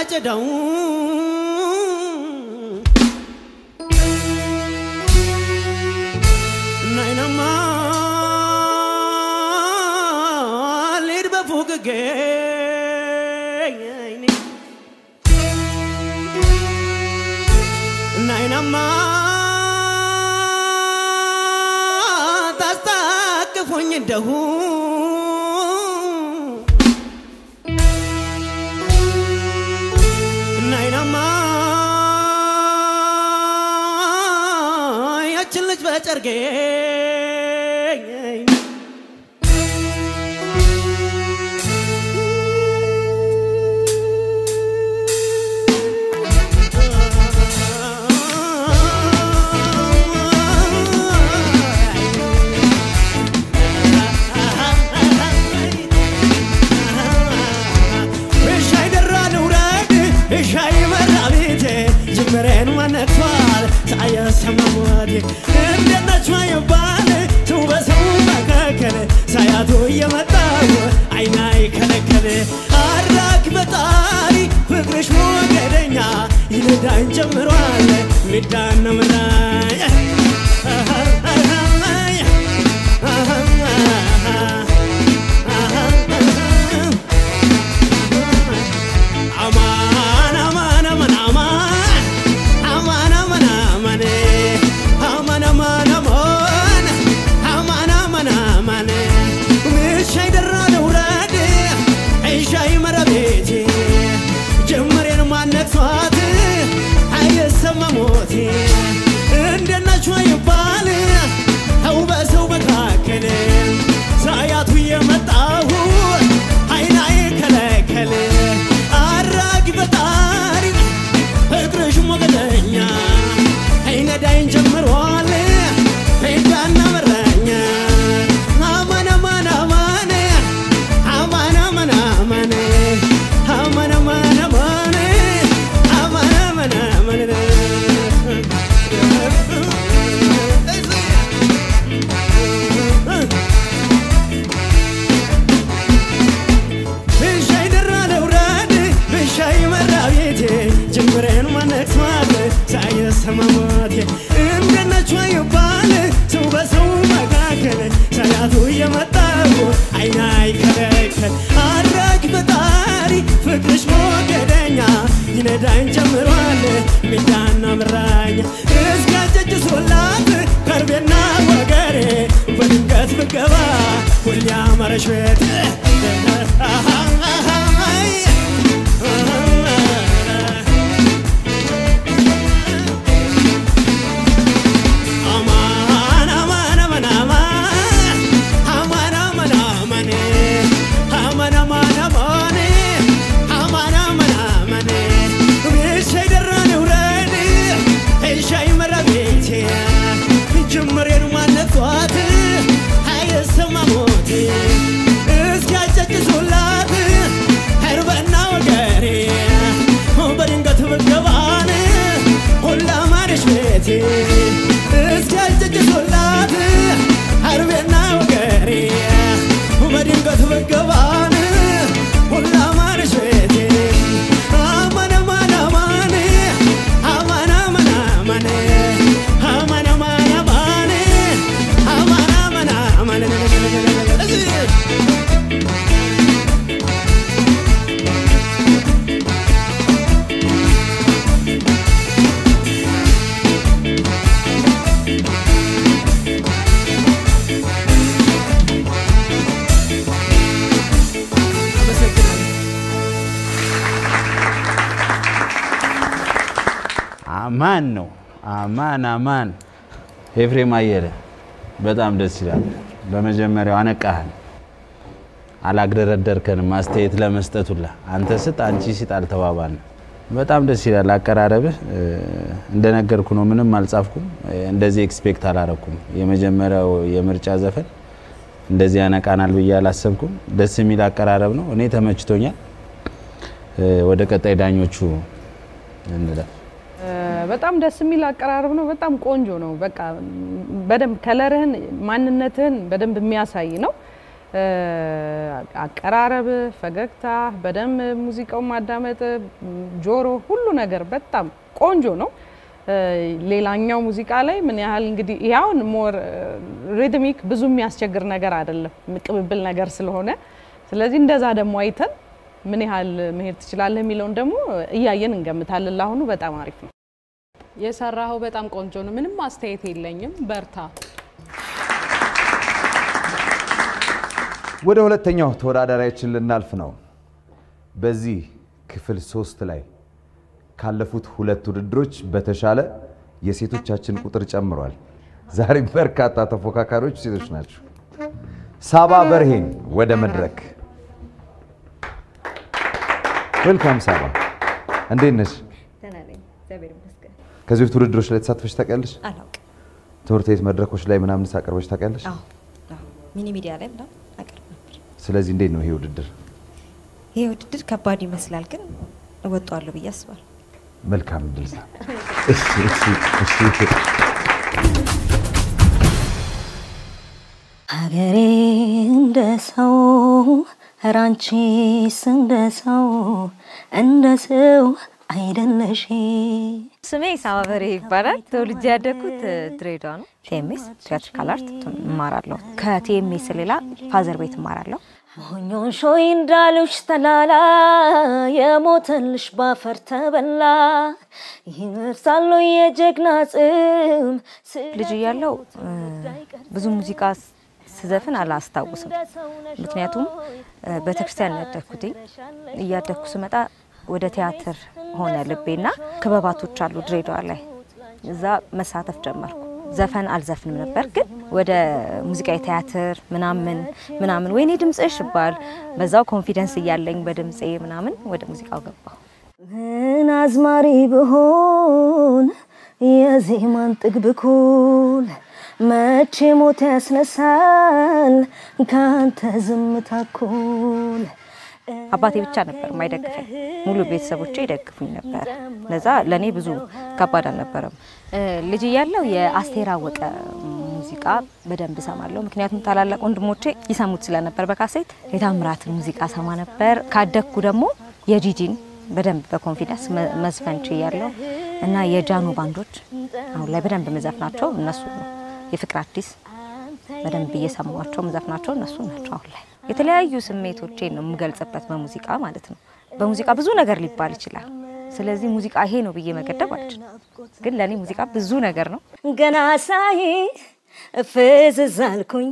አጨዳው ናይናማ ልሂድ በፉቅጌ ናይናማ ታስታቅፎኝ እንደሁ ናይናማ ያችን ልጅ በጨርጌ እሻይ ደራ ልውረድ እሻይ መራ ቤቴ ጅምሬን ማነክቷል ሳያሰማ ሞቴ እንደናቸው ይባል ሰው በሰው መካከል ሳያቱ እየመጣው አይና ይከለከል አድራክ በጣሪ ፍቅርሽ ሞገደኛ ይነዳኝ ጀምሯል ሚዳን ምናይ አማን አማን አማን አማን አማን አማን አማን አማን አማን አማን አማን አማን አማን ምሻይ ደራ ልውረድ እሻይ መረቤቴ ጀመሬን ማነክቷት አይሰማ ሞቴ እንደናቸው ይባል ሰው በሰው መካከል ሳያቱ የመጣሁ አይና ይከለከል አራጊ ፈጣሪ ፍቅርሽ ሞገደኛ አይነዳይን ጀምሯል ሜዳና መራኛ አማን አማን አማን አማን አማን አማን አማን አማን አማን አማን አማን አማን ብሻይ ደራ ለውረድ ብሻይ መራ ቤቴ ጅምሬን ማነክቷል ሳይሰማ ሞቴ እንደናቸው ይባል ሰው በሰው መካከል ሳያቱ እየመጣው አይና ይከለከል አድራጊ ፈጣሪ ፍቅርሽ ሞገደኛ ይነዳኝ ጀምሯል ሚዳና ምራኛ እስካጨጭ ሶላት ከርቤና ወገሬ በድንገት ብገባ ሁሌ አማረሽ ቤት አማን አማን አማን አማን አማን አማን አማን አማን አማን አማን አማን አማን አማን ብሻይ ደራ ልውረድ እሻይ መራ ቤቴ ጅምሬን ማነቷት አይሰማ ሞቴ እስኪያጨጭሱላት እርበና ወገሬ በድንገት ብገባን ሁላ ማረሽ ቤቴ እስኪያጨጭሱላት አርቤና ወገሬ በድንገት ብገባን ሁላ ማረሽ ቤቴ አማን አማን አማን አማን አማን አማን አማን አማን አማን አማን አማን አማን አማን ነው። አማን አማን። ኤፍሬም አየለ በጣም ደስ ይላል። በመጀመሪያው አነቃህን፣ አላግደረደርከንም አስተያየት ለመስጠት ሁላ አንተ ስጥ አንቺ ስጥ አልተባባልንም። በጣም ደስ ይላል አቀራረብህ። እ፣ እንደነገርኩ ነው፣ ምንም አልጻፍኩም። እ፣ እንደዚህ ኤክስፔክት አላረኩም። የመጀመሪያው የምርጫ ዘፈን እንደዚህ ያነቃናል ብዬ አላሰብኩም። ደስ የሚል አቀራረብ ነው። እኔ ተመችቶኛል። እ፣ ወደ ቀጣይ ዳኞቹ እንለፍ። በጣም ደስ የሚል አቀራረብ ነው። በጣም ቆንጆ ነው። በቃ በደንብ ከለርህን ማንነትህን በደንብ የሚያሳይ ነው። እ፣ አቀራረብ፣ ፈገግታ፣ በደንብ ሙዚቃውን ማዳመጥ፣ ጆሮ፣ ሁሉ ነገር በጣም ቆንጆ ነው። እ፣ ሌላኛው ሙዚቃ ላይ ምን ያህል እንግዲህ ያውን ሞር ሪትሚክ ብዙ የሚያስቸግር ነገር አይደለም፣ ቅብብል ነገር ስለሆነ ስለዚህ እንደዛ ደግሞ አይተን ምን ያህል መሄድ ትችላለህ የሚለውን ደግሞ እያየን እንገምታለን። ለአሁኑ በጣም አሪፍ ነው። የሰራኸው በጣም ቆንጆ ነው። ምንም አስተያየት የለኝም። በርታ። ወደ ሁለተኛው ተወዳዳሪያችን ልናልፍ ነው። በዚህ ክፍል ሶስት ላይ ካለፉት ሁለት ውድድሮች በተሻለ የሴቶቻችን ቁጥር ጨምሯል። ዛሬም በርካታ ተፎካካሪዎች ሴቶች ናቸው። ሳባ በርሄን ወደ መድረክ ዌልካም። ሳባ እንዴት ነሽ? ደህና ነኝ፣ እግዚአብሔር ይመስገን። ከዚህ በፊት ውድድሮች ላይ ተሳትፈሽ ታውቂያለሽ? አላውቅም። ትምህርት ቤት መድረኮች ላይ ምናምን አቅርበሽ ታውቂያለሽ? አዎ አዎ፣ ሚኒ ሚዲያ ላይ ምናምን አቀርብ ነበር። ስለዚህ እንዴት ነው ይሄ ውድድር? ይሄ ውድድር ከባድ ይመስላል፣ ግን እወጣዋለሁ ብዬ አስባለሁ። መልካም እድል። ሳ- እሺ፣ እሺ፣ እሺ። ሀገሬ እንደ ሰው ራንቺስ እንደ ሰው እንደ ሰው አይደለሽ። ስሜ ሳባበሬ ይባላል። ተወልጄ ያደግኩት ድሬዳዋ ነው። ቲኤምኤስ ቲያትሪካል አርት እማራለሁ። ከቲኤምኤስ ሌላ ፋዘር ቤት እማራለሁ። ሞኞን ሾይ እንዳሉሽ ተላላ የሞተልሽ ባፈር ተበላ ይነሳሉ የጀግና ጽም ልጅ እያለው ብዙ ሙዚቃ ስዘፍን አላስታውስም። ምክንያቱም ቤተክርስቲያን ያደግኩትኝ እያደግኩ ስመጣ ወደ ቲያትር ሆነ ልቤና ክበባቶች አሉ ድሬዳዋ ላይ እዛ መሳተፍ ጀመርኩ። ዘፈን አልዘፍንም ነበር፣ ግን ወደ ሙዚቃ የቲያትር ምናምን ምናምን ወይኔ ድምፅሽ ይባል በዛው ኮንፊደንስ እያለኝ በድምፄ ምናምን ወደ ሙዚቃው ገባሁ። ምን አዝማሪ ብሆን የዜማን ጥግብ ኩል መቼ ሞት ያስነሳል ካንተ ዝምታ እኩል። አባቴ ብቻ ነበር የማይደግፈኝ፣ ሙሉ ቤተሰቦቼ ይደግፉኝ ነበር። ለዛ ለእኔ ብዙ ከባድ አልነበረም። ልጅ እያለሁ የአስቴር አወቀ ሙዚቃ በደንብ እሰማለሁ። ምክንያቱም ታላላቅ ወንድሞቼ ይሰሙት ስለነበር በካሴት የታምራትን ሙዚቃ ሰማ ነበር። ካደግኩ ደግሞ የጂጂን በደንብ በኮንፊደንስ መዝፈን ችያለሁ እና የጃኖ ባንዶች አሁን ላይ በደንብ መዘፍናቸው እነሱ ነው። የፍቅር አዲስ በደንብ እየሰሟቸው መዘፍናቸው እነሱ ናቸው። አሁን ላይ የተለያዩ ስሜቶቼን ነው የምገልጽበት በሙዚቃ ማለት ነው። በሙዚቃ ብዙ ነገር ሊባል ይችላል። ስለዚህ ሙዚቃ ይሄ ነው ብዬ መገደብ አልችልም። ግን ለእኔ ሙዚቃ ብዙ ነገር ነው። ገና ሳይ ፍዝዝ አልኩኝ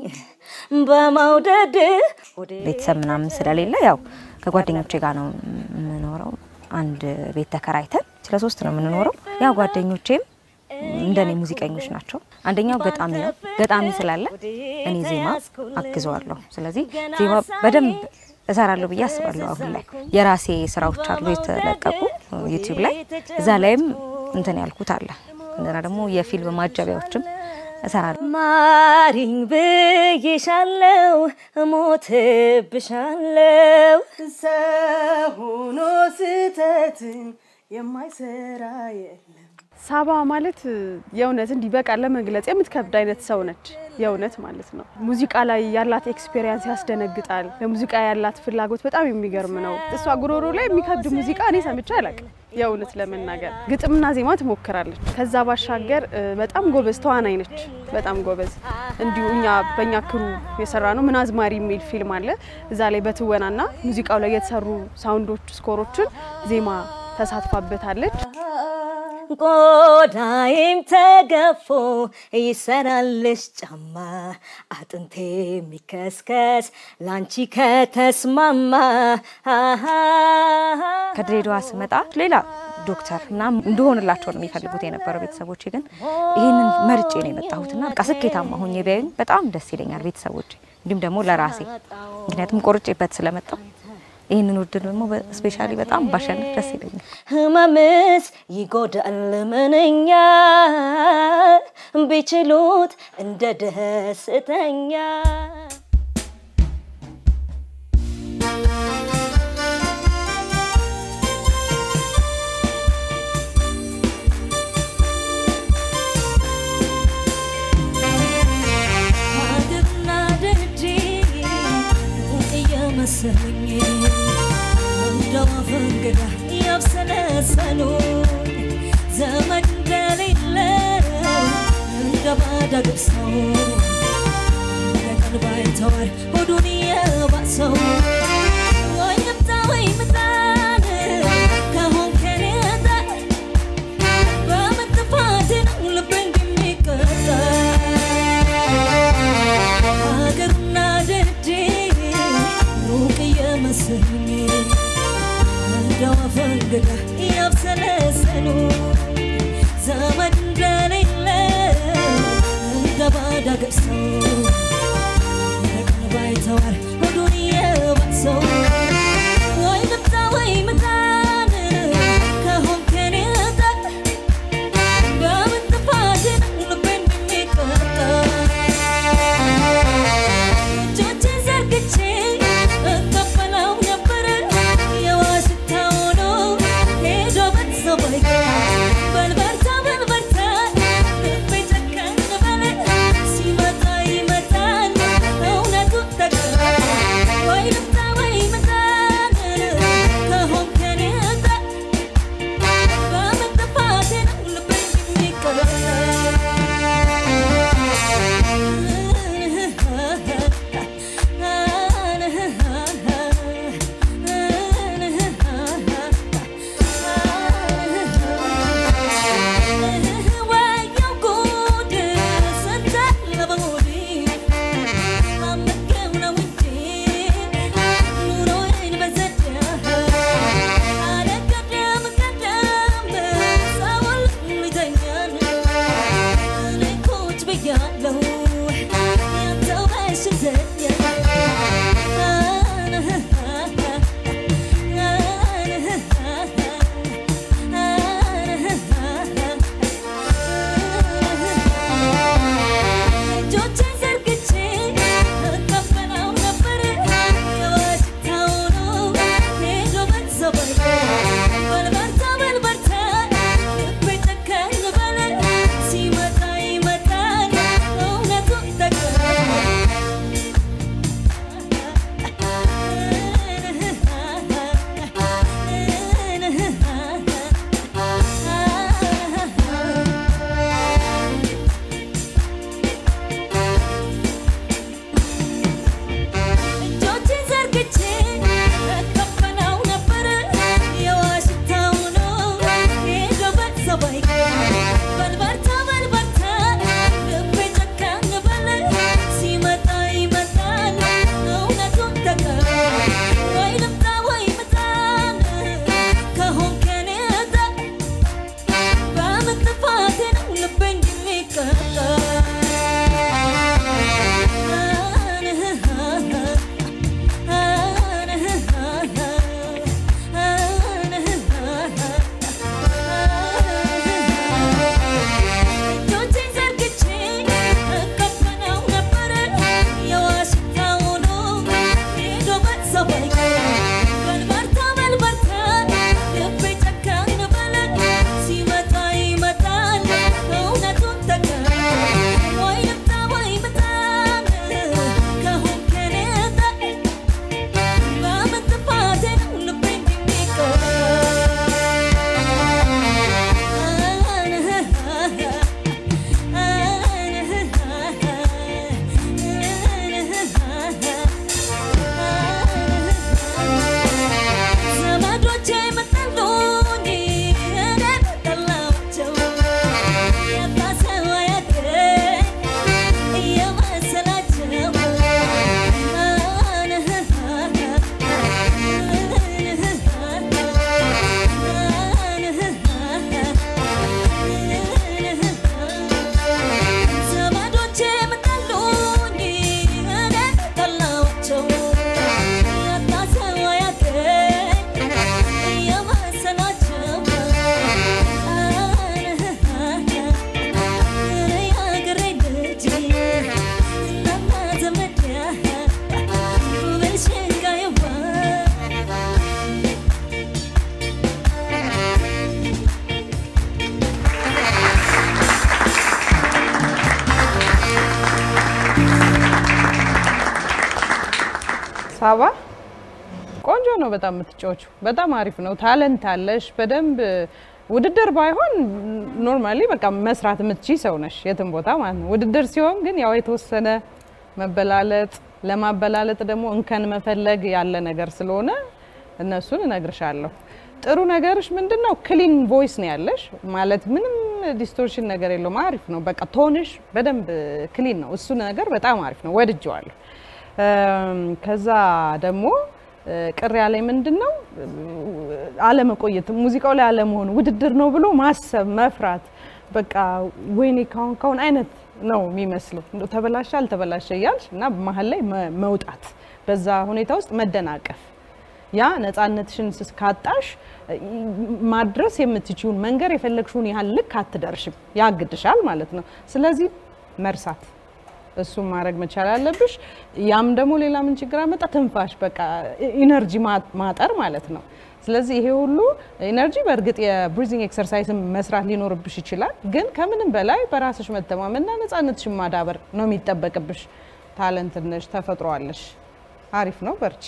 በመውደድ ቤተሰብ ምናምን ስለሌለ ያው ከጓደኞቼ ጋር ነው የምኖረው። አንድ ቤት ተከራይተን ስለ ሶስት ነው የምንኖረው። ያው ጓደኞቼም እንደኔ ሙዚቀኞች ናቸው። አንደኛው ገጣሚ ነው። ገጣሚ ስላለ እኔ ዜማ አግዘዋለሁ። ስለዚህ ዜማ በደንብ እሰራለሁ ብዬ አስባለሁ። አሁን ላይ የራሴ ስራዎች አሉ የተለቀቁ ዩቲዩብ ላይ እዛ ላይም እንትን ያልኩት አለ። እንደና ደግሞ የፊልም ማጀቢያዎችም እሰራለሁ። ማሪኝ ብዬሻለው፣ እሞትብሻለው ሰው ሆኖ ስህተትን የማይሰራ የለም። ሳባ ማለት የእውነት እንዲህ በቃ ለመግለጽ የምትከብድ አይነት ሰው ነች። የእውነት ማለት ነው። ሙዚቃ ላይ ያላት ኤክስፔሪንስ ያስደነግጣል። ለሙዚቃ ያላት ፍላጎት በጣም የሚገርም ነው። እሷ ጉሮሮ ላይ የሚከብድ ሙዚቃ እኔ ሰምቼ አላውቅም። የእውነት ለመናገር ግጥምና ዜማ ትሞክራለች። ከዛ ባሻገር በጣም ጎበዝ ተዋናይ ነች። በጣም ጎበዝ እንዲሁ እኛ በእኛ ክሩ የሰራ ነው ምን አዝማሪ የሚል ፊልም አለ። እዛ ላይ በትወናና ሙዚቃው ላይ የተሰሩ ሳውንዶች ስኮሮችን ዜማ ተሳትፋበታለች። ቆዳይም ተገፎ ይሰራልሽ ጫማ አጥንቴ የሚከስከስ ላንቺ ከተስማማ። ከድሬዳዋ ስመጣ ሌላ ዶክተር ምናምን እንደሆንላቸው ነው የሚፈልጉት የነበረው ቤተሰቦቼ። ግን ይህንን መርጬ ነው የመጣሁትና በቃ ስኬታማ ሆኜ ቢያዩኝ በጣም ደስ ይለኛል ቤተሰቦቼ፣ እንዲሁም ደግሞ ለራሴ ምክንያቱም ቆርጬበት ስለመጣው ይህንን ውድድር ደግሞ ስፔሻሊ በጣም ባሸንፍ ደስ ይለኛል። ህመምስ ይጎዳል ምንኛ ቢችሉት እንደ ደስተኛ ሀገርና ደጅ መሰለኝ እንደው አፈንግዳ ያብሰለሰሉ ዘመድ እንደሌለው እንደ ባዳ ገብሰው ቀን ባይተዋር ሆዱን የባሰው ወይ ምጣ ወይ ምጣን ከሆን ከኔ ጋር በመጥፋት ነው ልቤን የሚቀጣ ሀገሩና ደጄ ሩቅ እየመሰለኝ እንደው አፈንግዳ ያብሰለሰሉ ዘመድ እንደሌለው እንደ ባዳ ገብሰው ቀን ባይተዋር ሆዱን የባሰው ወይ ልምጣ ወይ ምጣን ከሆን ከኔ ጋር በምን ጥፋት ነው ልቤን የሚቀጣ እጆቼን ዘርግቼ እቀበለው ነበር የዋሽታ ሆኖ ሄዶ ቤተሰብ አይቀር በልበርታ በልበርታ ልቤ ጨከን በለ ሲመጣ ይመጣል እውነቱ ተቀረ ወይ ልምጣ ወይ ምጣን ከሆን ከኔ ጋር በምን ጥፋቴ ነው ልቤን ወየው ጉድ ስንታለበ ሆዴ አመገብ ነው እንጂ ኑሮዬን በዘዴ አለ ቀደም ቀደም ሰውል ይተኛል እኔ ቁጭ ብያለሁ ያንተው እጆቼን ዘርግቼ እቀበለው ነበር የዋሽታው ነው ሄዶ ቤተሰብ አይቀር በልበርታ በልበርታ ልቤ ጨከን በለ ሲመጣ ይመጣል እውነቱ ተቀረ እጆቼን ዘርግቼ እቀበለው ነበር የዋሽታው ነው ሄዶ ቤተሰብ አይቀር በልበርታ በልበርታ ልቤ ጨከን በለ ሲመጣ ይመጣል እውነቱን ተቀረ ወይ ልምጣ ወይ ምጣን ከሆን ከኔ ጋር በምን ጥፋቴ ነው ልቤን የሚቀጣ እጆቼን ዘርግቼ እቀበለው ነበር የዋሽታው ነው ሄዶ ቤተሰብ አይቀር በልበርታ በልበርታ ልቤ ጨከን በለ ሲመጣ ይመጣል እውነቱን ተቀረ ወይ ልምጣ ወይ ምጣን ከሆን ከኔ ጋር በምን ጥፋቴ ነው ልቤን ዘመዶቼ መጠሉኝ እኔ ጠላኋቸው የባሰው አያውቅም እየመሰላቸው ዘመዶቼ መጠሉኝ እኔ ጠላኋቸው የባሰው አያውቅም እየመሰላቸው የአገሬ ልጅ እናና ዘመድ በሸንጋይዋ ሳባ ቆንጆ ነው በጣም የምትጫወቹ። በጣም አሪፍ ነው። ታለንት አለሽ በደንብ ውድድር ባይሆን ኖርማሊ በቃ መስራት የምትችይ ሰው ነሽ የትም ቦታ ማለት ነው። ውድድር ሲሆን ግን ያው የተወሰነ መበላለጥ፣ ለማበላለጥ ደግሞ እንከን መፈለግ ያለ ነገር ስለሆነ እነሱን እነግርሻለሁ። ጥሩ ነገርሽ ምንድን ነው? ክሊን ቮይስ ነው ያለሽ ማለት ምንም ዲስቶርሽን ነገር የለውም። አሪፍ ነው። በቃ ቶንሽ በደንብ ክሊን ነው። እሱ ነገር በጣም አሪፍ ነው። ወድጀዋለሁ። እም፣ ከዛ ደግሞ እ፣ ቅር ያለኝ ምንድን ነው አለመቆየት፣ ሙዚቃው ላይ አለመሆን፣ ውድድር ነው ብሎ ማሰብ፣ መፍራት በቃ ወይኔ ካሁን ካሁን አይነት ነው የሚመስለው። እንደው ተበላሸ አልተበላሸ እያልሽ እና መሀል ላይ መ- መውጣት፣ በዛ ሁኔታ ውስጥ መደናቀፍ ያ ነፃነትሽን ስስ- ካጣሽ እ፣ ማድረስ የምትችውን መንገር የፈለግሽውን ያህል ልክ አትደርሽም፣ ያግድሻል ማለት ነው። ስለዚህ መርሳት እሱን ማድረግ መቻል አለብሽ። ያም ደግሞ ሌላ ምን ችግር አመጣ? ትንፋሽ በቃ ኢነርጂ ማጠር ማለት ነው። ስለዚህ ይሄ ሁሉ ኢነርጂ በእርግጥ የብሪዚንግ ኤክሰርሳይስን መስራት ሊኖርብሽ ይችላል። ግን ከምንም በላይ በራስሽ መተማመንና ነፃነትሽን ማዳበር ነው የሚጠበቅብሽ። ታለንት ነሽ፣ ተፈጥሯለሽ። አሪፍ ነው፣ በርቺ።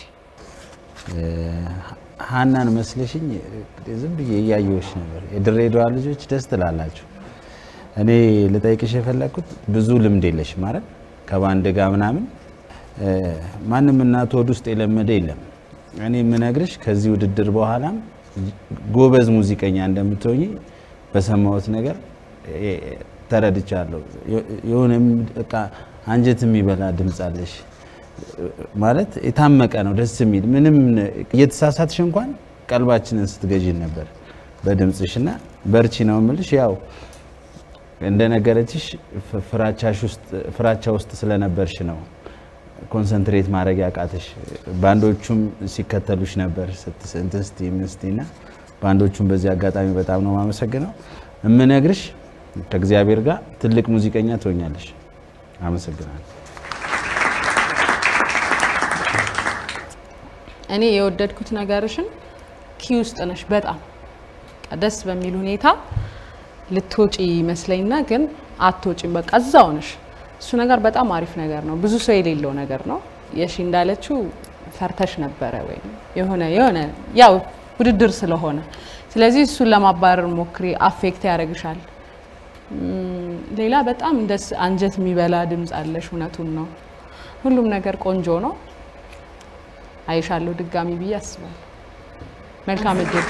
ሀናን መስለሽኝ ዝም ብዬ እያየሁሽ ነበር። የድሬዳዋ ልጆች ደስ ትላላችሁ። እኔ ልጠይቅሽ የፈለግኩት ብዙ ልምድ የለሽ ማለት ከባንድ ጋር ምናምን እ፣ ማንም እናት ሆድ ውስጥ የለመደ የለም። እኔ የምነግርሽ ከዚህ ውድድር በኋላም ጎበዝ ሙዚቀኛ እንደምትሆኝ በሰማሁት ነገር እ፣ ተረድቻለሁ። የሆነ በቃ አንጀት የሚበላ ድምፅ አለሽ ማለት የታመቀ ነው፣ ደስ የሚል ምንም እየተሳሳትሽ እንኳን ቀልባችንን ስትገዢን ነበር በድምፅሽ እና በርቺ ነው የምልሽ። ያው እንደነገረችሽ ፍ- ፍራቻሽ ውስጥ ፍራቻ ውስጥ ስለነበርሽ ነው ኮንሰንትሬት ማድረግ ያቃተሽ። ባንዶቹም ሲከተሉሽ ነበር ስት- እንትን ስቲ ምን ስቲ እና ባንዶቹም በዚህ አጋጣሚ በጣም ነው የማመሰግነው። የምነግርሽ ከእግዚአብሔር ጋር ትልቅ ሙዚቀኛ ትሆኛለሽ። አመሰግናለሁ። እኔ የወደድኩት ነገርሽን ኪ ውስጥ ነሽ በጣም በቃ ደስ በሚል ሁኔታ ልትወጪ ይመስለኝና ግን አትወጪም። በቃ እዛው ነሽ። እሱ ነገር በጣም አሪፍ ነገር ነው። ብዙ ሰው የሌለው ነገር ነው። የሺ እንዳለችው ፈርተሽ ነበረ ወይም የሆነ የሆነ ያው ውድድር ስለሆነ ስለዚህ እሱን ለማባረር ሞክሪ። አፌክት ያደርግሻል። እም፣ ሌላ በጣም ደስ አንጀት የሚበላ ድምፅ አለሽ። እውነቱን ነው። ሁሉም ነገር ቆንጆ ነው። አይሻለሁ ድጋሚ ብዬ አስባለሁ። መልካም እድል።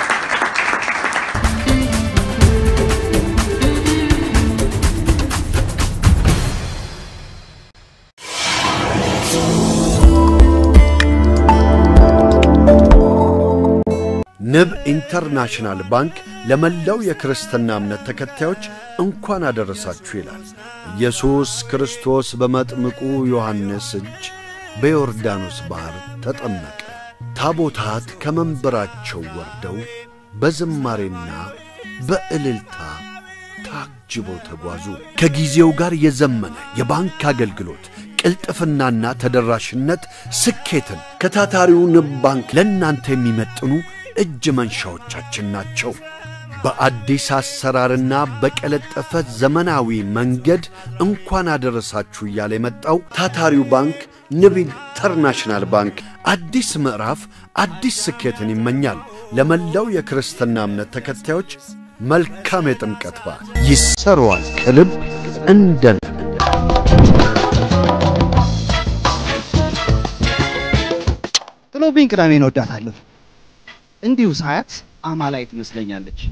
ንብ ኢንተርናሽናል ባንክ ለመላው የክርስትና እምነት ተከታዮች እንኳን አደረሳችሁ ይላል። ኢየሱስ ክርስቶስ በመጥምቁ ዮሐንስ እጅ በዮርዳኖስ ባሕር ተጠመቀ። ታቦታት ከመንበራቸው ወርደው በዝማሬና በእልልታ ታጅበው ተጓዙ። ከጊዜው ጋር የዘመነ የባንክ አገልግሎት ቅልጥፍናና ተደራሽነት ስኬትን ከታታሪው ንብ ባንክ ለእናንተ የሚመጥኑ እጅ መንሻዎቻችን ናቸው። በአዲስ አሰራርና በቀለጠፈ ዘመናዊ መንገድ እንኳን አደረሳችሁ እያለ የመጣው ታታሪው ባንክ ንብ ኢንተርናሽናል ባንክ አዲስ ምዕራፍ አዲስ ስኬትን ይመኛል። ለመላው የክርስትና እምነት ተከታዮች መልካም የጥምቀት በዓል ይሰሯል ከልብ እንደ ጥሎብኝ ቅዳሜን እወዳታለሁ። እንዲሁ ሳያት አማላይ ትመስለኛለች።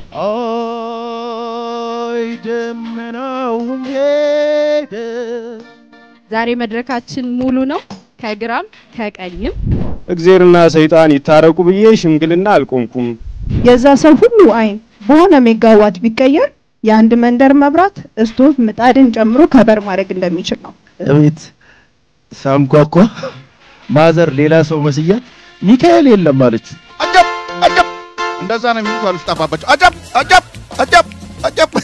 አይ ደመናው ሄደ። ዛሬ መድረካችን ሙሉ ነው፣ ከግራም ከቀኝም። እግዜርና ሰይጣን ይታረቁ ብዬ ሽምግልና አልቆምኩም። የዛ ሰው ሁሉ አይን በሆነ ሜጋዋት ቢቀየር የአንድ መንደር መብራት እስቶቭ ምጣድን ጨምሮ ከበር ማድረግ እንደሚችል ነው። እቤት ሳንኳኳ ማዘር ሌላ ሰው መስያት ሚካኤል የለም አለች። አጀብ አጀብ፣ እንደዛ ነው የሚሉት አልጠፋባቸው። አጀብ አጀብ አጀብ አጀብ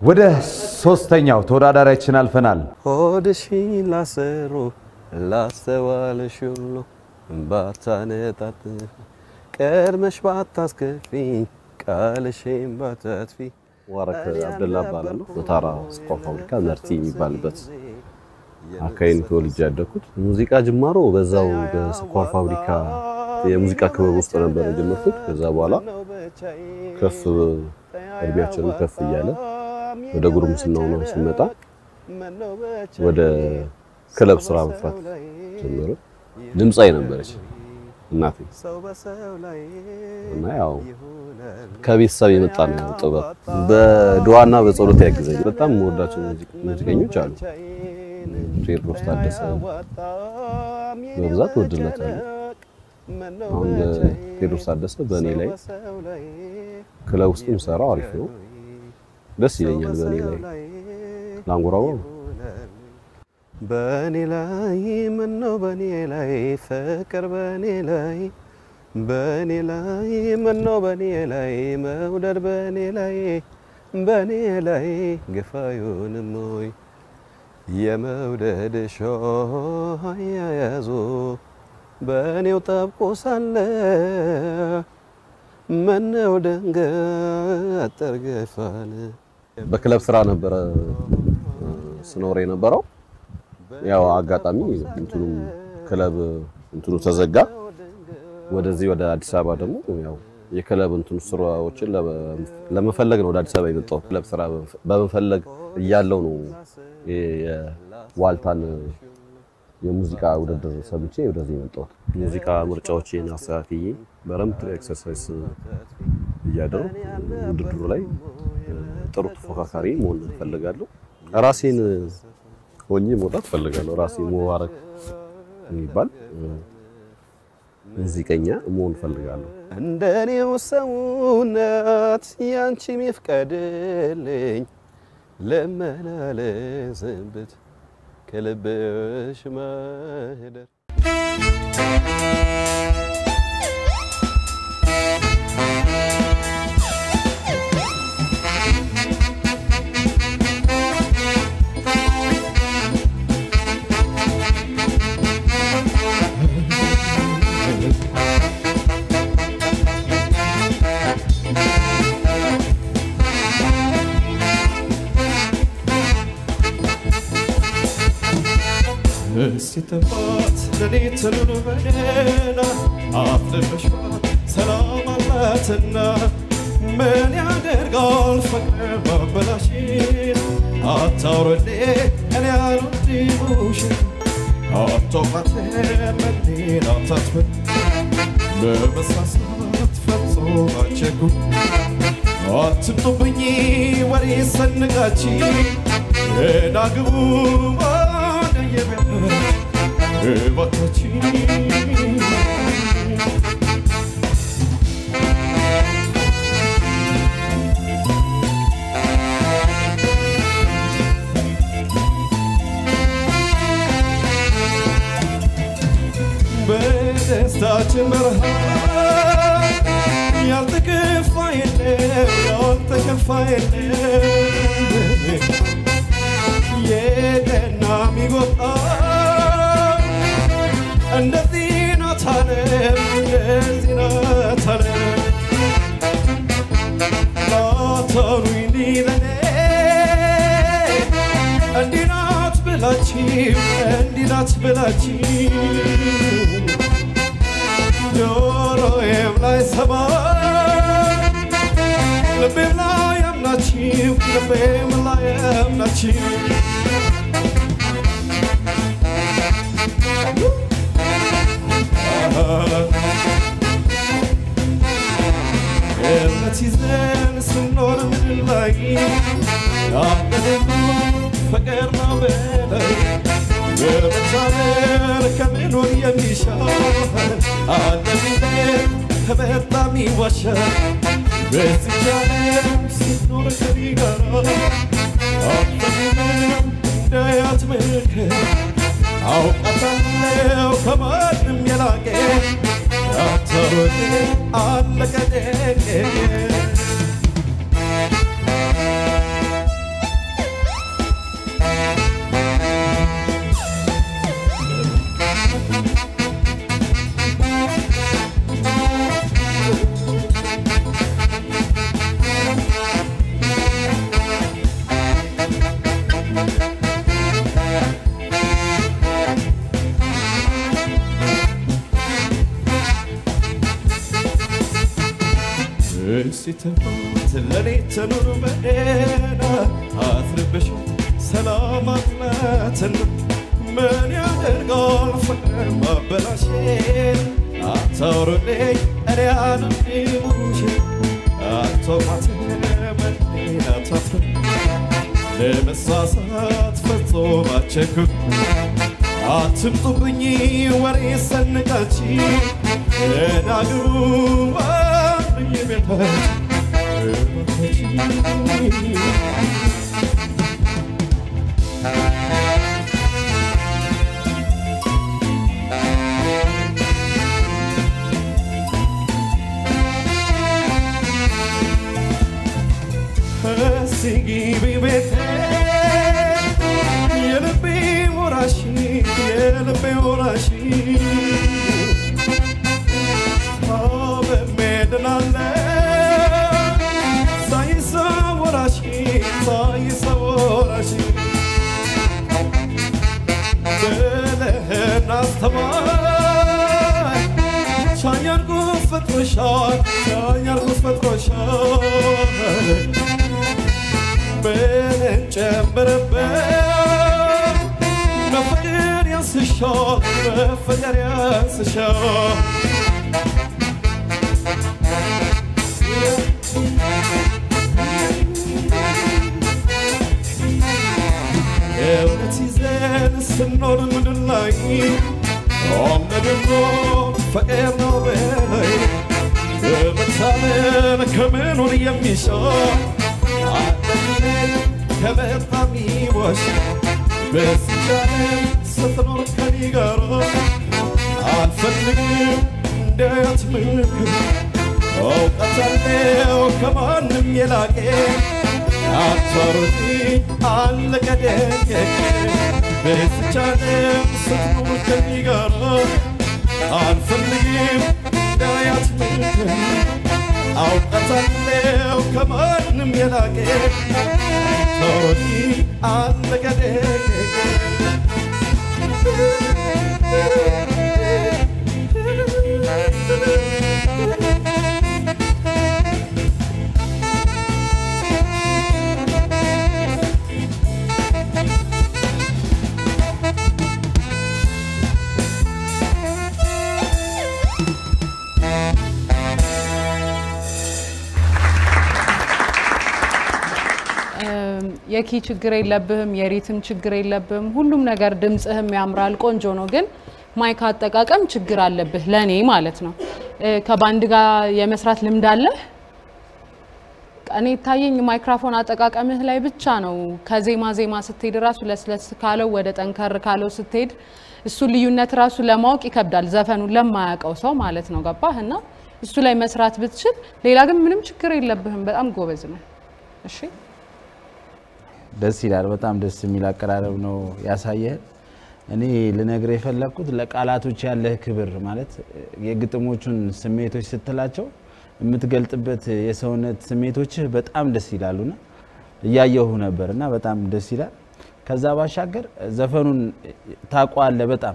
ወደ ሶስተኛው ተወዳዳሪያችን አልፈናል። ሆድሽን ላሰሩ ላስተዋልሽ ሁሉ ባታነጣጥ ቀድመሽ ባታስከፊኝ ቃልሽን ባታጥፊ ሙባረክ አብደላ እባላለሁ። በታራ ስኳር ፋብሪካ መርቲ የሚባልበት አካባቢ ነው ተወልጄ ያደግኩት። ሙዚቃ ጅማሮ በዛው በስኳር ፋብሪካ የሙዚቃ ክበብ ውስጥ ነበር የጀመርኩት። ከዛ በኋላ ከፍ እድሜያችንም ከፍ እያለ ወደ ጉርምስናው ነው ስንመጣ ወደ ክለብ ስራ መስራት ጀመረ። ድምፃዊ ነበረች እናቴ እና ያው ከቤተሰብ የመጣ ነው ጥበብ። በድዋና በጸሎት ያግዘኝ። በጣም የምወዳቸው ሙዚቀኞች አሉ። ቴዎድሮስ ታደሰ በብዛት ወድለታለሁ። አሁን ቴዎድሮስ ታደሰ በእኔ ላይ ክለብ ውስጥ የምሰራው አሪፍ ነው፣ ደስ ይለኛል። በእኔ ላይ ላንጎራጓው በእኔ ላይ ምነው በእኔ ላይ ፍቅር በእኔ ላይ በእኔ ላይ ምነው በእኔ ላይ መውደድ በእኔ ላይ በእኔ ላይ ግፋዩንም ሆይ የመውደድ ሾህ አያያዙ በእኔው ጠብቆ ሳለ ምነው ደንገጥ ጠርገፋል። በክለብ ስራ ነበረ ስኖር የነበረው። ያው አጋጣሚ እንትኑ ክለብ እንትኑ ተዘጋ። ወደዚህ ወደ አዲስ አበባ ደግሞ ያው የክለብ እንትኑ ስራዎችን ለመፈለግ ነው ወደ አዲስ አበባ የመጣው። ክለብ ስራ በመፈለግ እያለው ነው የዋልታን የሙዚቃ ውድድር ሰምቼ ወደዚህ የመጣሁት። ሙዚቃ ምርጫዎችን አስተካክዬ በረምት ኤክሰርሳይዝ እያደረኩ ውድድሩ ላይ ጥሩ ተፎካካሪ መሆን እፈልጋለሁ። ራሴን ሆኜ መውጣት እፈልጋለሁ። ራሴ ሙባረክ የሚባል ሙዚቀኛ መሆን እፈልጋለሁ። እንደኔው ሰውነት ያንቺም ይፍቀድልኝ ልመላለስበት ከልብሽ ማህደር እስቲ ተፋት ሌሊት ኑር በደህና አፍልፈሽባት ሰላም አላትና ምን ያደርጋል ፍቅር ማበላሽን አታውረዴ እኔ አልወድም ውሸት አቶቃቴ መዲና ታትበል በመሳሳት ፈጽሞ አቸኩ አትምጡብኝ ወሬ ሰንጋች ዳግቡ እባካችን በደስታችን በረሃ ያልተከፋ የለም ያልተከፋ የለም የቀና የሚጎጣ እንደዚህ ናት ዓለም እንደዚህ ናት ዓለም ላታሉኝ እንዲህ ለኔ እንዲህ ናት ብላችሁ እንዲህ ናት ብላችሁ ጆሮዬም ላይ ሰማ ልቤም ላይ አምናችሁ ልቤም ላይ አምናችሁ እምነት ይዘን ስንኖር ምድር ላይ ያለንሉ ፍቅር ነው በላይ በመቻለል ከመኖር የሚሻል አለ ቢለን በጣም ይዋሻል በዚች ዓለም ስንኖር ከኔ ጋር አፈንም እንዳያት ምልክት አውቃታለሁ ከማንም የላቀ ያተወቅ አለቀ ደቄ ሲተፋት ለኔ ትኑር በጤና አትርብሽ ሰላም አላትና ምን ያደርጋል ፍቅር ማበላሸት አታውሩልኝ እኔ አንዲሙሽ አቶማት መዲና ታፍር ለመሳሳት ፍጹም አትቸኩል አትምጡብኝ ወሬ ሰንቃች ናግሩ ባብኝ ቤታች ሲጊቢ ቤቴ የልቤ ወራሽ የልቤ ወራሽ ታበሜድናለ ሳይሳ ወራሽ ሳይሳ ወራሽ ብለህን አስተማር ቻኛርጉ ፈጥሮሻል ቻኛርጉ ፈጥሮሻል ብለን ጨምርበት በፍቅር ያንስሻል በፍቅር ያንስሻል እውነት ይዘን ስንኖር ምድር ላይ ኦምነድኖ ፍቅር ነው በላይ በመታመን ከምኑን የሚሻል አንተን ከበጣም ይወሽ በስቻለ ስትኖር ከኔ ጋር አልፈልግም እንዳያት ምክር እውቀታለው ከማንም የላቄ አታሩቲ አለቀ ደቀቀ በስቻለ ስትኖር ከኔ ጋር አልፈልግም እንዳያት ምክር አውቀታለው ከማንም የላቄ ቶኒ አለቀደ የኪ ችግር የለብህም፣ የሪትም ችግር የለብህም። ሁሉም ነገር ድምፅህም ያምራል፣ ቆንጆ ነው። ግን ማይክ አጠቃቀም ችግር አለብህ፣ ለእኔ ማለት ነው። እ፣ ከባንድ ጋር የመስራት ልምድ አለህ? እኔ ይታየኝ ማይክራፎን አጠቃቀምህ ላይ ብቻ ነው። ከዜማ ዜማ ስትሄድ ራሱ ለስለስ ካለው ወደ ጠንከር ካለው ስትሄድ እሱ ልዩነት ራሱ ለማወቅ ይከብዳል፣ ዘፈኑን ለማያውቀው ሰው ማለት ነው። ገባህ? እና እሱ ላይ መስራት ብትችል፣ ሌላ ግን ምንም ችግር የለብህም። በጣም ጎበዝ ነው። እሺ ደስ ይላል። በጣም ደስ የሚል አቀራረብ ነው ያሳየህን። እኔ ልነግርህ የፈለግኩት ለቃላቶች ያለህ ክብር ማለት የግጥሞቹን ስሜቶች ስትላቸው የምትገልጥበት የሰውነት ስሜቶችህ በጣም ደስ ይላሉና እያየሁ ነበር እና በጣም ደስ ይላል። ከዛ ባሻገር ዘፈኑን ታውቀዋለህ በጣም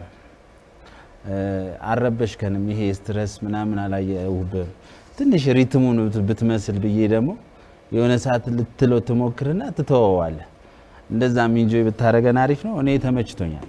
አልረበሽከንም። ይሄ ስትረስ ምናምን አላየሁብህም። ትንሽ ሪትሙን ብትመስል ብዬ ደግሞ የሆነ ሰዓት ልትለው ትሞክርና ትተወዋለህ። እንደዛም ኢንጆይ ብታደረገን አሪፍ ነው። እኔ ተመችቶኛል።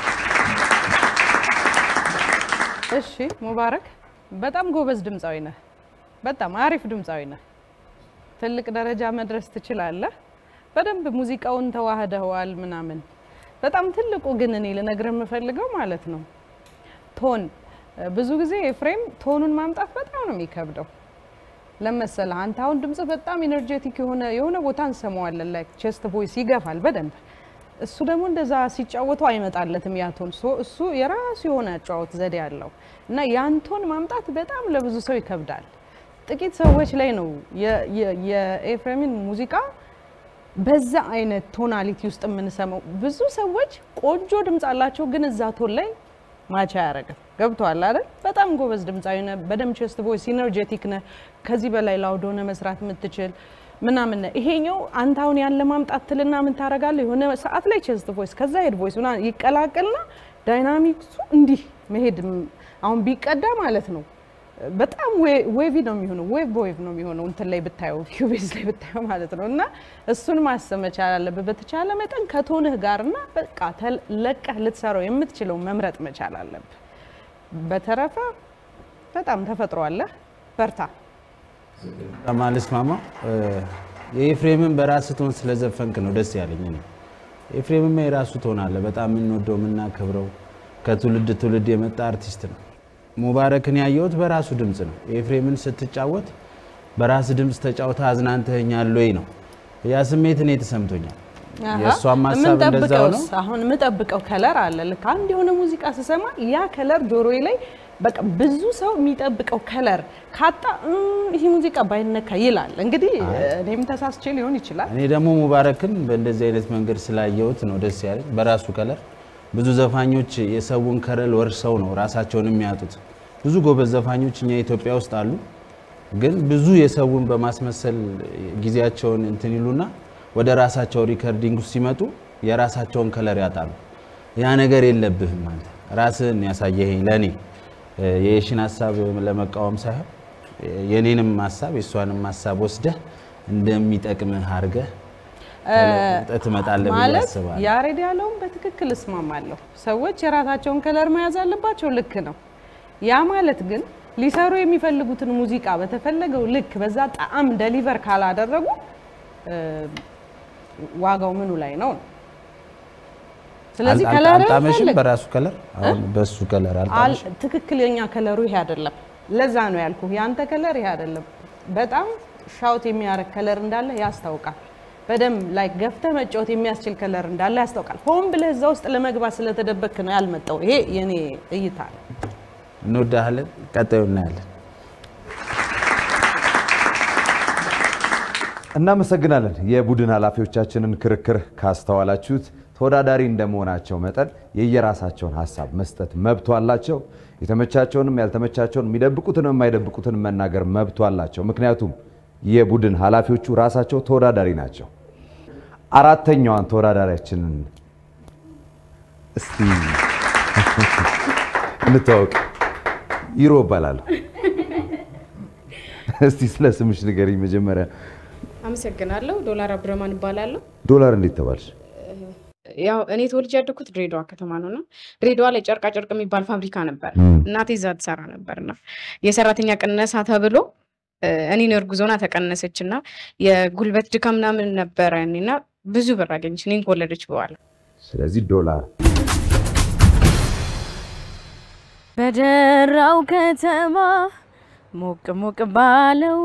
እሺ ሙባረክ፣ በጣም ጎበዝ ድምፃዊ ነህ። በጣም አሪፍ ድምፃዊ ነህ። ትልቅ ደረጃ መድረስ ትችላለህ። በደንብ ሙዚቃውን ተዋህደዋል ምናምን። በጣም ትልቁ ግን እኔ ልነግርህ የምፈልገው ማለት ነው ቶን። ብዙ ጊዜ ኤፍሬም ቶኑን ማምጣት በጣም ነው የሚከብደው። ለመሰለህ አንተ አሁን ድምጽህ በጣም ኢነርጄቲክ የሆነ የሆነ ቦታ እንሰማዋለን፣ ላይክ ቼስት ቮይስ ይገፋል በደንብ እሱ ደግሞ እንደዛ ሲጫወቱ አይመጣለትም ያ ቶን። ሶ እሱ የራሱ የሆነ አጫወት ዘዴ አለው እና ያን ቶን ማምጣት በጣም ለብዙ ሰው ይከብዳል። ጥቂት ሰዎች ላይ ነው የ- የ- የኤፍሬምን ሙዚቃ በዛ አይነት ቶናሊቲ ውስጥ የምንሰማው። ብዙ ሰዎች ቆንጆ ድምፅ አላቸው፣ ግን እዛ ቶን ላይ ማቻ አያረግም። ገብቶሃል አይደል? በጣም ጎበዝ ድምፃዊ ነህ። በደንብ ቼስት ቮይስ ኢነርጄቲክ ነህ። ከዚህ በላይ ላውድ ሆነ መስራት የምትችል ምናምን ነህ። ይሄኛው አንተ አሁን ያለ ማምጣት ትልና ምን ታደርጋለህ? የሆነ ሰዓት ላይ ቼስት ቮይስ ከዛ ሄድ ቮይስ ምናምን ይቀላቀልና ዳይናሚክሱ እንዲህ መሄድ ም- አሁን ቢቀዳ ማለት ነው በጣም ዌቪ ነው የሚሆነው፣ ዌቭ በዌቭ ነው የሚሆነው እንትን ላይ ብታየው ኪዩቤዝ ላይ ብታየው ማለት ነው። እና እሱን ማሰብ መቻል አለብህ በተቻለ መጠን ከቶንህ ጋር እና በቃ ተል- ለቀህ ልትሰራው የምትችለው መምረጥ መቻል አለብህ። በተረፈ በጣም ተፈጥሮ አለህ፣ በርታ። ማልስማማው የኤፍሬምን በራስ ቶን ስለዘፈንክ ነው ደስ ያለኝ። እኔ ኤፍሬምማ የራሱ ቶን አለ። በጣም የምንወደው የምናከብረው ከትውልድ ትውልድ የመጣ አርቲስት ነው። ሙባረክን ያየሁት በራሱ ድምፅ ነው። ኤፍሬምን ስትጫወት በራስ ድምፅ ተጫውተ አዝናንተኛል ወይ ነው ያ ስሜት እኔ ተሰምቶኛል። የእሷም ሀሳብ እንደዛው ነው። የምንጠብቀውስ አሁን የምጠብቀው ከለር አለ። ልክ አንድ የሆነ ሙዚቃ ስሰማ ያ ከለር ጆሮዬ ላይ በቃ ብዙ ሰው የሚጠብቀው ከለር ካጣ "እም፣ ይህ ሙዚቃ ባይነካ ይላል። እንግዲህ እኔም ተሳስቼ ሊሆን ይችላል። እኔ ደግሞ ሙባረክን በእንደዚህ አይነት መንገድ ስላየሁት ነው ደስ ያለኝ። በራሱ ከለር ብዙ ዘፋኞች የሰውን ከለር ወርሰው ነው ራሳቸውን የሚያጡት። ብዙ ጎበዝ ዘፋኞች እኛ ኢትዮጵያ ውስጥ አሉ፣ ግን ብዙ የሰውን በማስመሰል ጊዜያቸውን እንትን ይሉና ወደ ራሳቸው ሪከርዲንግ ውስጥ ሲመጡ የራሳቸውን ከለር ያጣሉ። ያ ነገር የለብህም አንተ ራስህን ያሳየኸኝ ለእኔ የየሽን ሀሳብ ለመቃወም ሳይሆን የኔንም ሀሳብ የእሷንም ሀሳብ ወስደህ እንደሚጠቅምህ አድርገህ ተለውጠህ ትመጣለህ ብዬ ማለት አስባለሁ። ያሬድ ያለውን በትክክል እስማማለሁ። ሰዎች የራሳቸውን ከለር መያዝ አለባቸው፣ ልክ ነው። ያ ማለት ግን ሊሰሩ የሚፈልጉትን ሙዚቃ በተፈለገው ልክ በዛ ጣዕም ደሊቨር ካላደረጉ እ፣ ዋጋው ምኑ ላይ ነው? ስለዚህ አል- ከለር አልጣመሽም በራሱ ከለር አሁን በሱ ከለር አልጣመሽም። ትክክለኛ ከለሩ ይሄ አይደለም። ለዛ ነው ያልኩ ያንተ ከለር ይሄ አይደለም። በጣም ሻውት የሚያረግ ከለር እንዳለ ያስታውቃል። በደንብ ላይ ገፍተህ መጫወት የሚያስችል ከለር እንዳለ ያስታውቃል። ሆን ብለህ እዛ ውስጥ ለመግባት ስለተደበክ ነው ያልመጣው። ይሄ የኔ እይታ ነው። እንወዳሃለን። ቀጣዩ እናያለን። እናመሰግናለን። የቡድን ኃላፊዎቻችንን ክርክር ካስተዋላችሁት ተወዳዳሪ እንደመሆናቸው መጠን የየራሳቸውን ሀሳብ መስጠት መብቱ አላቸው። የተመቻቸውንም ያልተመቻቸውን የሚደብቁትንም የማይደብቁትን መናገር መብቱ አላቸው። ምክንያቱም የቡድን ኃላፊዎቹ ራሳቸው ተወዳዳሪ ናቸው። አራተኛዋን ተወዳዳሪያችንን እስቲ እንተዋወቅ። ይሮ እባላለሁ። እስቲ ስለ ስምሽ ንገሪኝ መጀመሪያ። አመሰግናለሁ። ዶላር አብዱረማን እባላለሁ። ዶላር እንዴት ተባልሽ? ያው እኔ ተወልጄ ያደግኩት ድሬዳዋ ከተማ ነው እና ድሬዳዋ ላይ ጨርቃ ጨርቅ የሚባል ፋብሪካ ነበር። ም። እናቴ እዛ ትሰራ ነበር እና የሰራተኛ ቅነሳ ተብሎ እ፣ እኔን እርጉዝ ሆና ተቀነሰች እና የጉልበት ድካም ምናምን ነበረ እና ብዙ ብር አገኘች እኔን ከወለደች በኋላ። ስለዚህ ዶላር በደራው ከተማ ሞቅ ሞቅ ባለው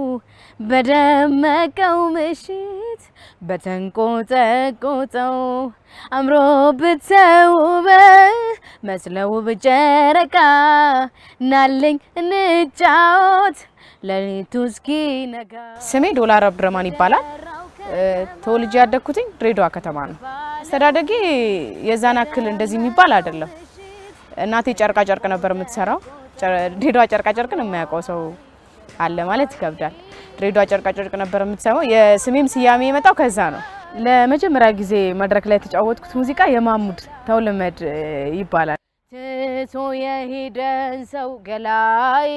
በደመቀው ምሽት በተንቆጠቆጠው አምሮ ብተውበ መስለው ብጨረቃ ናለኝ እንጫወት ሌሊቱ እስኪ ነጋ። ስሜ ዶላር አብዱረማን ይባላል። እ፣ ተወልጄ ያደግኩትኝ ድሬዳዋ ከተማ ነው። አስተዳደጌ የዛን ያክል እንደዚህ የሚባል አይደለም። እናቴ ጨርቃ ጨርቅ ነበር የምትሰራው። ጨ- ድሬዳዋ ጨርቃ ጨርቅን የማያውቀው ሰው አለ ማለት ይከብዳል። ድሬዳዋ ጨርቃ ጨርቅ ነበር የምትሰራው። የስሜም ስያሜ የመጣው ከዛ ነው። ለመጀመሪያ ጊዜ መድረክ ላይ የተጫወትኩት ሙዚቃ የማሙድ ተውልመድ እ፣ ይባላል። ትቶ የሄደን ሰው ገላይ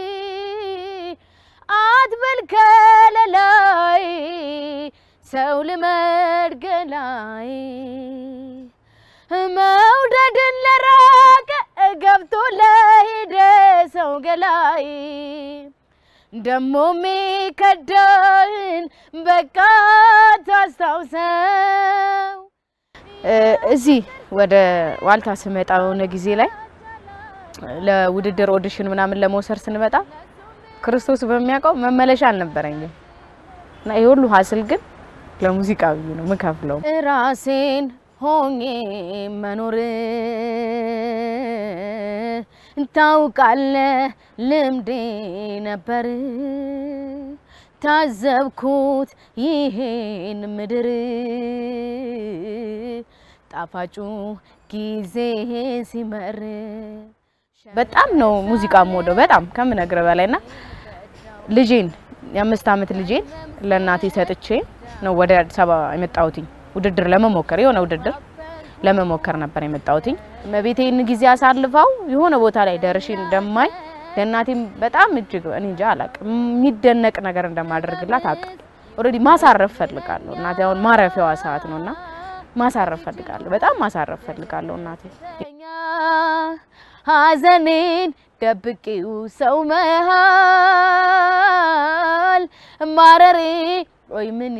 አትበል ከለላይ ሰው ልመድ ገላይ መውደድን ለራቀ ገብቶ ለሄደ ሰው ገላይ ደሞ ሚከዳህን በቃ ታስታውሰው። እ፣ እዚህ ወደ ዋልታ ስመጣ የሆነ ጊዜ ላይ ለውድድር ኦዲሽን ምናምን ለመውሰድ ስንመጣ ክርስቶስ በሚያውቀው መመለሻ አልነበረኝም እና ይህ ሁሉ ሀስል ግን ለሙዚቃ ብዬ ነው ምከፍለው። ራሴን ሆኜ መኖር ታውቃለ ልምዴ ነበር ታዘብኩት ይሄን ምድር ጣፋጩ ጊዜ ሲመር በጣም ነው ሙዚቃ የምወደው በጣም ከምነግርህ በላይ እና ልጄን የአምስት ዓመት ልጄን ለእናቴ ሰጥቼ ነው ወደ አዲስ አበባ የመጣሁትኝ ውድድር ለመሞከር የሆነ ውድድር ለመሞከር ነበር የመጣሁትኝ። እመቤቴን ጊዜ አሳልፈው የሆነ ቦታ ላይ ደርሼ እንደማይ ለእናቴም በጣም እጅግ እኔ እንጃ አላቅም የሚደነቅ ነገር እንደማደርግላት አውቃለሁ። ኦልሬዲ ማሳረፍ ፈልጋለሁ። እናቴ አሁን ማረፊያዋ ሰዓት ነውና ማሳረፍ ፈልጋለሁ። በጣም ማሳረፍ ፈልጋለሁ እናቴ ሐዘኔን ደብቄው ሰው መሃል ማረሬ ወይ ምን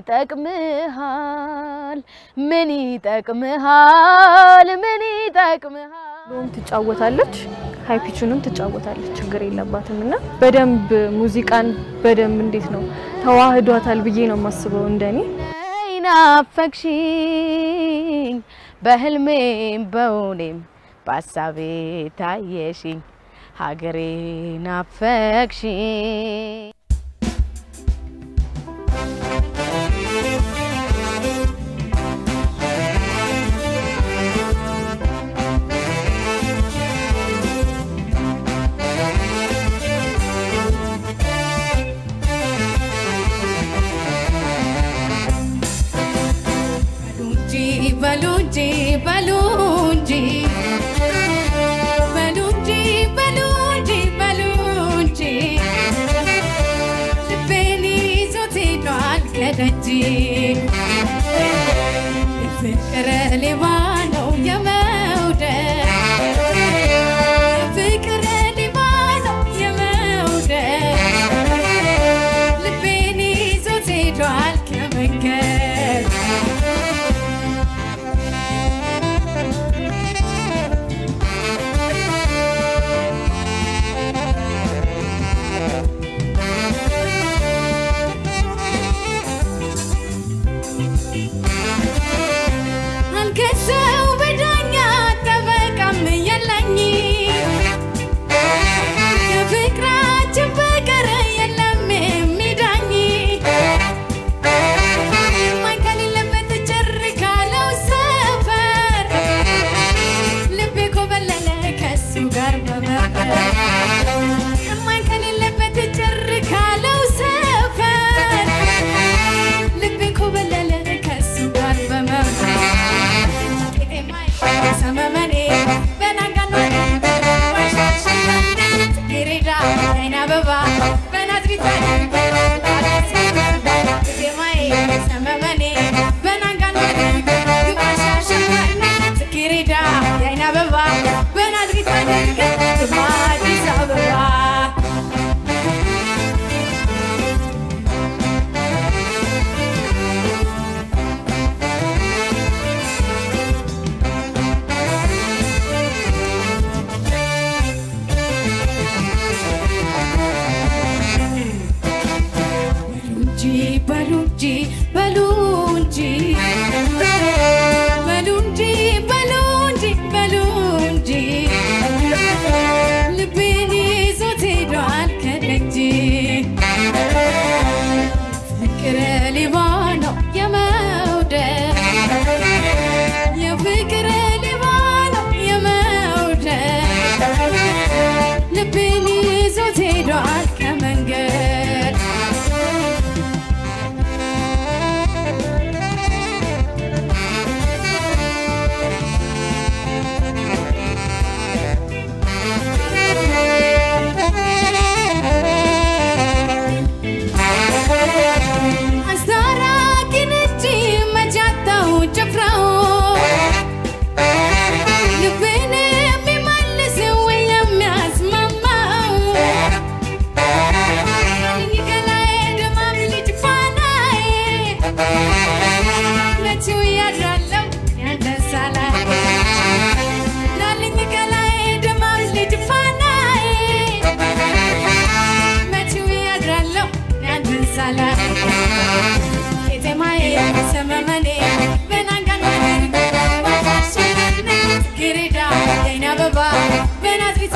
ይጠቅምሃል? ምን ይጠቅምሃል? ምን ይጠቅምሃል? ሎም ትጫወታለች፣ ሃይፒቹንም ትጫወታለች፣ ችግር የለባትም እና በደንብ ሙዚቃን በደንብ እንዴት ነው ተዋህዷታል ብዬ ነው የማስበው እንደኔ። ናፈቅሽኝ በህልሜም በውኔም በሀሳቤ ታየሽኝ ሀገሬ ናፈቅሽኝ በሉ እንጂ በሉ እንጂ በሉ እንጂ በሉ እንጂ በሉ እንጂ ልቤን ይዞት ሄዷል ከደጅ የፍቅር ሌባ ነው የመውደድ የፍቅር ሌባ ነው የመውደድ ልቤን ይዞት ሄዷል ከመንገድ አልከሰው በዳኛ ጠበቃም የለኝ ከፍቅራችን በቀር የለም የሚዳኝ ማን ከሌለበት ጭር ካለው ሰፈር ልቤ ኮበለለ ከሱ ጋር በመበር ማን ከሌለበት ጭር ካለው ሰፈር ልቤ ኮበለለ ከሱ ጋር በመበር ሰመመኔ በናጋኖ ጽጌረዳ አይን አበባ በናዝሪት ዜማዬ ሰመመኔ በናጋኖ ግባሻሸማኔ ጽጌረዳ የአይን አበባ በናዝሪት ግባ አዲስ አበባ እንጂ በሉ እንጂ በሉ እንጂ በሉ እንጂ በሉ እንጂ በሉ እንጂ ልቤን ይዞት ሄዷል ከደጅ ፍቅር ሌባ ነው የመውደድ የፍቅር ሌባ ነው የመውደድ ልቤን ይዞት ሄዷል ከመንገድ አስታራቂን እጅ መጃታው ጭፍራው ልቤን የሚመልስ ወይ የሚያስማማው ይገላዬ ድማም ልጅ ፋናዬ መቼው ያድራለው ያንደሳላ ላልኝ ገላዬ ድማም ልጅ ፋናዬ መቼው ያድራለው ያንደሳላ ቄጤማዬ ሰመመኔ በናንጋኖ ግሬዳ የአይን አበባ በናዝሪት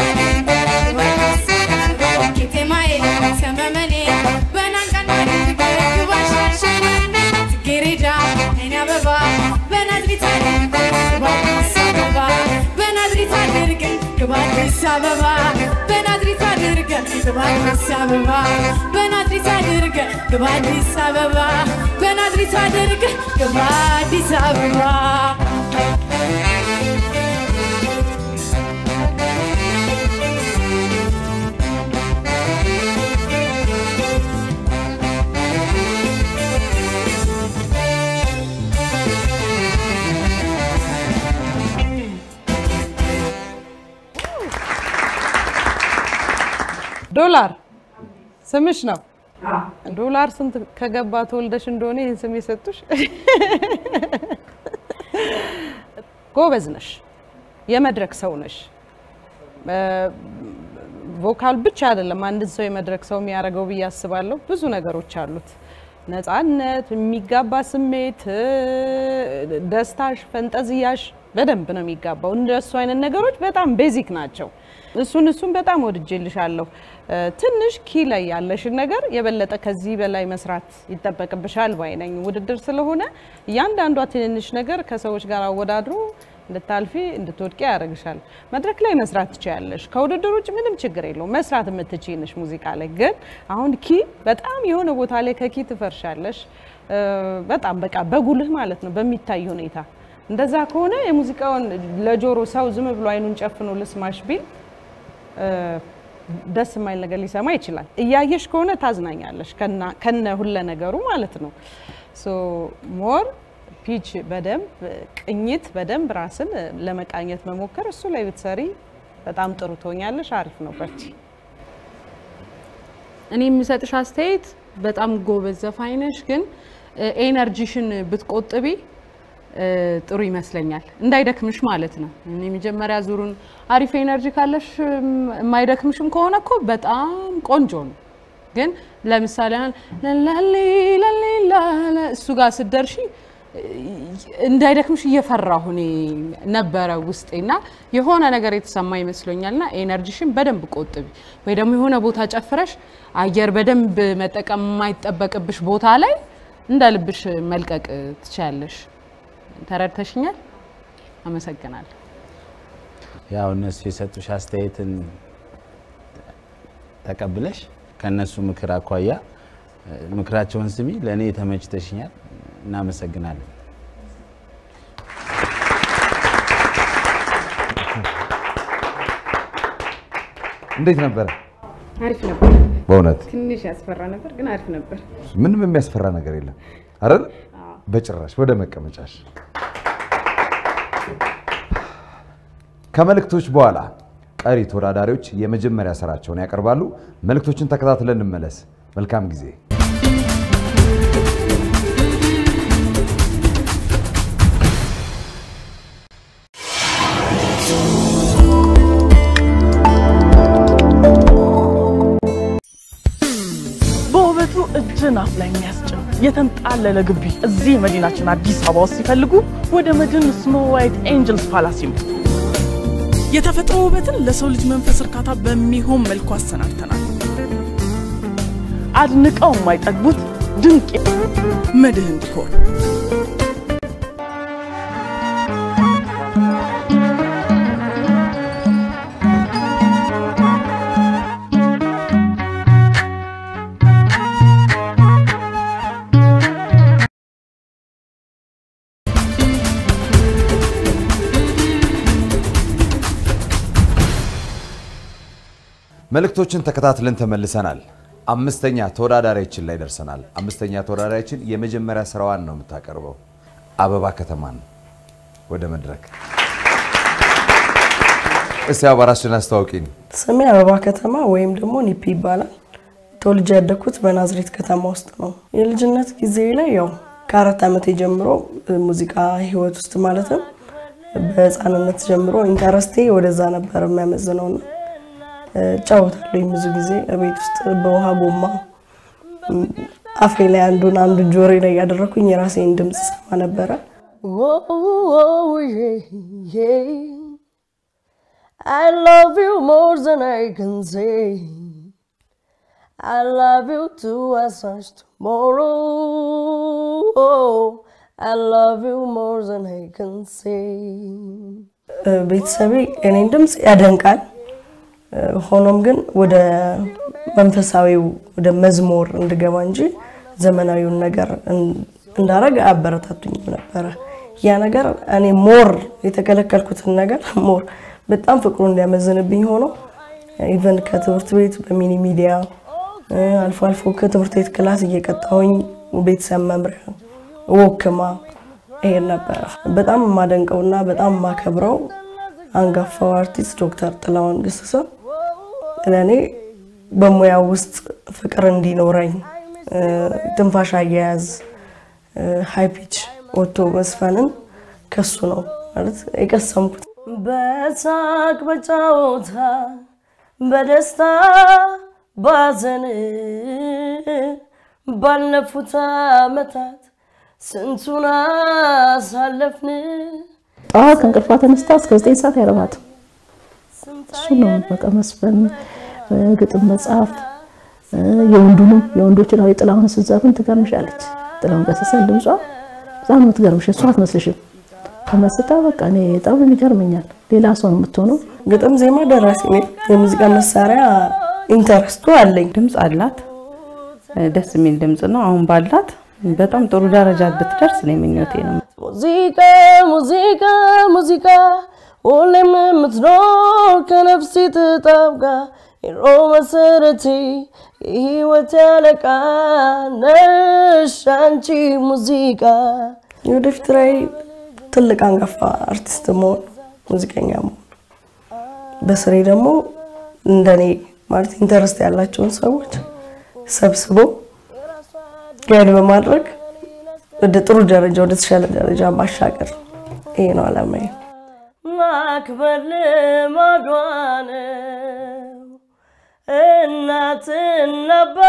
ቄጤማዬ ሰመመኔ በናንጋኖ ግባሻሸማኔ ግሬዳ የአይን አበባ በናዝሪት ግባዲስ አበባ በናዝሪት አድርገን ግባዲስ አበባ በናዝሪት አድርገን ግባዲስ አበባ በናዝሪት አድርገን ግባዲስ አበባ በናዝሪት አድርገን ግባዲስ አበባ ዶላር ስምሽ ነው። ዶላር ስንት ከገባ ተወልደሽ እንደሆነ ይህን ስም የሰጡሽ? ጎበዝ ነሽ፣ የመድረክ ሰው ነሽ። ቮካል ብቻ አይደለም አንድን ሰው የመድረክ ሰው የሚያደርገው ብዬ አስባለሁ። ብዙ ነገሮች አሉት። ነፃነት፣ የሚጋባ ስሜት፣ ደስታሽ፣ ፈንጠዝያሽ በደንብ ነው የሚጋባው። እንደሱ አይነት ነገሮች በጣም ቤዚክ ናቸው። እሱን እሱን በጣም ወድጄልሻለሁ። ትንሽ ኪ ላይ ያለሽን ነገር የበለጠ ከዚህ በላይ መስራት ይጠበቅብሻል ባይ ነኝ። ውድድር ስለሆነ እያንዳንዷ ትንንሽ ነገር ከሰዎች ጋር አወዳድሮ እንድታልፊ እንድትወድቂ ያደርግሻል። መድረክ ላይ መስራት ትችያለሽ። ከውድድር ውጭ ምንም ችግር የለውም። መስራት የምትችይ ነሽ። ሙዚቃ ላይ ግን አሁን ኪ በጣም የሆነ ቦታ ላይ ከኪ ትፈርሻለሽ። በጣም በቃ በጉልህ ማለት ነው በሚታይ ሁኔታ። እንደዛ ከሆነ የሙዚቃውን ለጆሮ ሰው ዝም ብሎ አይኑን ጨፍኖ ልስማሽ ቢል ደስ የማይል ነገር ሊሰማ ይችላል። እያየሽ ከሆነ ታዝናኛለሽ ከነ ሁለ ነገሩ ማለት ነው። ሶ ሞር ፒች በደንብ ቅኝት በደንብ ራስን ለመቃኘት መሞከር እሱ ላይ ብትሰሪ በጣም ጥሩ ትሆኛለሽ። አሪፍ ነው። በርቺ። እኔ የምሰጥሽ አስተያየት በጣም ጎበዝ ዘፋኝ ነሽ፣ ግን ኤነርጂሽን ብትቆጥቢ ጥሩ ይመስለኛል። እንዳይደክምሽ ማለት ነው። እኔ መጀመሪያ ዙሩን አሪፍ ኤነርጂ ካለሽ የማይደክምሽም ከሆነ እኮ በጣም ቆንጆ ነው። ግን ለምሳሌ ላላ እሱ ጋር ስትደርሺ እንዳይደክምሽ እየፈራሁ እኔ ነበረ ውስጤና የሆነ ነገር የተሰማ ይመስሎኛልና ኤነርጂሽን በደንብ ቆጥቢ፣ ወይ ደግሞ የሆነ ቦታ ጨፍረሽ አየር በደንብ መጠቀም የማይጠበቅብሽ ቦታ ላይ እንደ ልብሽ መልቀቅ ትችያለሽ። ተረድተሽኛል? አመሰግናለሁ። ያው እነሱ የሰጡሽ አስተያየትን ተቀብለሽ ከእነሱ ምክር አኳያ ምክራቸውን ስሚ። ለእኔ ተመችተሽኛል። እናመሰግናለን። እንዴት ነበረ? አሪፍ ነበር። በእውነት ትንሽ ያስፈራ ነበር፣ ግን አሪፍ ነበር። ምንም የሚያስፈራ ነገር የለም አይደል? በጭራሽ። ወደ መቀመጫሽ። ከመልእክቶች በኋላ ቀሪ ተወዳዳሪዎች የመጀመሪያ ስራቸውን ያቀርባሉ። መልእክቶችን ተከታትለን እንመለስ። መልካም ጊዜ። በውበቱ እጅን አፍ ላይ የሚያስጭን የተንጣለለ ግቢ እዚህ መዲናችን አዲስ አበባ ውስጥ ሲፈልጉ ወደ መድን ስኖ ዋይት ኤንጅልስ ፓላስ ይምጡ። የተፈጥሮ ውበትን ለሰው ልጅ መንፈስ እርካታ በሚሆን መልኩ አሰናድተናል። አድንቀው የማይጠግቡት ድንቅ መድህን ዲኮር መልእክቶችን ተከታትለን ተመልሰናል። አምስተኛ ተወዳዳሪያችን ላይ ደርሰናል። አምስተኛ ተወዳዳሪያችን የመጀመሪያ ስራዋን ነው የምታቀርበው። አበባ ከተማን ወደ መድረክ እስቲ አባራችን አስተዋውቂኝ። ስሜ አበባ ከተማ ወይም ደግሞ ኒፒ ይባላል። ተወልጄ ያደግኩት በናዝሬት ከተማ ውስጥ ነው። የልጅነት ጊዜ ላይ ያው ከአራት ዓመቴ ጀምሮ ሙዚቃ ህይወት ውስጥ ማለትም በህፃንነት ጀምሮ ኢንተረስቴ ወደዛ ነበር የሚያመዝነው ነው እጫወታለሁ ብዙ ጊዜ ቤት ውስጥ በውሃ ጎማ አፌ ላይ አንዱን አንዱን ጆሬ ላይ ያደረኩኝ የራሴን ድምፅ ሰማ ነበረ። I love you more than I can say. I love you too as such tomorrow. I love you more than I can say. ቤተሰቤ የኔን ድምፅ ያደንቃል። ሆኖም ግን ወደ መንፈሳዊው ወደ መዝሙር እንድገባ እንጂ ዘመናዊውን ነገር እንዳረግ አያበረታቱኝም ነበረ። ያ ነገር እኔ ሞር የተከለከልኩትን ነገር ሞር በጣም ፍቅሩ እንዲያመዝንብኝ ሆኖ ኢቨን ከትምህርት ቤት በሚኒ ሚዲያ አልፎ አልፎ ከትምህርት ቤት ክላስ እየቀጣሁኝ ቤተሰብ መምሪያ ወክማ ይሄድ ነበረ። በጣም የማደንቀውና በጣም የማከብረው አንጋፋው አርቲስት ዶክተር ጥላሁን ገሰሰ ለእኔ በሙያው ውስጥ ፍቅር እንዲኖረኝ እ፣ ትንፋሽ አያያዝ ሃይ ፒች ወጥቶ መስፈንን ከሱ ነው ማለት የቀሰምኩት። በሳቅ በጫወታ በደስታ ባዘን ባለፉት ዓመታት ስንቱን አሳለፍን። ጠዋት ከእንቅልፏ ተነስታ እስከ ዘጠኝ ሰዓት አይረባትም። እሱ ነው በቃ መስፈን፣ ግጥም መጽሐፍ፣ የወንዱንም የወንዶችን አሁን የጥላሁን ስትዘፍን ትገርምሻለች። ጥላሁን ገሰሰን ድምጿ በጣም ነው ትገርምሽ። እሷ አትመስልሽም። ተመስጣ በቃ እኔ በጣም ይገርመኛል። ሌላ ሰው ነው የምትሆነው። ግጥም፣ ዜማ ደራሲ ነኝ። የሙዚቃ መሳሪያ ኢንተረስቱ አለኝ። ድምፅ አላት፣ ደስ የሚል ድምፅ ነው። አሁን ባላት በጣም ጥሩ ደረጃ ብትደርስ ነው ምኞቴ ነው። ሙዚቃ ሙዚቃ ሙዚቃ ሁሌም የምትኖር ከነፍሴ ትጣብቃ የሮ መሰረቴ የህይወት ያለቃ ነሽ አንቺ ሙዚቃ። የወደፊት ራዕይ ትልቅ አንጋፋ አርቲስት መሆን፣ ሙዚቀኛ መሆን፣ በስሬ ደግሞ እንደኔ ማለት ኢንተረስት ያላቸውን ሰዎች ሰብስቦ ጋይድ በማድረግ ወደ ጥሩ ደረጃ ወደ ተሻለ ደረጃ ማሻገር ይሄ ነው አላማዬ። ማክበር ልማዷ ነው እናትና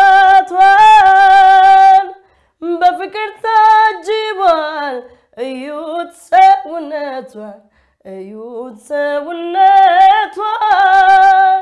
አባቷን በፍቅር ታጅቧል። እዩት ሰውነቷን እዩት ሰውነቷን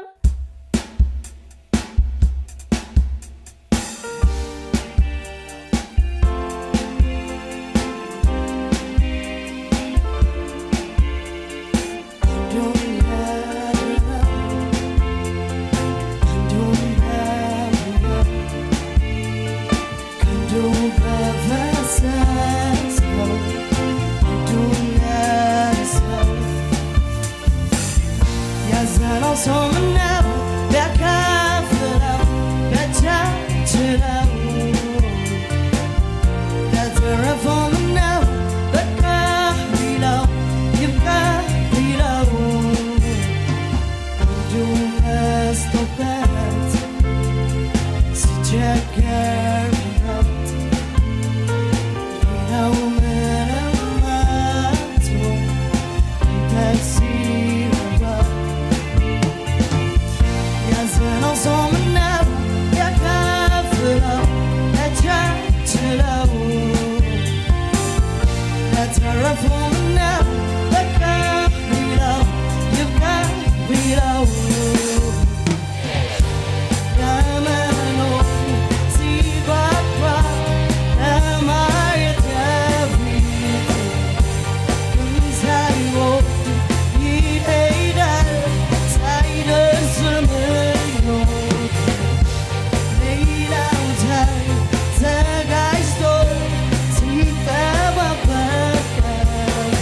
ተዘጋጅቶ ሲጠባበቅ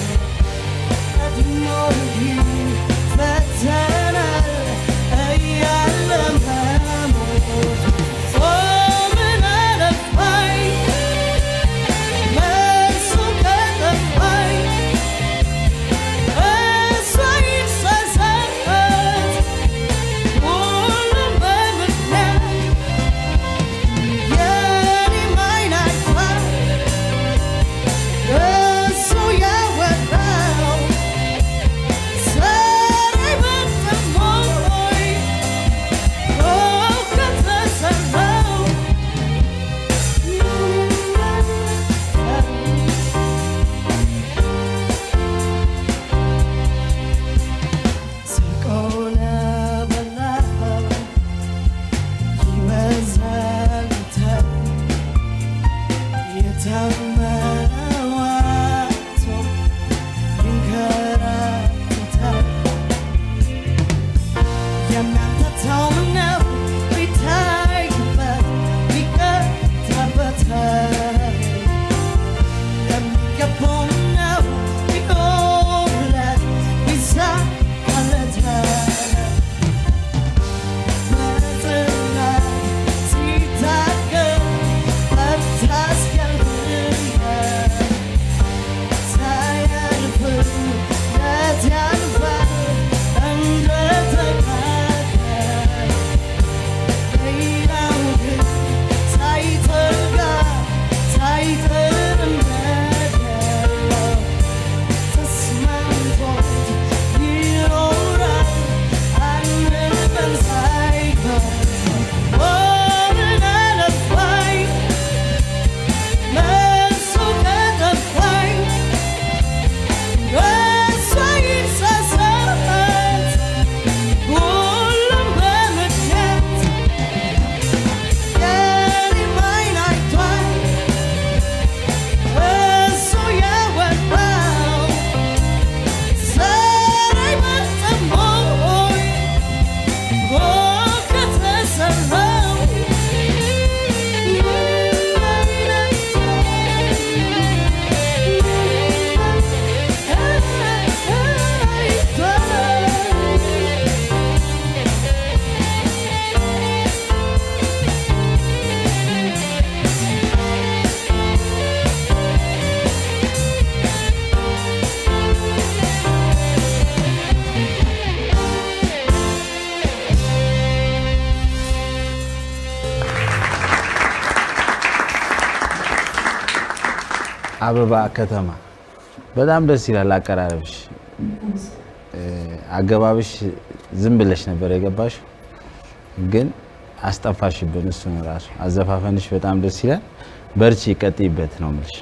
አበባ ከተማ በጣም ደስ ይላል አቀራረብሽ። እ፣ አገባብሽ ዝም ብለሽ ነበር የገባሽ፣ ግን አስጠፋሽብን። እሱን ራሱ አዘፋፈንሽ በጣም ደስ ይላል። በርቺ፣ ቀጥይበት ነው የምልሽ።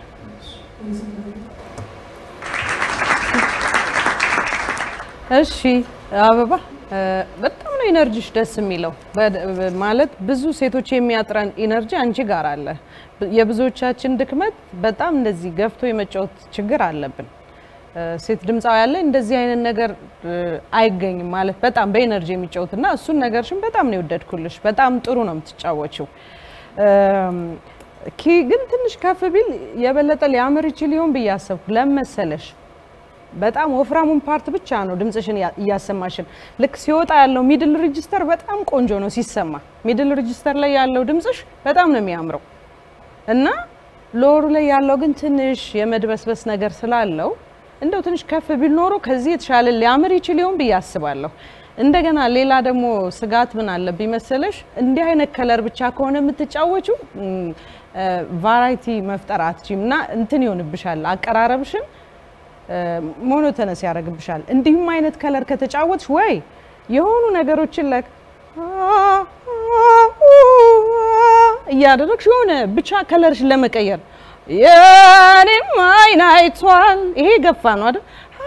እሺ አበባ እ፣ በጣም ነው ኢነርጂሽ ደስ የሚለው። በድ- በ- ማለት ብዙ ሴቶች የሚያጥረን ኢነርጂ አንቺ ጋር አለ። ብ- የብዙዎቻችን ድክመት በጣም እንደዚህ ገፍቶ የመጫወት ችግር አለብን። እ፣ ሴት ድምፃዊ ያለ እንደዚህ አይነት ነገር እ፣ አይገኝም ማለት በጣም በኢነርጂ የሚጫወት እና እሱን ነገርሽን በጣም ነው የወደድኩልሽ። በጣም ጥሩ ነው የምትጫወችው። እም፣ ኪ ግን ትንሽ ከፍ ቢል የበለጠ ሊያምር ይችል ይሆን ብዬ አሰብኩ። ለምን መሰለሽ? በጣም ወፍራሙን ፓርት ብቻ ነው ድምፅሽን ያ- እያሰማሽን። ልክ ሲወጣ ያለው ሚድል ሬጂስተር በጣም ቆንጆ ነው ሲሰማ። ሚድል ሬጂስተር ላይ ያለው ድምፅሽ በጣም ነው የሚያምረው እና ሎሩ ላይ ያለው ግን ትንሽ የመድበስበስ ነገር ስላለው እንደው ትንሽ ከፍ ቢል ኖሮ ከዚህ የተሻለ ሊያምር ይችል ይሆን ብዬ አስባለሁ። እንደገና ሌላ ደግሞ ስጋት ምን አለብኝ መሰለሽ፣ እንዲህ አይነት ከለር ብቻ ከሆነ የምትጫወችው ቫራይቲ መፍጠር አትችም እና እንትን ይሆንብሻል አቀራረብሽን ሞኖተነስ ያደርግብሻል። እንዲሁም አይነት ከለር ከተጫወትሽ ወይ የሆኑ ነገሮችን ለ እያደረግሽ የሆነ ብቻ ከለርሽን ለመቀየር የኔም አይን አይቷል። ይሄ ገፋ ነው አይደል?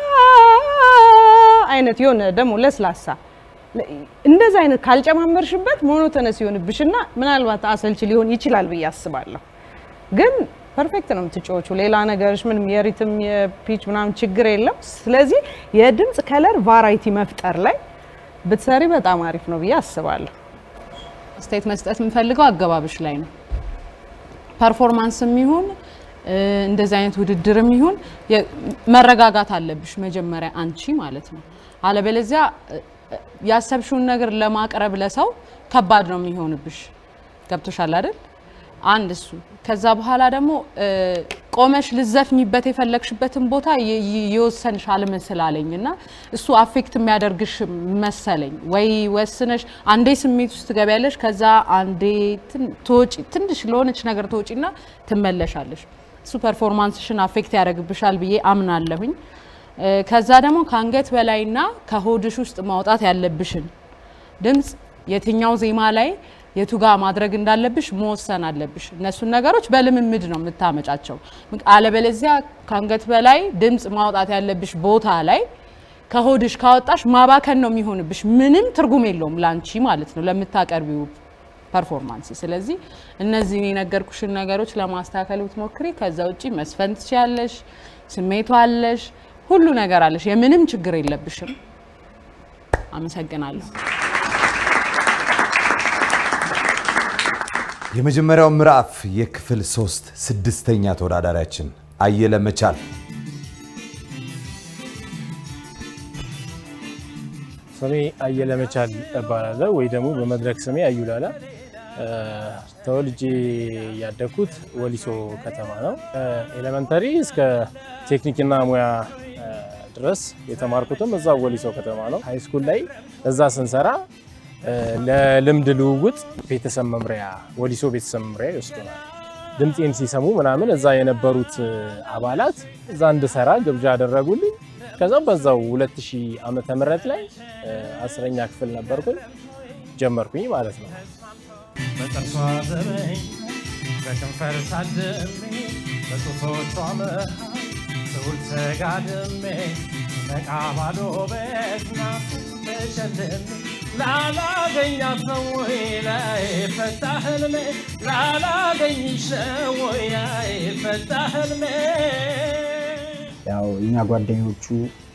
አይነት የሆነ ደግሞ ለስላሳ እንደዚህ አይነት ካልጨማመርሽበት ሞኖተነስ ይሆንብሽና ምናልባት አሰልች ሊሆን ይችላል ብዬ አስባለሁ። ግን ፐርፌክት ነው የምትጫወቹ። ሌላ ነገርሽ ምንም የሪትም የፒች ምናምን ችግር የለም። ስለዚህ የድምፅ ከለር ቫራይቲ መፍጠር ላይ ብትሰሪ በጣም አሪፍ ነው ብዬ አስባለሁ። አስተያየት መስጠት የምፈልገው አገባብሽ ላይ ነው። ፐርፎርማንስም ይሁን እ፣ እንደዚህ አይነት ውድድርም ይሁን የ- መረጋጋት አለብሽ መጀመሪያ አንቺ ማለት ነው። አለበለዚያ እ፣ እ፣ ያሰብሽውን ነገር ለማቅረብ ለሰው ከባድ ነው የሚሆንብሽ። ገብቶሻል አይደል? አንድ እሱ። ከዛ በኋላ ደግሞ እ፣ ቆመሽ ልዘፍኝበት የፈለግሽበትን ቦታ የ- የ- የወሰንሽ አልመስል አለኝ እና እሱ አፌክት የሚያደርግሽ መሰለኝ። ወይ ወስነሽ አንዴ ስሜት ውስጥ ትገቢያለሽ፣ ከዛ አንዴ ትን- ትወጪ ትንሽ ለሆነች ነገር ትወጪና ትመለሻለሽ። እሱ ፐርፎርማንስሽን አፌክት ያደርግብሻል ብዬ አምናለሁኝ። እ፣ ከዛ ደግሞ ከአንገት በላይና ከሆድሽ ውስጥ ማውጣት ያለብሽን ድምፅ የትኛው ዜማ ላይ የቱ ጋር ማድረግ እንዳለብሽ መወሰን አለብሽ። እነሱን ነገሮች በልምምድ ነው የምታመጫቸው። ምክ- አለበለዚያ ከአንገት በላይ ድምፅ ማውጣት ያለብሽ ቦታ ላይ ከሆድሽ ካወጣሽ ማባከን ነው የሚሆንብሽ። ምንም ትርጉም የለውም ላንቺ ማለት ነው ለምታቀርቢው ፐርፎርማንስ። ስለዚህ እነዚህን የነገርኩሽን ነገሮች ለማስተካከል ብትሞክሪ፣ ከዛ ውጪ መስፈን ትችያለሽ፣ ስሜቱ አለሽ፣ ሁሉ ነገር አለሽ፣ የምንም ችግር የለብሽም። አመሰግናለሁ። የመጀመሪያው ምዕራፍ የክፍል ሶስት ስድስተኛ ተወዳዳሪያችን አየለ መቻል ስሜ አየለ መቻል እባላለሁ ወይ ደግሞ በመድረክ ስሜ አዩላላ። እ፣ ተወልጄ ያደግኩት ወሊሶ ከተማ ነው። ኤሌመንተሪ እስከ ቴክኒክና ሙያ እ፣ ድረስ የተማርኩትም እዛ ወሊሶ ከተማ ነው። ሃይ ስኩል ላይ እዛ ስንሰራ እ፣ ለልምድ ልውውጥ ቤተሰብ መምሪያ ወሊሶ ቤተሰብ መምሪያ ይወስዱናል። ድምፄን ሲሰሙ ምናምን እዛ የነበሩት እ፣ አባላት እዛ እንድሰራ ግብዣ አደረጉልኝ። ከዛ በዛው 2000 ዓመተ ምህረት ላይ እ፣ አስረኛ ክፍል ነበርኩኝ ጀመርኩኝ ማለት ነው። በጥርሷ ዘበኝ በከንፈር ታድሜ በጡቶቿ መሃል ስውል ተጋድሜ ነቃ ባዶ ቤት ናት ተሸልሜ ላላገኛት ነው ወይ ላይ ፈታ ህልሜ ላላገኝሽ ነው ወይ ላይ ፈታ ህልሜ ያው እኛ ጓደኞቹ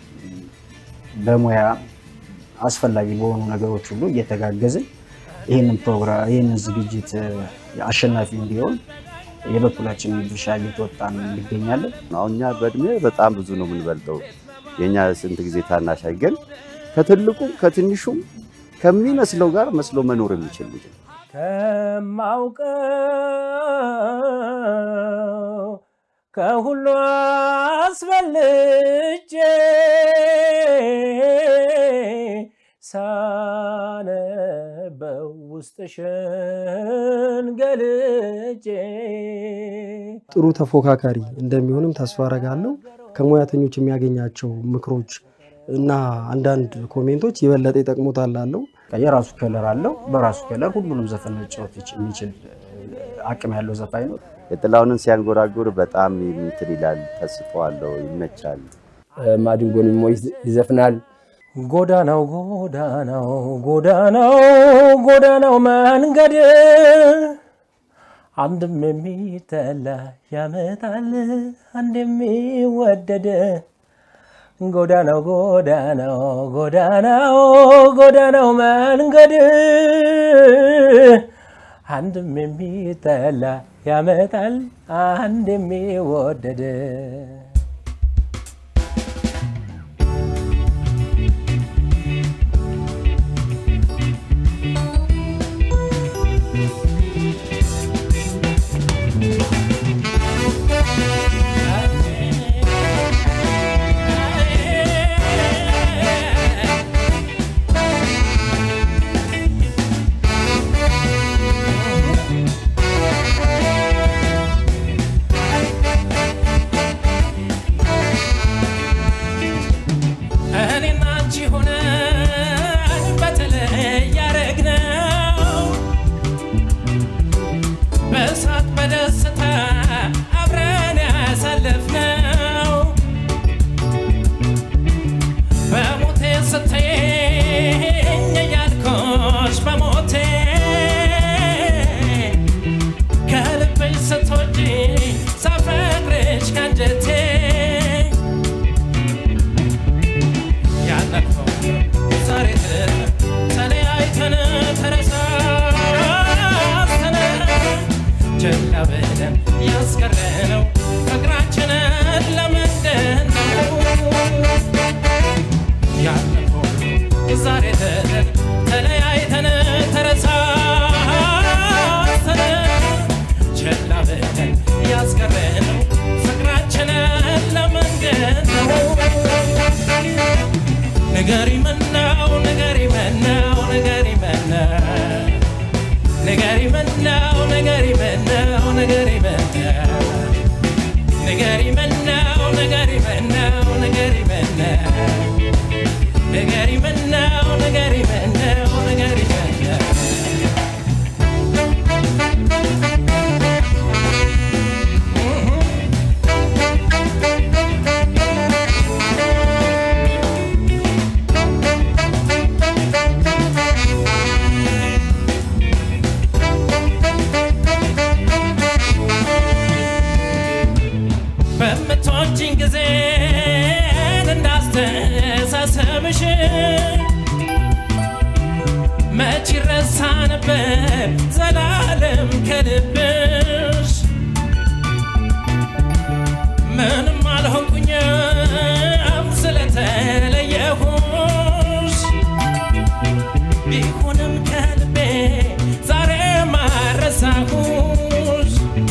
በሙያ አስፈላጊ በሆኑ ነገሮች ሁሉ እየተጋገዝን ይህንን ፕሮግራም ይህንን ዝግጅት አሸናፊ እንዲሆን የበኩላችንን ድርሻ እየተወጣን እንገኛለን። አሁን እኛ በእድሜ በጣም ብዙ ነው የምንበልጠው። የእኛ ስንት ጊዜ ታናሽ ግን ከትልቁም ከትንሹም ከሚመስለው ጋር መስሎ መኖር የሚችል ልጅ ነው። ከማውቀው ከሁሉ አስበልጬ ሳነበው ውስጥሽን ገልጬ ጥሩ ተፎካካሪ እንደሚሆንም ተስፋ አረጋለሁ። ከሙያተኞች የሚያገኛቸው ምክሮች እና አንዳንድ ኮሜንቶች የበለጠ ይጠቅሙታል አለው። የራሱ ከለር አለው። በራሱ ከለር ሁሉንም ዘፈን መጫወት ይች- የሚችል አቅም ያለው ዘፋኝ ነው። የጥላሁንን ሲያንጎራጉር በጣም እንትን ይላል፣ ተስጦ አለው፣ ይመቻል። ማዲንጎን ሞ ይዘፍናል። ጎዳናው ጎዳናው ጎዳናው ጎዳናው መንገድ አንድም የሚጠላ ያመጣል አንድ የሚወደድ ጎዳናው ጎዳናው ጎዳናው ጎዳናው መንገድ አንድም የሚጠላ ያመጣል አንድ የሚወደድ እኔና አንቺ ሆነን በተለይ ያረግነው በሳቅ በደስታ አብረን ያሳለፍነው በሞቴ ስትይኝ እያልኩሽ በሞቴ ከልብሽ ስትወጂ ሳፈቅርሽ ከአንጀቴ ያለፈው ዛሬ ተለያይተን ተረሳስተን ችላ ብለን ያስቀረነው ፍቅራችንን ለምንድን ነው? ያለፈው ዛሬ ተለያይተን ተረሳስተን ችላ ብለን ያስቀረነው ፍቅራችንን ለምንድን ነው? ንገሪ ምነው ንገሪ ምነው ንገሪ ምነው ንገሪ ምነው ንገሪ ምነው ንገሪ ምነው ንገሪ ምነው ንገሪ ምነው ንገሪ ምነው ንገሪ ምነው ንገሪ ምነው ንገሪ ምነው በምትወጂኝ ጊዜ እንዳስተሳሰብሽ መች ይረሳ ነበር ዘላለም ከልብሽ ምንም አልሆንኩኝም ስለተለየሁሽ ቢሆንም ከልቤ ዛሬ ማረሳሁሽ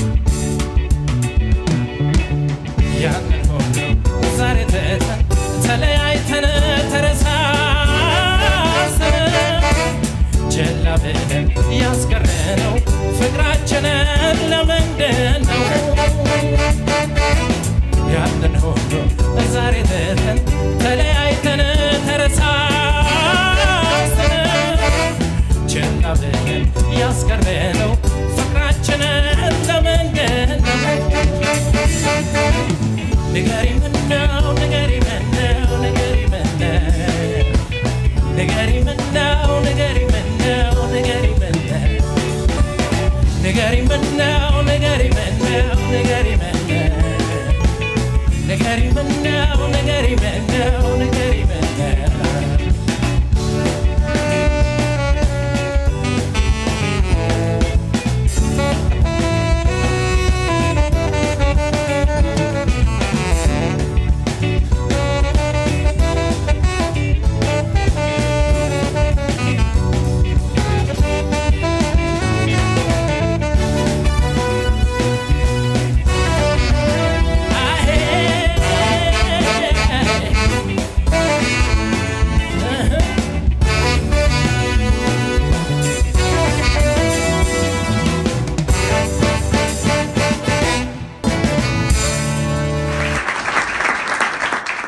ያንን ሁሉ ዛሬ ትተን ተለያይተን ተረሳስተን ችላ ብለን ያስቀረነው ፍቅራችንን ለምንድን ነው? ያንን ሁሉ ዛሬ ትተን ተለያይተን ተረሳስተን ችላ ብለን ያስቀረነው ፍቅራችንን ለምንድን ነው? ንገሪ ምነው ንገሪ ምነው ንገሪ ምነው ንገሪ ምነው ንገሪ ምነው ንገሪ ምነው ንገሪ ምነው ንገሪ ምነው ንገሪ ምነው ንገሪ ምነው ንገሪ ምነው ንገሪ ምነው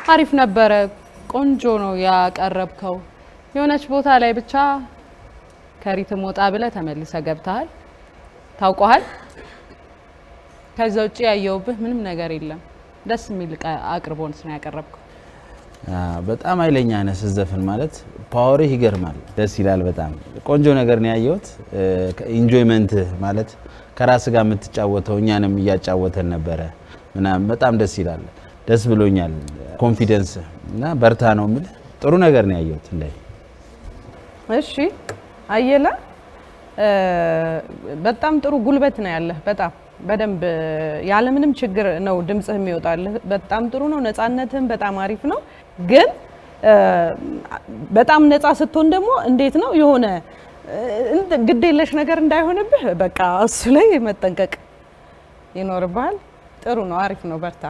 አሪፍ ነበረ። ቆንጆ ነው ያቀረብከው። የሆነች ቦታ ላይ ብቻ ከሪትም ወጣ ብለህ ተመልሰህ ገብተሃል፣ ታውቀሃል። ከዛ ውጭ ያየውብህ ምንም ነገር የለም። ደስ የሚል ቃ- አቅርቦት ነው ያቀረብከው። አ፣ በጣም ኃይለኛ ነህ ስትዘፍን ማለት ፓወርህ ይገርማል። ደስ ይላል። በጣም ቆንጆ ነገር ነው ያየሁት። ኢንጆይመንትህ ማለት ከራስ ጋር የምትጫወተው እኛንም እያጫወተን ነበረ ምናምን በጣም ደስ ይላል። ደስ ብሎኛል። ኮንፊደንስ እና በርታ ነው የምልህ። ጥሩ ነገር ነው ያየሁት እንደ እሺ አየለ እ፣ በጣም ጥሩ ጉልበት ነው ያለህ። በጣም በደንብ ያለምንም ችግር ነው ድምጽህ የሚወጣልህ። በጣም ጥሩ ነው። ነፃነትህም በጣም አሪፍ ነው። ግን እ፣ በጣም ነፃ ስትሆን ደግሞ እንዴት ነው የሆነ እ፣ እንት- ግድ የለሽ ነገር እንዳይሆንብህ በቃ እሱ ላይ መጠንቀቅ ይኖርብሃል። ጥሩ ነው። አሪፍ ነው። በርታ።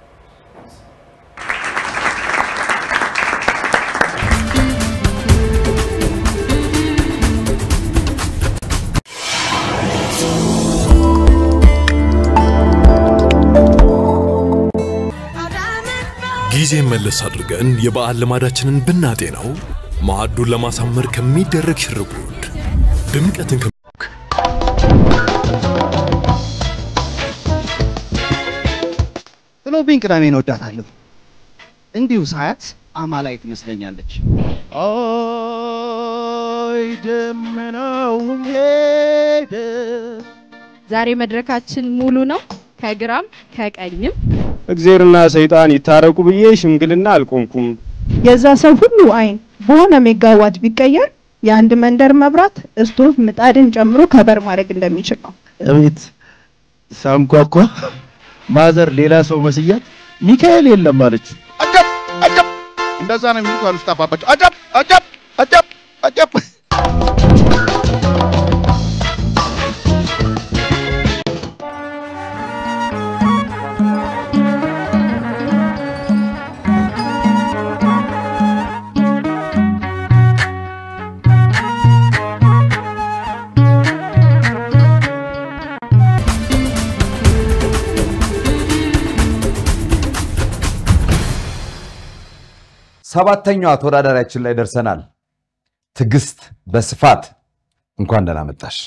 ጊዜ መለስ አድርገን የበዓል ልማዳችንን ብናጤነው ማዕዱን ለማሳመር ከሚደረግ ሽርጉድ ድምቀትን ከ- ጥሎብኝ ቅዳሜን እወዳታለሁ። እንዲሁ ሳያት አማላይ ትመስለኛለች። አይ ደመናው ሄደ። ዛሬ መድረካችን ሙሉ ነው፣ ከግራም ከቀኝም። እግዜርና ሰይጣን ይታረቁ ብዬ ሽምግልና አልቆምኩም። የዛ ሰው ሁሉ አይን በሆነ ሜጋዋት ቢቀየር የአንድ መንደር መብራት እስቶቭ ምጣድን ጨምሮ ከበር ማድረግ እንደሚችል ነው። እቤት ሳንኳኳ ማዘር ሌላ ሰው መስያት ሚካኤል የለም አለች። አጨብ አጨብ እንደዛ ነው የሚሉት አሉ ስታባባቸው። አጨብ አጨብ አጨብ አጨብ ሰባተኛዋ ተወዳዳሪያችን ላይ ደርሰናል። ትዕግስት በስፋት እንኳን ደህና መጣሽ።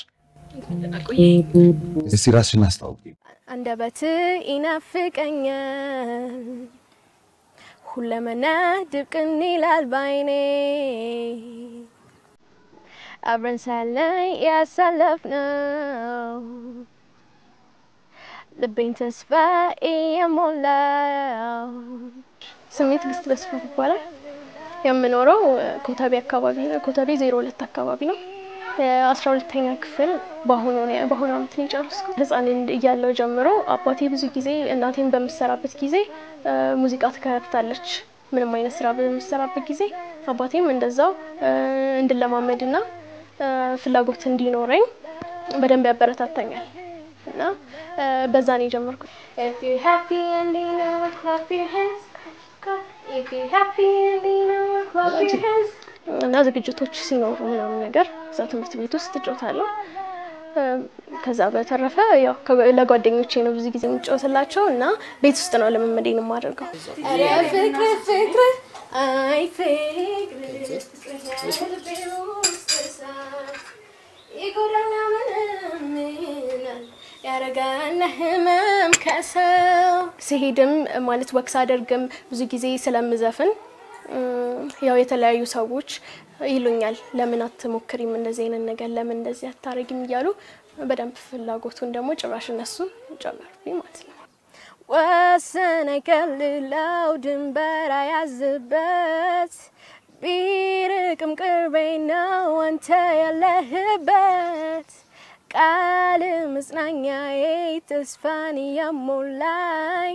እስቲ ራስሽን አስታውቂ። አንደበት ይናፍቀኛል ሁለመና ድብቅን ይላል ባይኔ አብረን ሳለን ያሳለፍነው ልቤን ተስፋ እየሞላው ስሜ ትዕግስት በስፋት ይባላል። የምኖረው ኮተቤ አካባቢ ነው። ኮተቤ ዜሮ ሁለት አካባቢ ነው። የአስራ ሁለተኛ ክፍል በአሁኑ ነው- በአሁኑ አመት ነው የጨረስኩት። ህፃን እያለሁ ጀምሮ አባቴ ብዙ ጊዜ እናቴን በምሰራበት ጊዜ እ፣ ሙዚቃ ትከፍታለች። ምንም አይነት ስራ በምሰራበት ጊዜ አባቴም እንደዛው እ፣ እንድለማመድና እ፣ ፍላጎት እንዲኖረኝ በደንብ ያበረታታኛል እና እ፣ በዛ ነው የጀመርኩት። If you're happy and you know it, clap your hands. If you're happy and you know it, clap your hands. እና ዝግጅቶች ሲኖሩ ምናምን ነገር እዛ ትምህርት ቤት ውስጥ እጫወታለሁ። እ፣ ከዛ በተረፈ ያው ከ- ለጓደኞቼ ነው ብዙ ጊዜ የምጫወትላቸው እና ቤት ውስጥ ነው ልምምዴን የማደርገው። ኧረ ፍቅር ፍቅር አይ ፍቅር ልቤ ውስጥ እሳት ይጎዳና ምንም ይላል ያረጋና ህመም ከሰው ሲሄድም ማለት ወክስ አደርግም ብዙ ጊዜ ስለምዘፍን እም፣ ያው የተለያዩ ሰዎች ይሉኛል፣ ለምን አትሞክሪም እንደዚህ አይነት ነገር ለምን እንደዚህ አታረጊም እያሉ በደንብ ፍላጎቱን ደግሞ ጭራሽ እነሱ ጨመሩብኝ ማለት ነው። ወሰን አይከልለው ድንበር አያዝበት ቢርቅም ቅርቤ ነው አንተ ያለህበት ቃል መጽናኛዬ ተስፋን እያሞላኝ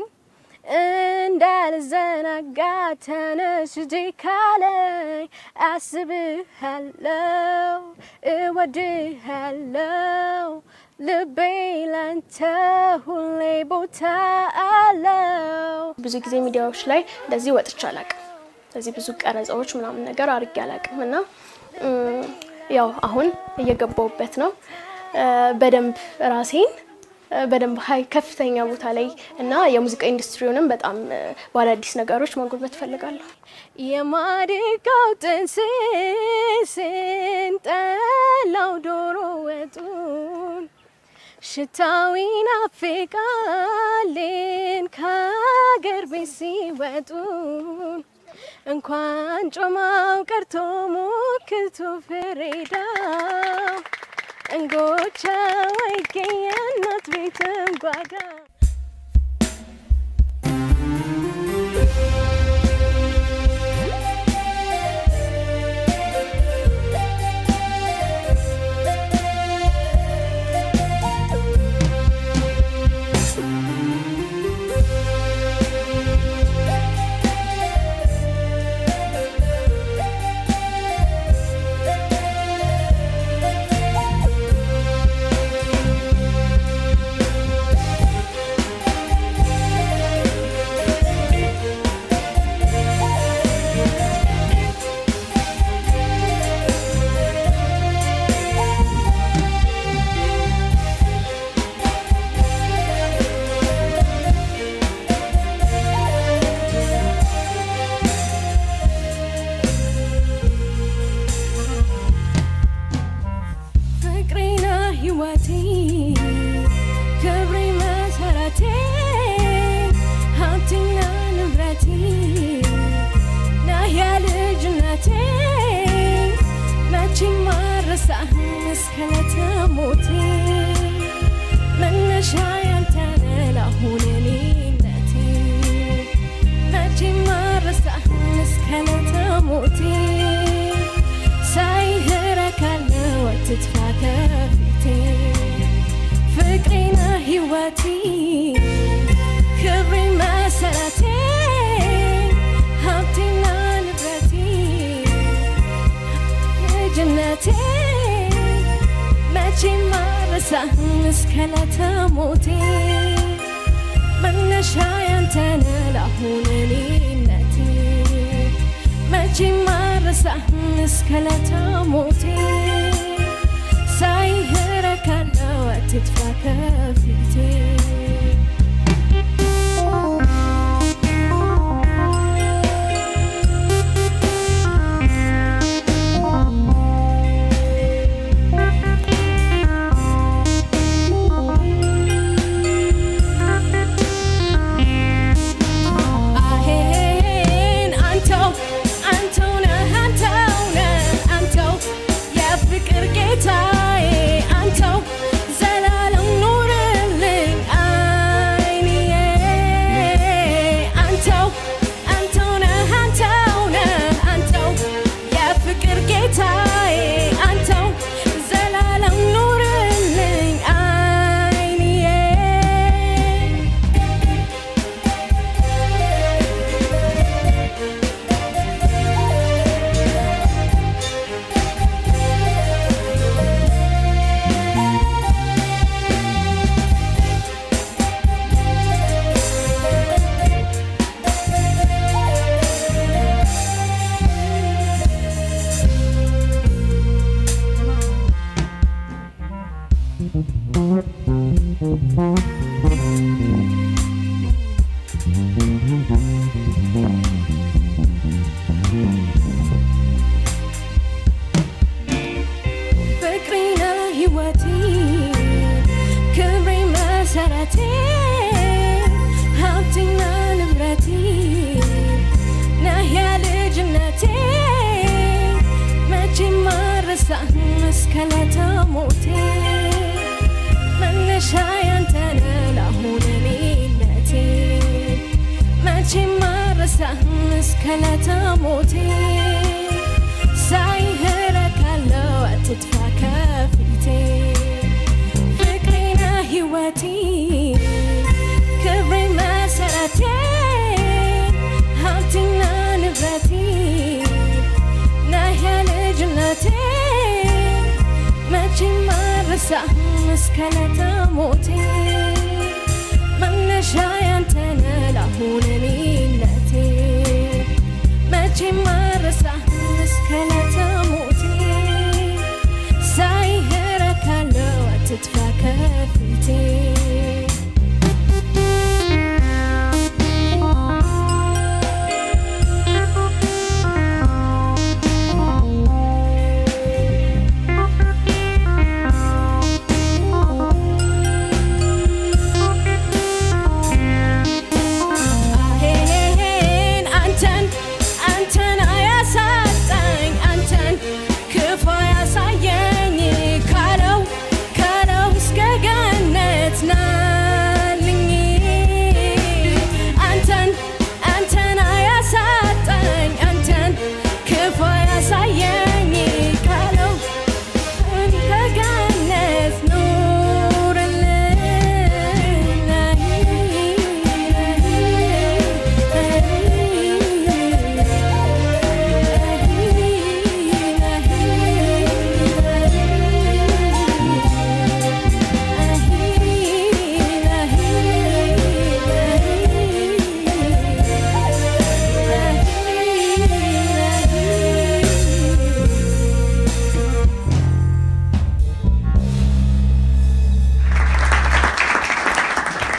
እንዳልዘናጋ ተነስ እጄ ካለኝ አስብሃለው እወድሃለው ልቤ ላንተ ሁሌ ቦታ አለው። ብዙ ጊዜ ሚዲያዎች ላይ እንደዚህ ወጥቼ አላቅም። እንደዚህ ብዙ ቀረጻዎች ምናምን ነገር አድርጌ አላቅም እና እም፣ ያው አሁን እየገባውበት ነው እ፣ በደንብ ራሴን እ፣ በደንብ ሀይ ከፍተኛ ቦታ ላይ እና የሙዚቃ ኢንዱስትሪውንም በጣም እ፣ በአዳዲስ ነገሮች ማጎልበት እፈልጋለሁ። የማድጋው ጥንስስን ጠላው ዶሮ ወጡን ሽታው ይናፍቃልን ከሀገር ቤት ሲወጡ እንኳን ጮማው ቀርቶ ሙክቱ ፍሬዳው እንጎቻው አይገኝ እናት ቤትም ጓዳ ፍቅሬና ህይወቴ ክብሬ መሰረቴ ሀብቴና ንብረቴ ነህ የልጅነቴ መቼም አልረሳህም እስከ ዕለተ ሞቴ መነሻ ያንተ ነህ ለአሁን እኔነቴ መቼም አልረሳህም እስከ ዕለተ ሞቴ ሳይህ እረካለሁ አትጥፋ ከፊቴ ፍቅሬና ህይወቴ ክብሬ መሰረቴ ሀብቴና ንብረቴ ልጅነቴ መቼም አልረሳህም እስከ ዕለተ ሞቴ መነሻ ያንተ ነህ ለአሁን እኔነቴ መቼም አልረሳህም እስከ ዕለተ ሞቴ ሳይህ እረካለሁ አትጥፋ ከፊቴ አሄን አንተው አንተው ነህ አንተው ነህ አንተው የፍቅር ጌታዬ አንተው ዘላለም ኑርልኝ አይንዬ አንተው አንተው ነህ አንተው ነህ አንተው የፍቅር ጌታዬ አንተው ዘላለም ኑርልኝ አይንዬ ፍቅሬና ህይወቴ ክብሬ መሰረቴ ሀብቴና ንብረቴ ነህ የልጅነቴ መቼም አልረሳህም እስከ ዕለተ ሞቴ መነሻ ያንተ ነህ ለአሁን እኔነቴ መቼም አልረሳህም እስከ ዕለተ ሞቴ ሳይህ እረካለሁ አትጥፋ ከፊቴ ፍቅሬና ህይወቴ ክብሬ መሰረቴ ሀብቴና ንብረቴ ነህ የልጅነቴ መቼም አልረሳህም እስከ ዕለተ ሞቴ መነሻ ያንተ ነህ ለአሁን እኔነቴ መቼም አልረሳህም እስከ ዕለተ ሞቴ ሳይህ እረካለሁ አትጥፋ ከፊቴ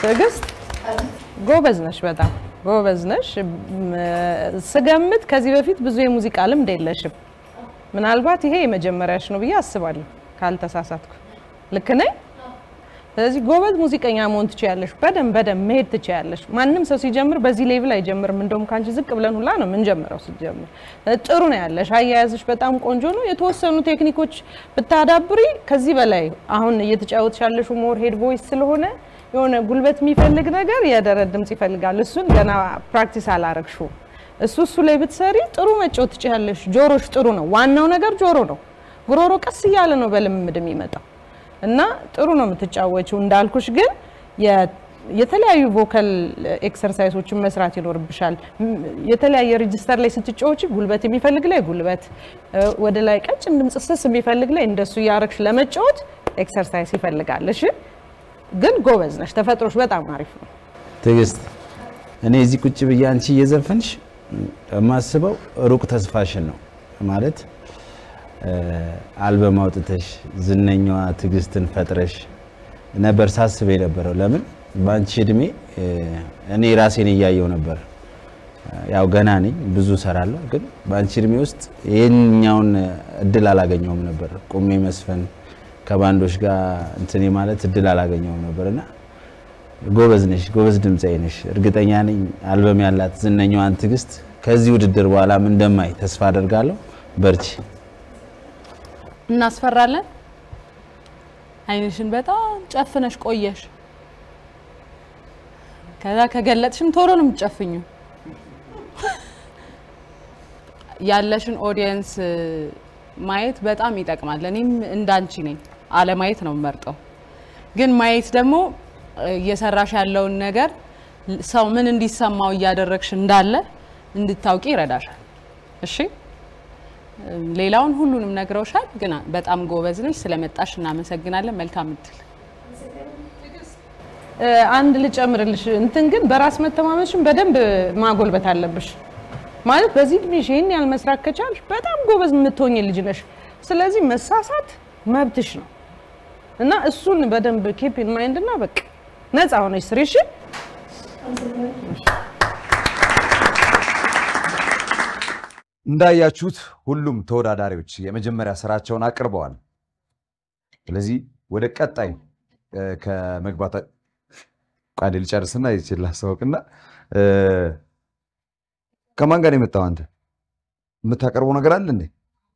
ትዕግስት ጎበዝ ነሽ፣ በጣም ጎበዝ ነሽ። እም፣ ስገምት ከዚህ በፊት ብዙ የሙዚቃ ልምድ የለሽም። ምናልባት ይሄ የመጀመሪያሽ ነው ብዬ አስባለሁ ካልተሳሳትኩ። ልክ ነኝ? ስለዚህ ጎበዝ ሙዚቀኛ መሆን ትችያለሽ። በደንብ በደንብ መሄድ ትችያለሽ። ማንም ሰው ሲጀምር በዚህ ሌቭል አይጀምርም። እንደውም ከአንቺ ዝቅ ብለን ሁላ ነው የምንጀምረው ሲጀምር። ጥሩ ነው ያለሽ፣ አያያዝሽ በጣም ቆንጆ ነው። የተወሰኑ ቴክኒኮች ብታዳብሪ ከዚህ በላይ አሁን እየተጫወትሽ ያለሽው ሞር ሄድ ቮይስ ስለሆነ የሆነ ጉልበት የሚፈልግ ነገር የደረት ድምጽ ይፈልጋል። እሱን ገና ፕራክቲስ አላረግሽውም። እሱ እሱ ላይ ብትሰሪ ጥሩ መጫወት ትችያለሽ። ጆሮሽ ጥሩ ነው። ዋናው ነገር ጆሮ ነው። ጉሮሮ ቀስ እያለ ነው በልምምድ የሚመጣው እና ጥሩ ነው የምትጫወችው። እንዳልኩሽ ግን የ- የተለያዩ ቮካል ኤክሰርሳይሶችን መስራት ይኖርብሻል። ም- የተለያየ ሬጅስተር ላይ ስትጫወች ጉልበት የሚፈልግ ላይ ጉልበት፣ እ፣ ወደ ላይ ቀጭን ድምጽ ስስ የሚፈልግ ላይ እንደሱ እያረግሽ ለመጫወት ኤክሰርሳይዝ ይፈልጋል። እሺ፣ ግን ጎበዝ ነሽ። ተፈጥሮሽ በጣም አሪፍ ነው። ትዕግስት እኔ እዚህ ቁጭ ብዬ አንቺ እየዘፈንሽ የማስበው ሩቅ ተስፋሽን ነው ማለት እ፣ አልበም አውጥተሽ ዝነኛዋ ትዕግስትን ፈጥረሽ ነበር ሳስብ የነበረው። ለምን በአንቺ እድሜ እ፣ እኔ ራሴን እያየው ነበር። ያው ገና ነኝ፣ ብዙ እሰራለሁ። ግን በአንቺ እድሜ ውስጥ ይህኛውን እድል አላገኘውም ነበር። ቁሜ መስፈን ከባንዶች ጋር እንትኔ ማለት እድል አላገኘውም ነበር እና ጎበዝ ነሽ፣ ጎበዝ ድምፃዊ ነሽ። እርግጠኛ ነኝ አልበም ያላት ዝነኛዋን ትዕግስት ከዚህ ውድድር በኋላም እንደማይ ተስፋ አደርጋለሁ። በርቺ። እናስፈራለን። አይንሽን በጣም ጨፍነሽ ቆየሽ። ከዛ ከገለጥሽም ቶሎ ነው የምትጨፍኙ። ያለሽን ኦዲየንስ ማየት በጣም ይጠቅማል። እኔም እንዳንቺ ነኝ፣ አለማየት ነው የምመርጠው። ግን ማየት ደግሞ እየሰራሽ ያለውን ነገር ሰው ምን እንዲሰማው እያደረግሽ እንዳለ እንድታውቂ ይረዳሻል። እሺ ሌላውን ሁሉንም ነግረውሻል፣ ግን በጣም ጎበዝ ነሽ። ስለመጣሽ እናመሰግናለን። መልካም እድል። እ፣ አንድ ልጨምርልሽ እንትን ግን በራስ መተማመንሽን በደንብ ማጎልበት አለብሽ። ማለት በዚህ እድሜሽ ይህን ያህል መስራት ከቻልሽ በጣም ጎበዝ የምትሆኝ ልጅ ነሽ። ስለዚህ መሳሳት መብትሽ ነው እና እሱን በደንብ ኬፕ ኢን ማይንድ እና በቃ ነፃ ሆነሽ ስሪ። እሺ እንዳያችሁት ሁሉም ተወዳዳሪዎች የመጀመሪያ ስራቸውን አቅርበዋል። ስለዚህ ወደ ቀጣይ እ፣ ከመግባታ ቃዴ ልጨርስና ይችል ላስታውቅና እ፣ ከማን ጋር ነው የመጣው? አንተ የምታቀርበው ነገር አለ እንዴ?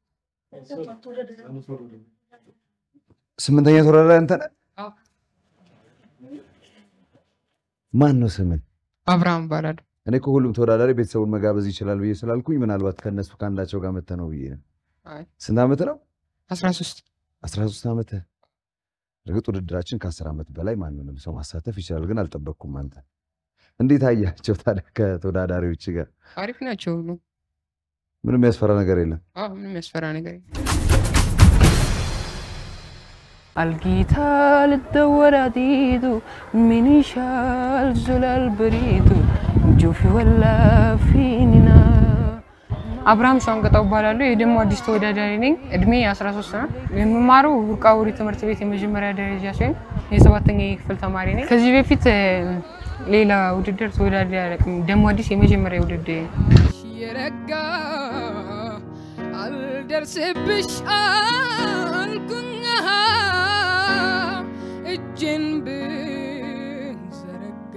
ስምንተኛ ተወዳዳሪ አንተ ነህ? ማን ነው ስምን? አብርሃም እባላለሁ። እኔ እኮ ሁሉም ተወዳዳሪ ቤተሰቡን መጋበዝ ይችላል ብዬ ስላልኩኝ ምናልባት ከእነሱ ከአንዳቸው ጋር መተህ ነው ብዬ ነው። አይ ስንት ዓመት ነው? 13 13 ዓመት። እርግጥ ውድድራችን ከ10 ዓመት በላይ ማንንም ሰው ማሳተፍ ይችላል፣ ግን አልጠበቅኩም። አንተ እንዴት አያቸው ታዲያ ከተወዳዳሪዎች ጋር? አሪፍ ናቸው ሁሉ። ምንም የሚያስፈራ ነገር የለም። አዎ ምንም ያስፈራ ነገር የለም። Algita ልደወራዲቱ ሚኒሻል ዙላል በሪቱ ጆፊ ወላ ፊኒና አብርሃም ሻንገጣው እባላለሁ። የደሞ አዲስ ተወዳዳሪ ነኝ። እድሜ 13 ነው። የምማረው ቡርቃ ውሪ ትምህርት ቤት የመጀመሪያ ደረጃ ሲሆን የሰባተኛ ክፍል ተማሪ ነኝ። ከዚህ በፊት እ፣ ሌላ ውድድር ተወዳዳሪ አላውቅም። ደሞ አዲስ የመጀመሪያ ውድድር የረጋ አልደርስብሽ አልኩኝ እጄን ብዘረጋ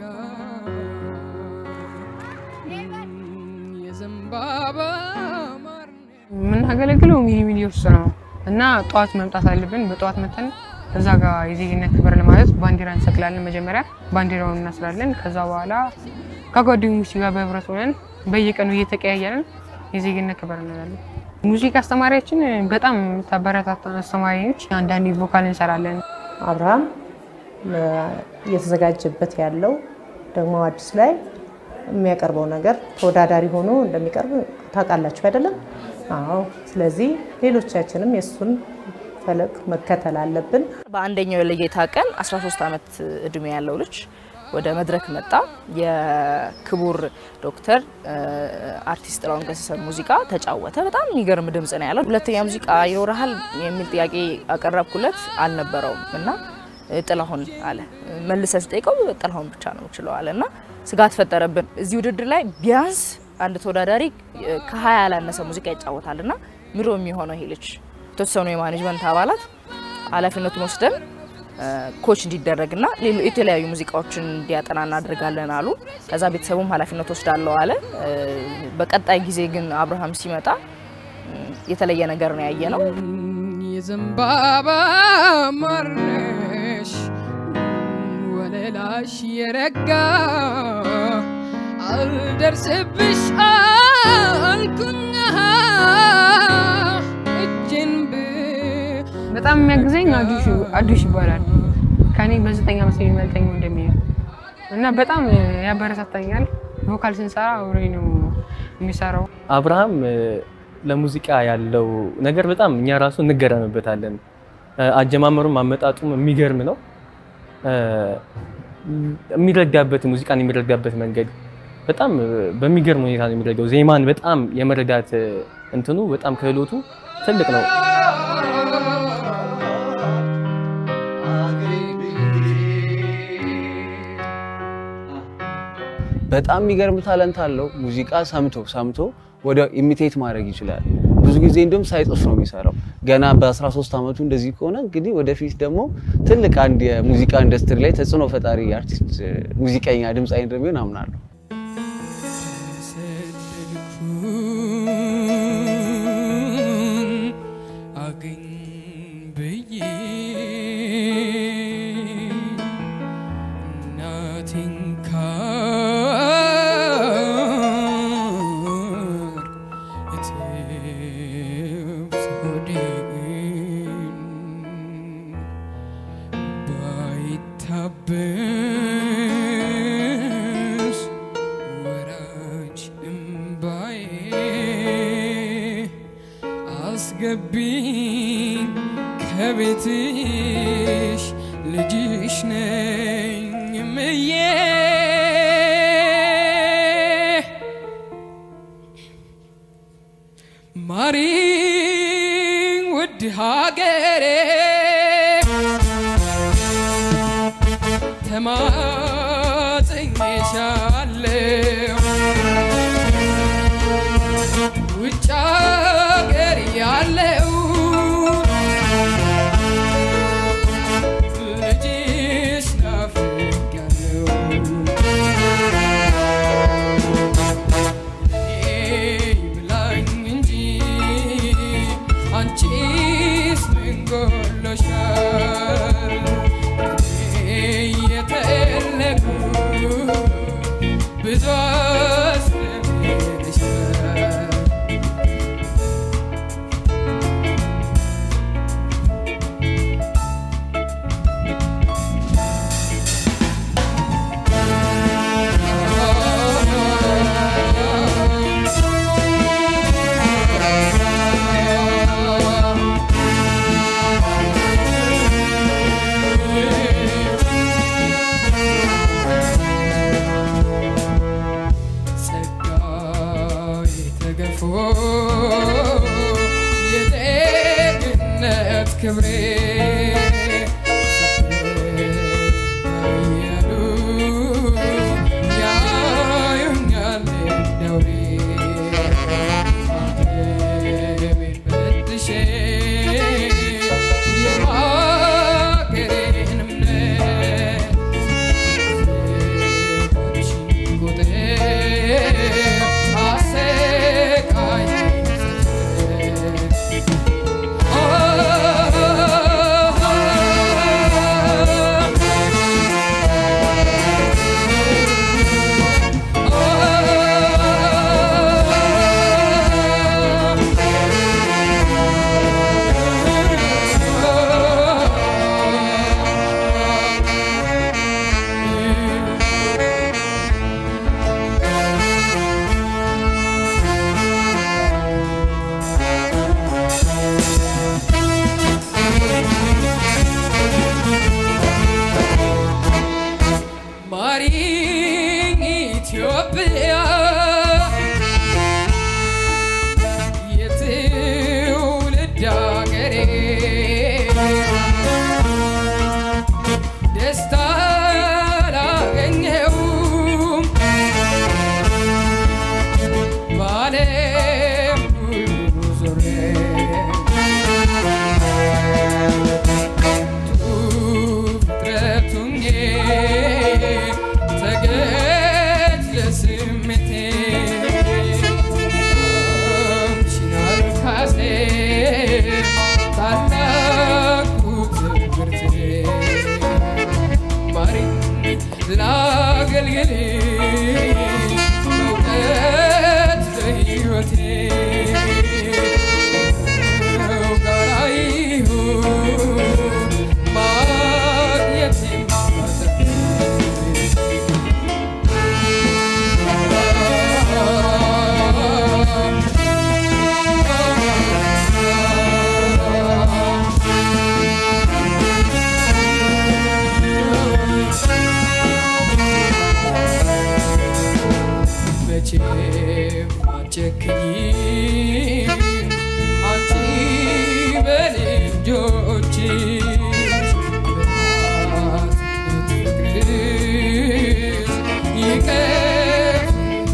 የዘንባባ የምናገለግለው ሚኒ ሚኒ ውስጥ ነው እና ጠዋት መምጣት አለብን። በጠዋት መተን እዛ ጋር የዜግነት ክብር ለማለት ባንዲራ እንሰቅላለን። መጀመሪያ ባንዲራውን እናስራለን። ከዛ በኋላ ከጓደኞች ጋር በህብረት ሆነን በየቀኑ እየተቀያየርን የዜግነት ክብር እንላለን። ሙዚቃ አስተማሪያችን በጣም የምታበረታታን አስተማሪ ነች። አንዳንዴ ቮካል እንሰራለን። አብርሃም እ፣ እየተዘጋጀበት ያለው ደግሞ አዲስ ላይ የሚያቀርበው ነገር ተወዳዳሪ ሆኖ እንደሚቀርብ ታውቃላችሁ አይደለም? አዎ። ስለዚህ ሌሎቻችንም የእሱን ፈለግ መከተል አለብን። በአንደኛው የለጌታ ቀን 13 ዓመት እድሜ ያለው ልጅ ወደ መድረክ መጣ። የክቡር ዶክተር እ፣ አርቲስት ጥላሁን ገሰሰን ሙዚቃ ተጫወተ። በጣም የሚገርም ድምጽ ነው ያለው። ሁለተኛ ሙዚቃ ይኖርሃል የሚል ጥያቄ አቀረብኩለት፣ አልነበረውም እና እ፣ ጥላሁን አለ። መልሰን ስጠይቀው ጥላሁን ብቻ ነው የምችለው አለ እና ስጋት ፈጠረብን። እዚህ ውድድር ላይ ቢያንስ አንድ ተወዳዳሪ እ፣ ከሀያ ያላነሰ ሙዚቃ ይጫወታል እና ምሮ የሚሆነው ይሄ ልጅ የተወሰኑ የማኔጅመንት አባላት ኃላፊነቱን ወስደን እ፣ ኮች እንዲደረግና ሌሎ- የተለያዩ ሙዚቃዎችን እንዲያጠና እናደርጋለን አሉ። ከዛ ቤተሰቡም ኃላፊነት ወስዳለው አለ። እ፣ በቀጣይ ጊዜ ግን አብርሃም ሲመጣ እ፣ የተለየ ነገር ነው ያየ ነው። የዘንባባ ማርነሽ ወለላሽ የረጋ አልደርስብሽ አልኩኛ እጅን ብ በጣም የሚያግዘኝ አዱሽ አዱሽ ይባላል። ከኔ በዘጠኝ ዓመት የሚበልጠኝ ወንድሜ ነው እና በጣም ያበረታታኛል። ቮካል ስንሰራ አብሬ ነው የሚሰራው። አብርሃም እ፣ ለሙዚቃ ያለው ነገር በጣም እኛ ራሱ እንገረምበታለን። እ፣ አጀማመሩም አመጣጡም የሚገርም ነው። እ፣ የሚረዳበት ሙዚቃን የሚረዳበት መንገድ በጣም እ፣ በሚገርም ሁኔታ ነው የሚረዳው። ዜማን በጣም የመረዳት እ፣ እንትኑ በጣም ክህሎቱ ትልቅ ነው። በጣም የሚገርም ታለንት አለው። ሙዚቃ ሰምቶ ሰምቶ ወደ ኢሚቴት ማድረግ ይችላል። ብዙ ጊዜ እንዲሁም ሳይጽፍ ነው የሚሰራው። ገና በ13 ዓመቱ እንደዚህ ከሆነ እንግዲህ ወደፊት ደግሞ ትልቅ አንድ የሙዚቃ ኢንዱስትሪ ላይ ተጽዕኖ ፈጣሪ አርቲስት፣ ሙዚቀኛ፣ ድምፃዊ እንደሚሆን አምናለሁ። አገኝ ብዬ እናቴን ካር እትብት ሆዴን ባይታበስ ወራጅ እምባዬ አስገቢኝ ከቤትሽ ልጅሽ ነኝ እምዬ ማሪኝ ውድ ሀገሬ ተማጽኜሻለሁ ውጭ ሀገር ያለው ልጅሽ ናፍቄያለሁ እኔ ይብላኝ እንጂ አንቺስ ምን ጎሎሻል? እኔ የተለኩ ብዙ አስደንቅሻል። ጸጋዬ ተገፎ የጤግነት ክብሬ እያሉ ያዩኛል ደውሬ አገሬን ፈትሼ የሀገሬን እምነት Oh መውደድ ለሕይወቴ ጋራ ይሁን ማግኘቴም መቼም አትጨክኚ አንቺ በልጆችሽ በእናትነት ፍቅርሽ ይቅር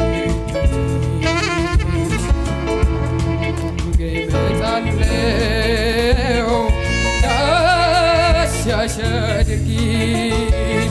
እመጣለሁ ዳስሳሽ አድርጊኝ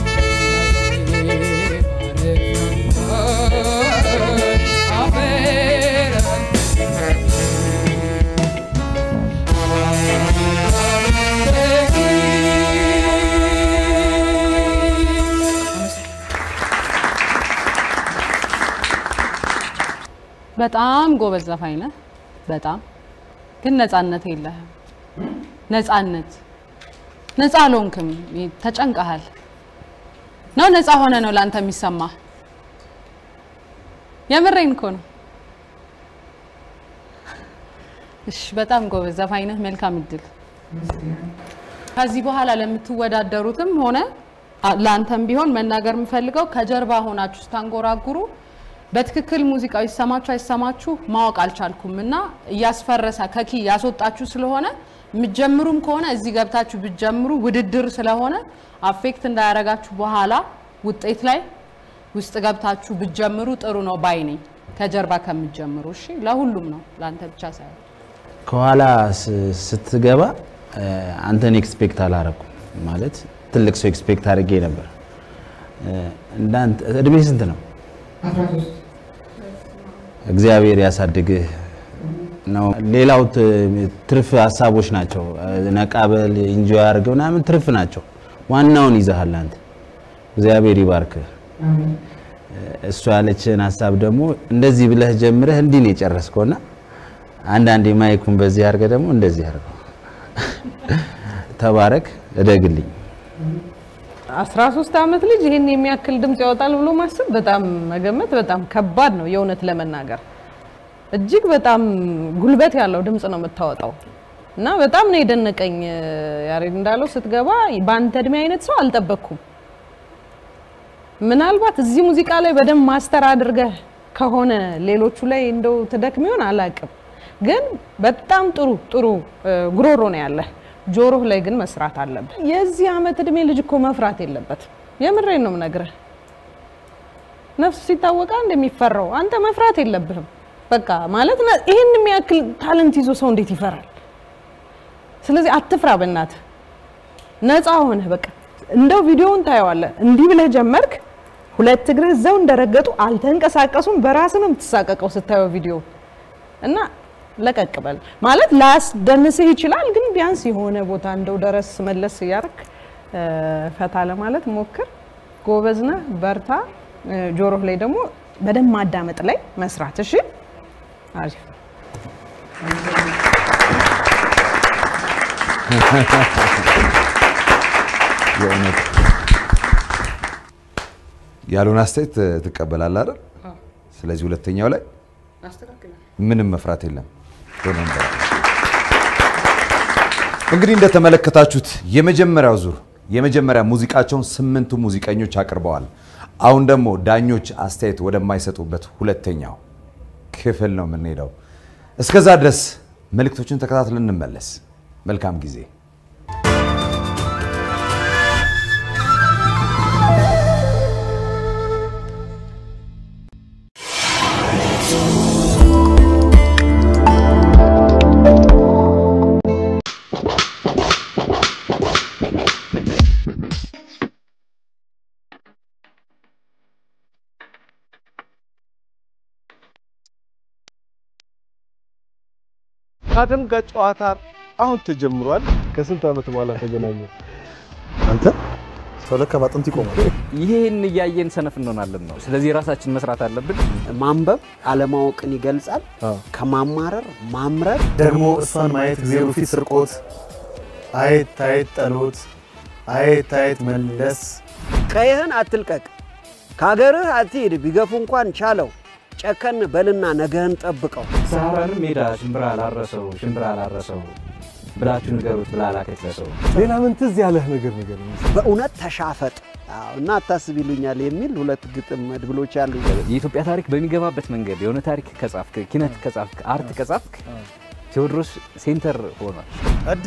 በጣም ጎበዝ ዘፋኝ ነህ። በጣም ግን ነፃነት የለህም። ነፃነት ነፃ አልሆንክም። ተጨንቀሃል ነው ነፃ ሆነ ነው ለአንተ የሚሰማ። የምሬን እኮ ነው። እሺ፣ በጣም ጎበዝ ዘፋኝ ነህ። መልካም እድል። ከዚህ በኋላ ለምትወዳደሩትም ሆነ አ- ለአንተም ቢሆን መናገር የምፈልገው ከጀርባ ሆናችሁ ስታንጎራጉሩ በትክክል ሙዚቃው ይሰማችሁ አይሰማችሁ ማወቅ አልቻልኩም እና እያስፈረሰ ከኪ ያስወጣችሁ ስለሆነ የምትጀምሩም ከሆነ እዚህ ገብታችሁ ብትጀምሩ ውድድር ስለሆነ አፌክት እንዳያረጋችሁ በኋላ ውጤት ላይ ውስጥ ገብታችሁ ብትጀምሩ ጥሩ ነው ባይ ነኝ። ከጀርባ ከምትጀምሩ እሺ። ለሁሉም ነው ለአንተ ብቻ ሳይሆን ከኋላ ስ- ስትገባ እ፣ አንተን ኤክስፔክት አላረኩም። ማለት ትልቅ ሰው ኤክስፔክት አድርጌ ነበር። እ፣ እንዳንተ እድሜ ስንት ነው? እግዚአብሔር ያሳድግህ ነው። ሌላው ት- ትርፍ ሀሳቦች ናቸው። እ፣ ነቃበል ኢንጆይ አድርገው ምናምን ትርፍ ናቸው። ዋናውን ይዘሃል አንተ። እግዚአብሔር ይባርክህ። እሱ ያለችህን ሀሳብ ደግሞ እንደዚህ ብለህ ጀምረህ እንዲህ ነው የጨረስከውና አንዳንዴ ማይኩን በዚህ አድርገህ ደግሞ እንደዚህ አድርገው። ተባረክ፣ እደግልኝ። 13 ዓመት ልጅ ይህን የሚያክል ድምፅ ያወጣል ብሎ ማሰብ በጣም መገመት በጣም ከባድ ነው። የእውነት ለመናገር እጅግ በጣም ጉልበት ያለው ድምፅ ነው የምታወጣው እና በጣም ነው የደነቀኝ። ያሬድ እንዳለው ስትገባ በአንተ እድሜ አይነት ሰው አልጠበቅኩም። ምናልባት እዚህ ሙዚቃ ላይ በደንብ ማስተር አድርገህ ከሆነ ሌሎቹ ላይ እንደው ትደክም ይሆን አላቅም፣ ግን በጣም ጥሩ ጥሩ እ፣ ጉሮሮ ነው ያለህ። ጆሮህ ላይ ግን መስራት አለብህ። የዚህ ዓመት እድሜ ልጅ እኮ መፍራት የለበትም። የምሬን ነው የምነግርህ። ነፍሱ ሲታወቃ እንደሚፈራው አንተ መፍራት የለብህም። በቃ ማለት ነ- ይህን የሚያክል ታለንት ይዞ ሰው እንዴት ይፈራል? ስለዚህ አትፍራ፣ በእናትህ ነፃ ሆነህ በቃ እንደው ቪዲዮውን ታየዋለህ። እንዲህ ብለህ ጀመርክ፣ ሁለት እግርህ እዛው እንደረገጡ አልተንቀሳቀሱም። በራስህ ነው የምትሳቀቀው ስታየው ቪዲዮ እና ለቀቅ በል ማለት ላያስደንስህ ይችላል፣ ግን ቢያንስ የሆነ ቦታ እንደው ደረስ መለስ እያደረክ እ፣ ፈታ ለማለት ሞክር። ጎበዝ ነህ፣ በርታ። እ፣ ጆሮህ ላይ ደግሞ በደንብ ማዳመጥ ላይ መስራት። እሺ፣ አሪፍ የእውነት ያሉን አስተያየት ትቀበላለህ አይደል? ስለዚህ ሁለተኛው ላይ ምንም መፍራት የለም። ሆኖ እንበላ። እንግዲህ እንደተመለከታችሁት የመጀመሪያው ዙር የመጀመሪያ ሙዚቃቸውን ስምንቱ ሙዚቀኞች አቅርበዋል። አሁን ደግሞ ዳኞች አስተያየት ወደማይሰጡበት ሁለተኛው ክፍል ነው የምንሄደው። እስከዛ ድረስ መልእክቶችን ተከታትለን እንመለስ። መልካም ጊዜ። ከአደም ጋር ጨዋታ አሁን ተጀምሯል። ከስንት ዓመት በኋላ ተገናኘ? አንተ ሰው ለካ ባጥንት ይቆማል። ይሄን እያየን ሰነፍ እንሆናለን ነው። ስለዚህ ራሳችን መስራት አለብን። ማንበብ አለማወቅን ይገልጻል። ከማማረር ማምረር ደግሞ እሷን ማየት እግዜሩ ፊት ስርቆት፣ አየት አየት ጠሎት፣ አየት አየት መለስ። ቀይህን አትልቀቅ፣ ከሀገርህ አትሂድ፣ ቢገፉ እንኳን ቻለው። ጨከን በልና ነገህን ጠብቀው። ሰሃራንም ሜዳ ሽምብራ ላረሰው ሽምብራ ላረሰው ብላችሁ ንገሩት ብላ ላከች ለሰው። ሌላ ምን ትዝ ያለህ ነገር ነገር በእውነት ተሻፈጥ አዎ፣ እና አታስብ ይሉኛል የሚል ሁለት ግጥም መድብሎች አሉ። የኢትዮጵያ ታሪክ በሚገባበት መንገድ የሆነ ታሪክ ከጻፍክ፣ ኪነት ከጻፍክ፣ አርት ከጻፍክ ቴዎድሮስ ሴንተር ሆኗል። እዴ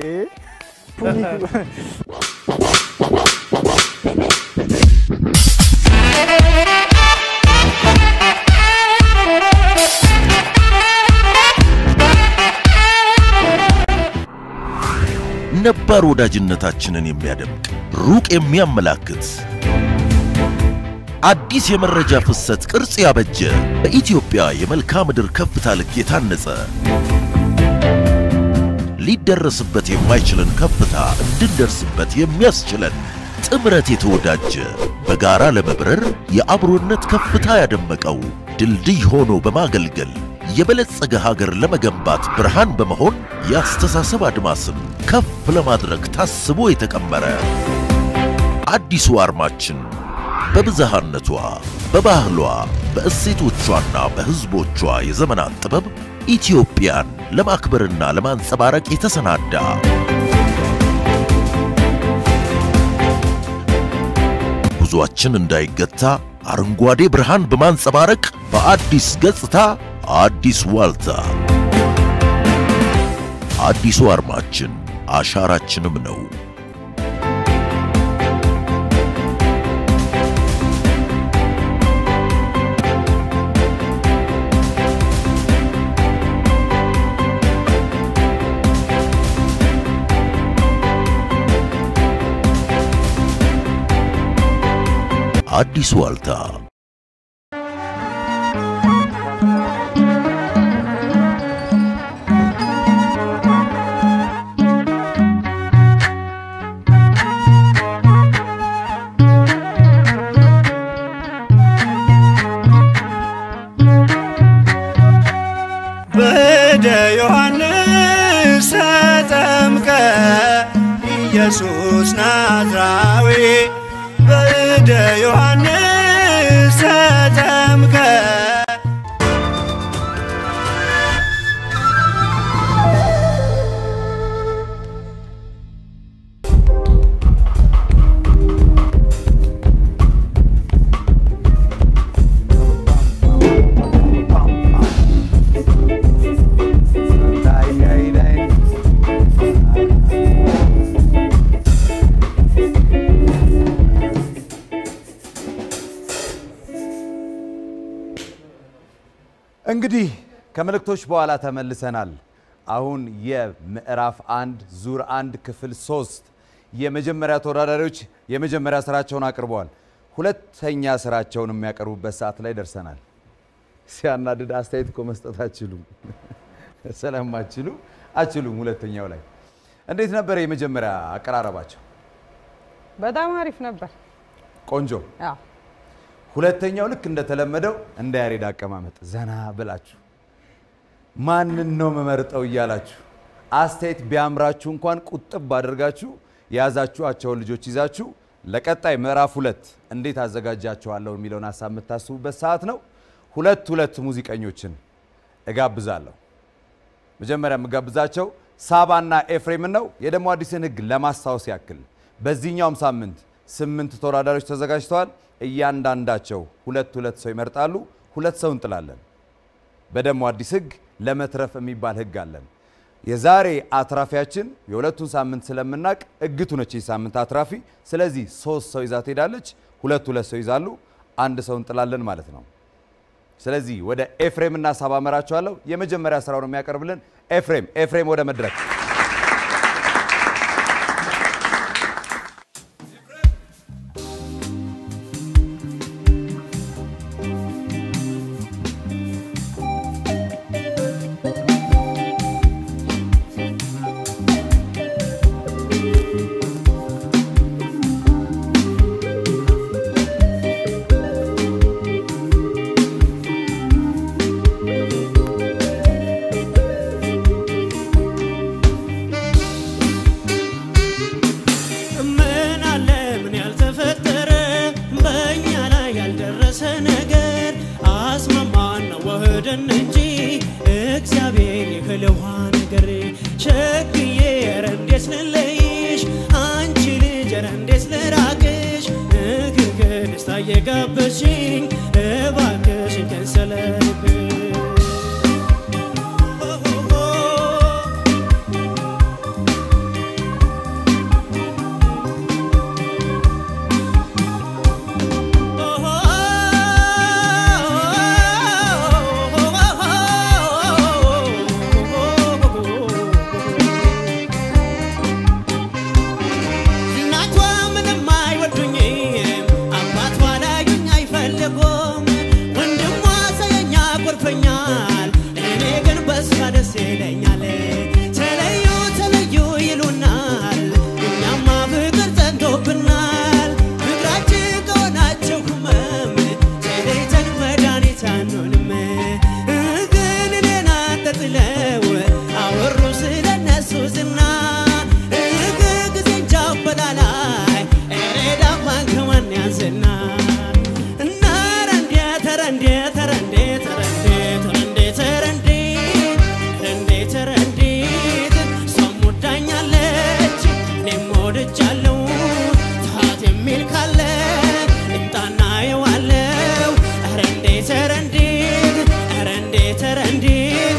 ነባር ወዳጅነታችንን የሚያደምቅ ሩቅ የሚያመላክት አዲስ የመረጃ ፍሰት ቅርጽ ያበጀ በኢትዮጵያ የመልክዓ ምድር ከፍታ ልክ የታነጸ ሊደረስበት የማይችልን ከፍታ እንድንደርስበት የሚያስችለን ጥምረት የተወዳጀ በጋራ ለመብረር የአብሮነት ከፍታ ያደመቀው ድልድይ ሆኖ በማገልገል የበለጸገ ሀገር ለመገንባት ብርሃን በመሆን የአስተሳሰብ አድማስን ከፍ ለማድረግ ታስቦ የተቀመረ አዲሱ አርማችን በብዝሃነቷ፣ በባህሏ፣ በእሴቶቿና በሕዝቦቿ የዘመናት ጥበብ ኢትዮጵያን ለማክበርና ለማንጸባረቅ የተሰናዳ ጉዟችን እንዳይገታ አረንጓዴ ብርሃን በማንጸባረቅ በአዲስ ገጽታ አዲስ ዋልታ አዲሱ አርማችን አሻራችንም ነው። አዲስ ዋልታ በደ ዮሐንስ ተጠምቀ ኢየሱስ ናዝራዊ በደ ዮሐንስ ተጠምቀ እንግዲህ ከመልእክቶች በኋላ ተመልሰናል። አሁን የምዕራፍ አንድ ዙር አንድ ክፍል ሶስት የመጀመሪያ ተወዳዳሪዎች የመጀመሪያ ስራቸውን አቅርበዋል። ሁለተኛ ስራቸውን የሚያቀርቡበት ሰዓት ላይ ደርሰናል። ሲያናድድ አስተያየት እኮ መስጠት አችሉም፣ ስለማችሉ አችሉም። ሁለተኛው ላይ እንዴት ነበር የመጀመሪያ አቀራረባቸው? በጣም አሪፍ ነበር። ቆንጆ። አዎ ሁለተኛው ልክ እንደተለመደው እንደ ያሬድ አቀማመጥ ዘና ብላችሁ ማንን ነው መመርጠው እያላችሁ አስተያየት ቢያምራችሁ እንኳን ቁጥብ አድርጋችሁ የያዛችኋቸውን ልጆች ይዛችሁ ለቀጣይ ምዕራፍ ሁለት እንዴት አዘጋጃቸዋለሁ የሚለውን ሀሳብ የምታስቡበት ሰዓት ነው። ሁለት ሁለት ሙዚቀኞችን እጋብዛለሁ። መጀመሪያ የምጋብዛቸው ሳባና ኤፍሬምን ነው። የደሞ አዲስን ህግ ለማስታወስ ያክል በዚህኛውም ሳምንት ስምንት ተወዳዳሪዎች ተዘጋጅተዋል። እያንዳንዳቸው ሁለት ሁለት ሰው ይመርጣሉ። ሁለት ሰው እንጥላለን። በደሞ አዲስ ህግ ለመትረፍ የሚባል ህግ አለን። የዛሬ አትራፊያችን የሁለቱን ሳምንት ስለምናቅ እግቱ ነች የዚህ ሳምንት አትራፊ። ስለዚህ ሶስት ሰው ይዛ ትሄዳለች። ሁለት ሁለት ሰው ይዛሉ። አንድ ሰው እንጥላለን ማለት ነው። ስለዚህ ወደ ኤፍሬም እና ሳባ መራቸዋለሁ። የመጀመሪያ ስራውን የሚያቀርብልን ኤፍሬም ኤፍሬም ወደ መድረክ ወደን እንጂ እግዚአብሔር የህልዋ ነገር ሸክዬ ኧረ እንዴት ልለይሽ አንቺ ልጅ ኧረ እንዴት ልራቅሽ እግርግ ደስታ እየጋበዝሽኝ እባክሽን ከንሰለብሽ እናቷ ምንም አይወዱኝም፣ አባቷ ላዩኝ አይፈልጉም። ወንድሟ ሳየኝ ያኮርፈኛል፣ እኔ ግን በሷ ደስ ይለኛል። ተለዩ ተለዩ ይሉናል፣ እኛማ ፍቅር ጸንቶብናል። ፍቅራችን ከሆናቸው ህመም ተለይተን መድኃኒት አንሆንም። ግን እኔን አንጠልጥለው አወሩ ስለነሱ ዝና እግ ጊዜ እንጃበላላይ እኔ ዳፋን ከማን ያንስና እና ረንዴ ተረንዴ ተረንዴ ተረንዴ ተረንዴ ተረንዴ ተረንዴ ተረንዴት እሷም ወዳኛለች እኔም ወድጃለሁ ታት የሚል ካለ ይምጣና የዋለው ኧረ እንዴት ኧረ እንዴት ኧረ እንዴት ኧረ እንዴት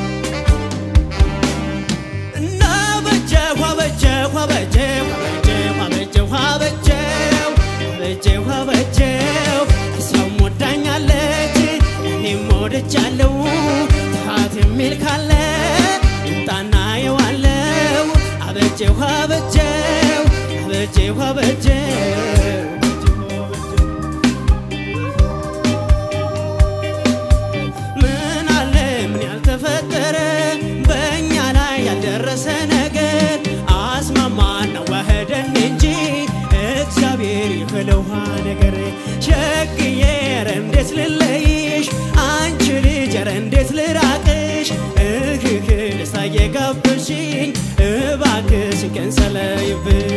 እና በጀው አበጀው አበጀው አበጀው አበጀው አበጀው አበጀው እሷም ወዳኛለች እኔም ወድጃለሁ ታት የሚል ካለ ይምጣና የዋለው አበጀው አበጀው አበጀው አበጀው ምን አለ ምን ያልተፈጠረ በእኛ ላይ ያልደረሰ ነገር አስማማና ዋህደን እንጂ እግዚአብሔር ይክለውሃ ነገር ሸግዬ ኧረ እንዴት ልለይሽ አንቺ ልጅ ኧረ እንዴት ልራቅሽ እህህ ደስታ እየጋበዝሽኝ እባክሽ ቀን ሰለይብሽ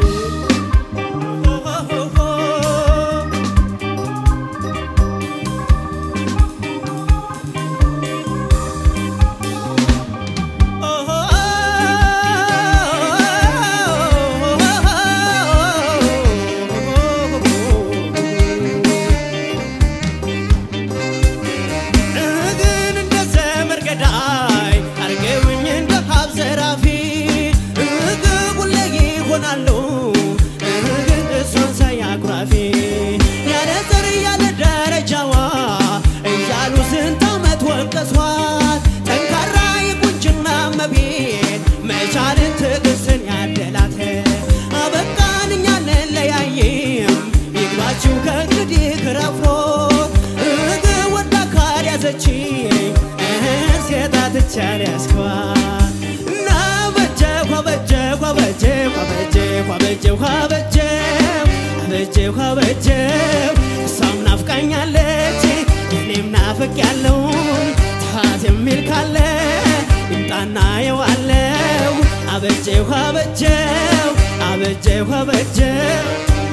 ግን እንደ ዘመድ ገዳይ አርገውኝ እንደ ሀብ ዘራፊ እግ ሁሌ ይሆናሉ እግ እሷን ሳይ አኩራፊ ያለ ዘር ያለ ደረጃዋ እያሉ ስንት ዓመት ወቀሷት ጠንካራ የቁንጅና መቤት መቻልን ትዕግስትን ያደላት አበቃን እኛ እንለያይም ይግባችሁ ከእንግዲህ ክረፍሮ እግ ወዳ ካልያዘችኝ እህን ሴት አትቻል ያስኳት እና በጀሁ አበጀሁ አበጀሁ አበጀሁ አበጀሁ አበጀሁ አበጀሁ አበጀሁ እሷም ናፍቃኛለች እኔም ናፍቅ ያለውን ታት የሚል ካለ ይምጣና የዋለው አበጀሁ አበጀሁ አበጀሁ አበጀሁ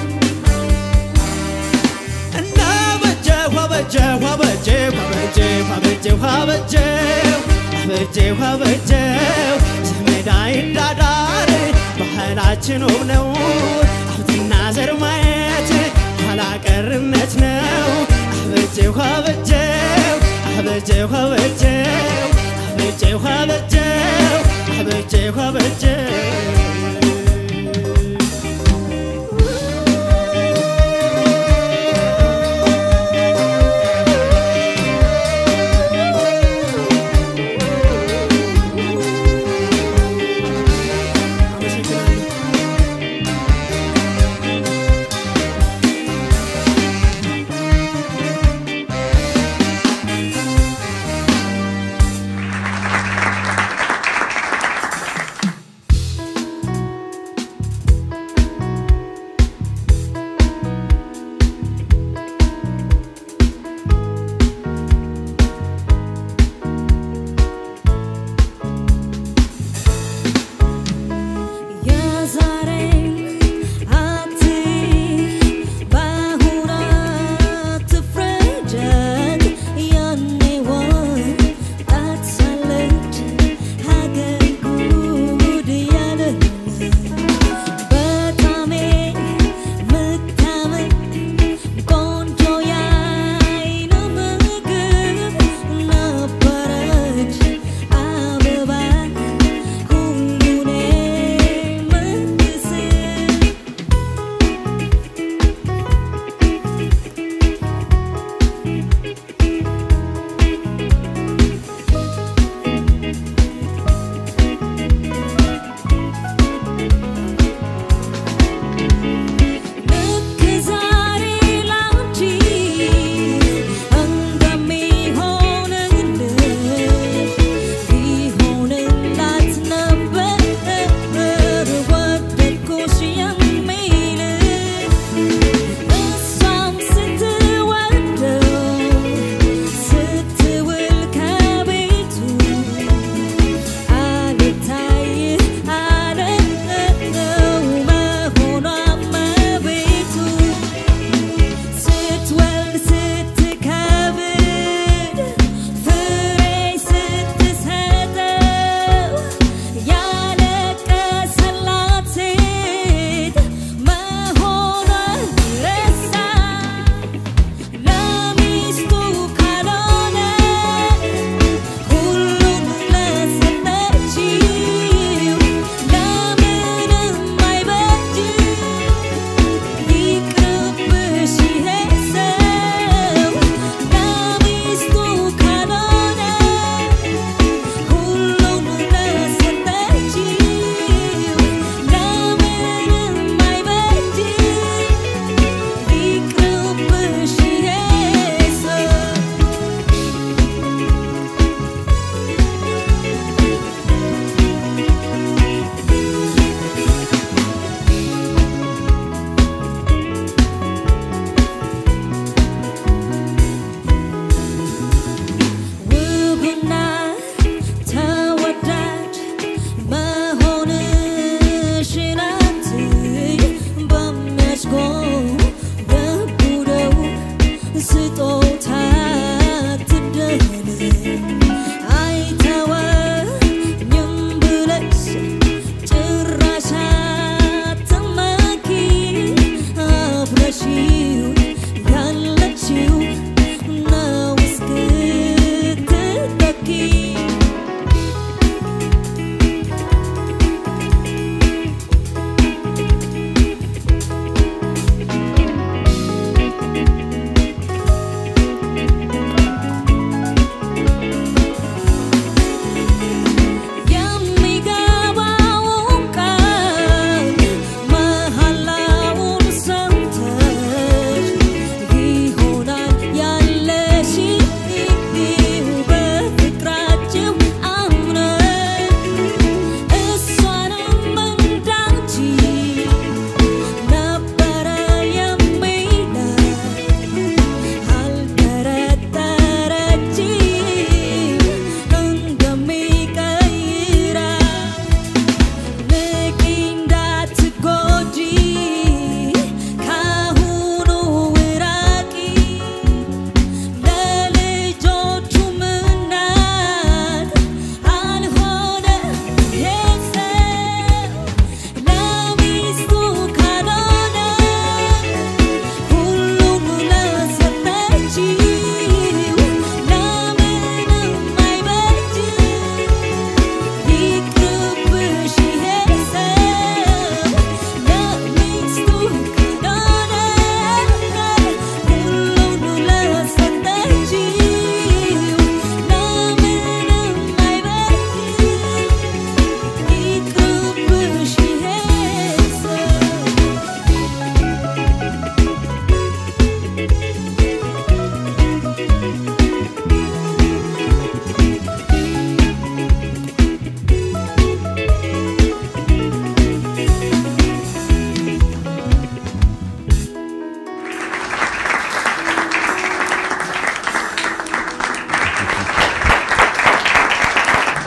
እና በጀሁ አበጀሁ አበጀሁ አበጀሁ አበጀሁ አበጀሁ አበጀሁ አበጀሁ ዘመድ አይዳዳር ባህላችን ውብ ነው ሀብትና ዘር ማየት ኋላ ቀርነት ነው አበጀሁ አበጀሁ አበጀሁ አበጀሁ አበጀሁ አበጀሁ አበጀሁ አበጀሁ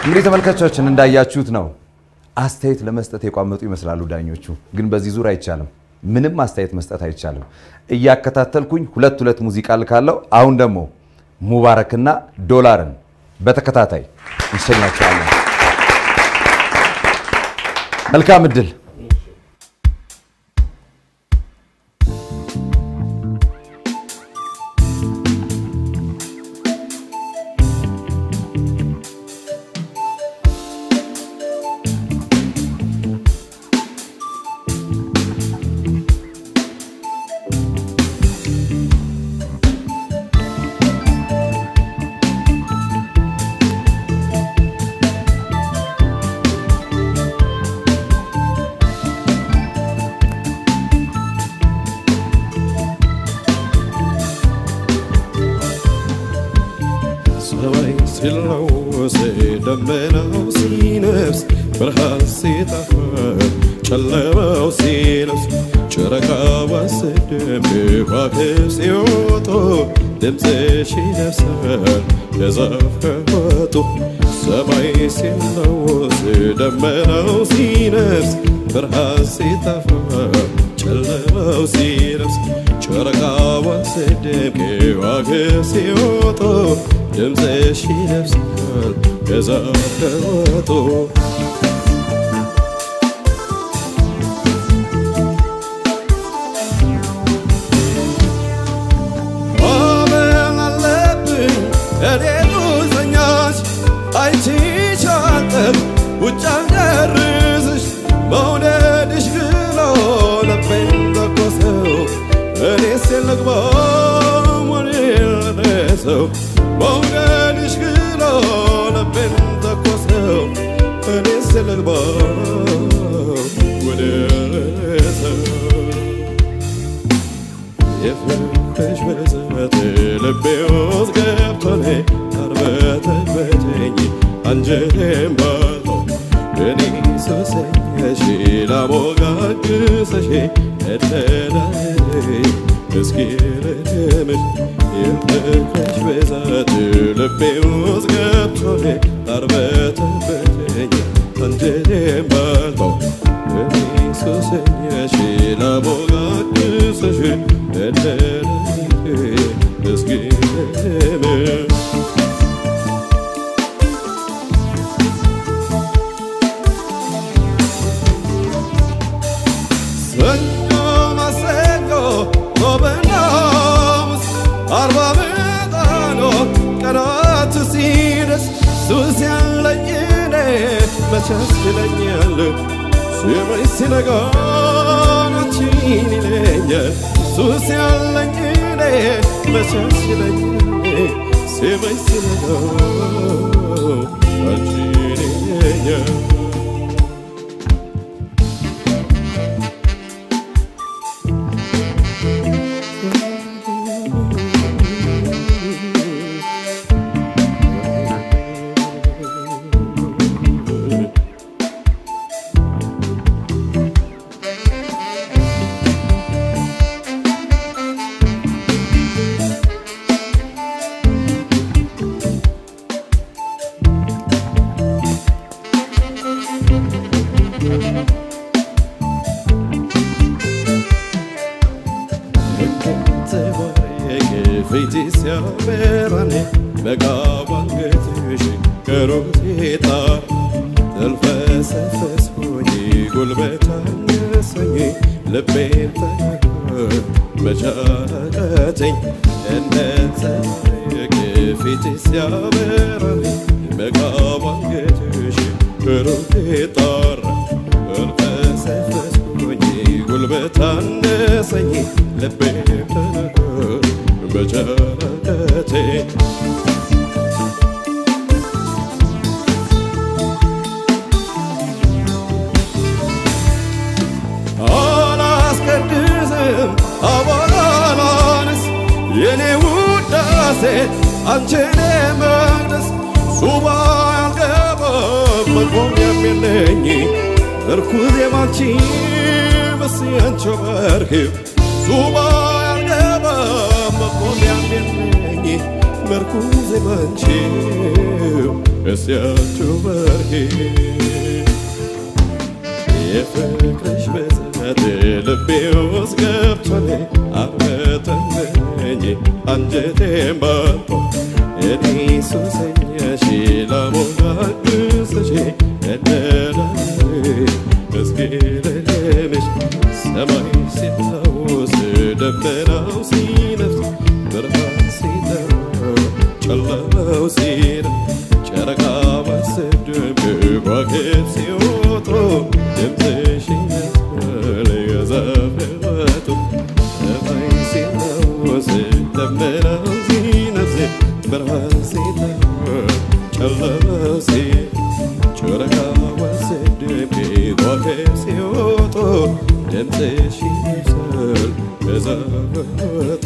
እንግዲህ ተመልካቾቻችን እንዳያችሁት ነው። አስተያየት ለመስጠት የቋመጡ ይመስላሉ ዳኞቹ፣ ግን በዚህ ዙር አይቻልም። ምንም አስተያየት መስጠት አይቻልም። እያከታተልኩኝ ሁለት ሁለት ሙዚቃ ልካለው። አሁን ደግሞ ሙባረክና ዶላርን በተከታታይ እንሸኛቸዋለን። መልካም እድል። ሰማይ ሲለወስ ደመናው ሲነፍስ ብርሃን ሲጠፋ ጨለማው ሲለብስ ጨረቃዋ ስደም ከዋክብት ሲወጡ ድምፅሽ ይነፍሳል የዛፍ ከወጡ ሰማይ ሲለወስ ደመናው ሲነፍስ ብርሃን ሲጠፋ ጨለማው ሲለብስ ጨረቃዋ ስደም ከዋክብት ሲወጡ ድምፅሽ ይነፍሳል የዛፍ ከወጡ ማመን አለብኝ እኔ ሙዘኛሽ አይችሻጠር ውጭ አልደርስሽ መውደድሽ ግሎ ልቤን ተኮሰው እኔስ የልግባ ሞኔ ለደሰው መውደድሽ ግሎ ልቤን ተኮሰው እኔስ የልግባ ወደ ሰው የፍቅርሽ ብዛት ልቤ ውስጥ ገብቶኔ አርበተበተኝ አንጀቴን ባልቶ እኔ ሱሰኛሽ ላሞጋግሰሽ እደዳይ እስኪ ልትምሽ የፍቅርሽ ብዛት ልቤ ውስጥ ገብቶኔ አርበተበተኝ አንጀቴን ባልቶ እኔ ሱሰኛሽ ላሞጋግሰሽ እደዳይ እስኪ ልትምሽ ሰኞ ማክሰኞ ሮብና ሐሙስ አርባ ምጣኖ ቀናት ሲደርስ ሱስ ያለኝ እኔ መቻስ ይለኛል ስመኝ ሲነጋ ናችን ይለኛል ሱስ ያለኝ እኔ መቻስ ይለኛል ስመኝ ሲነጋ ናችን ይለኛል ፊት ሲያበራኔ በጋባ አንገትሽ ከሮቴታ ተልፈሰፈስ ሆኜ ጉልበት አነሰኝ ልቤን መቻቀተኝ እንደ ፀሐይ ፊት ሲያበራኔ በጋባ አንገትሽ ከሮቴታ ተልፈሰፈስ ሆኜ ጉልበት አነሰኝ ልቤን በቸረከቴ አላስቀድስም አባላላንስ የኔ ውዳሴ አንቺን መቅደስ ሱባ ያልገባም መቆሚያም የለኝ እርኩዝ የማንቺ በስ ያንቺው መርክብ ሱባ ያልገባም መቆሚያም የለኝ መርኩዝ የማንቺ እስያችሁ በርሄ የፍቅርሽ ብዛት ልቤ ውስጥ ገብቶኝ አበተመኝ አንጀቴን ባቶ እኔ ሱሰኛሽ ላሞጋግስሽ እነላለሁ እስኪ ልልምሽ ሰማይ ሲታወስ ደመናው ሲነፍስ ብርሃን ሲጠራ ጨለማው ሲነፍ ጨረቃ ባሰድም ከዋክብት ሲወጡ ድምፅሽ ይመስል የዛፍ ሕይወቱ ሰማይ ሲታወስ ደመናው ሲነፍስ ብርሃን ሲጠራ ጨለማው ሲነፍ ጨረቃ ባሰድም ከዋክብት ሲወጡ ድምፅሽ ይመስል የዛፍ ሕይወቱ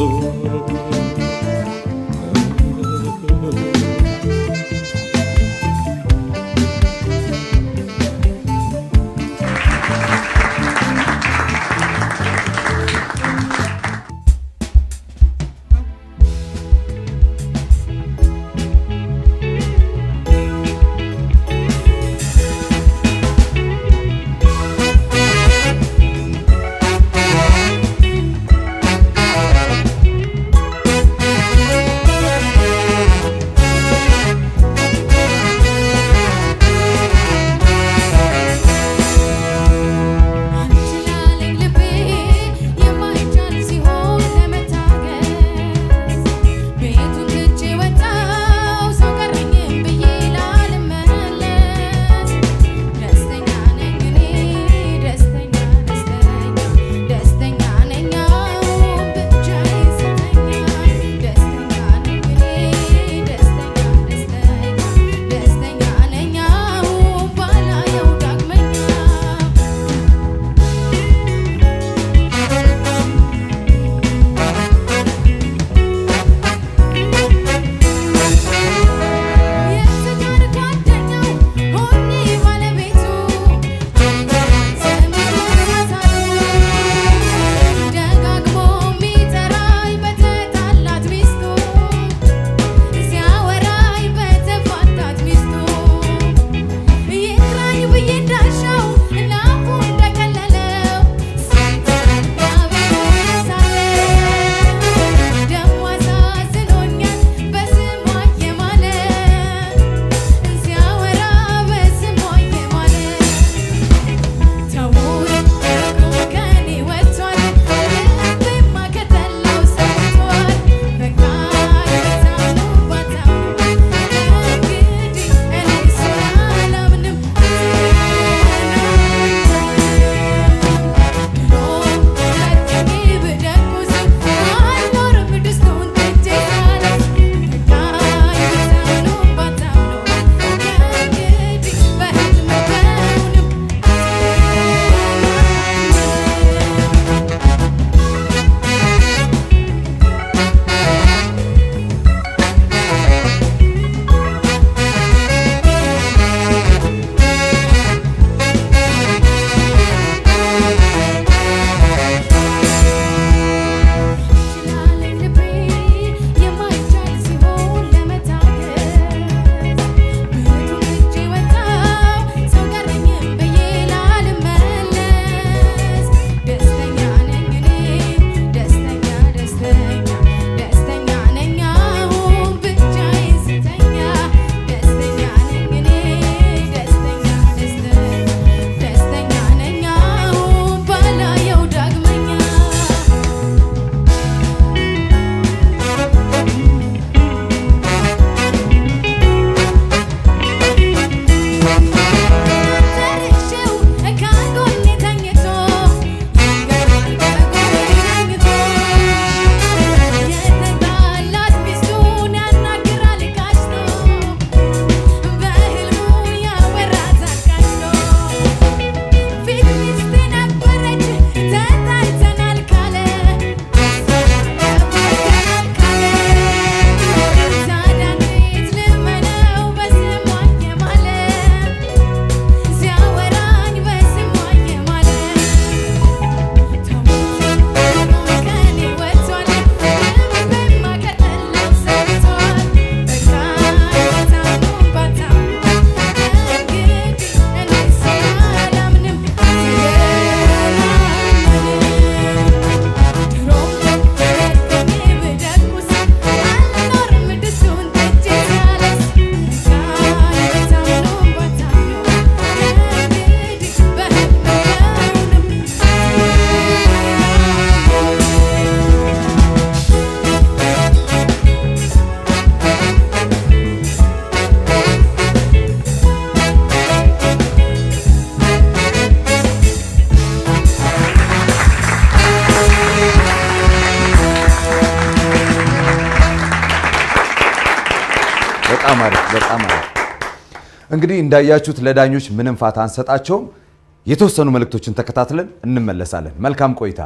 እንግዲህ እንዳያችሁት ለዳኞች ምንም ፋታ አንሰጣቸውም። የተወሰኑ መልእክቶችን ተከታትለን እንመለሳለን። መልካም ቆይታ።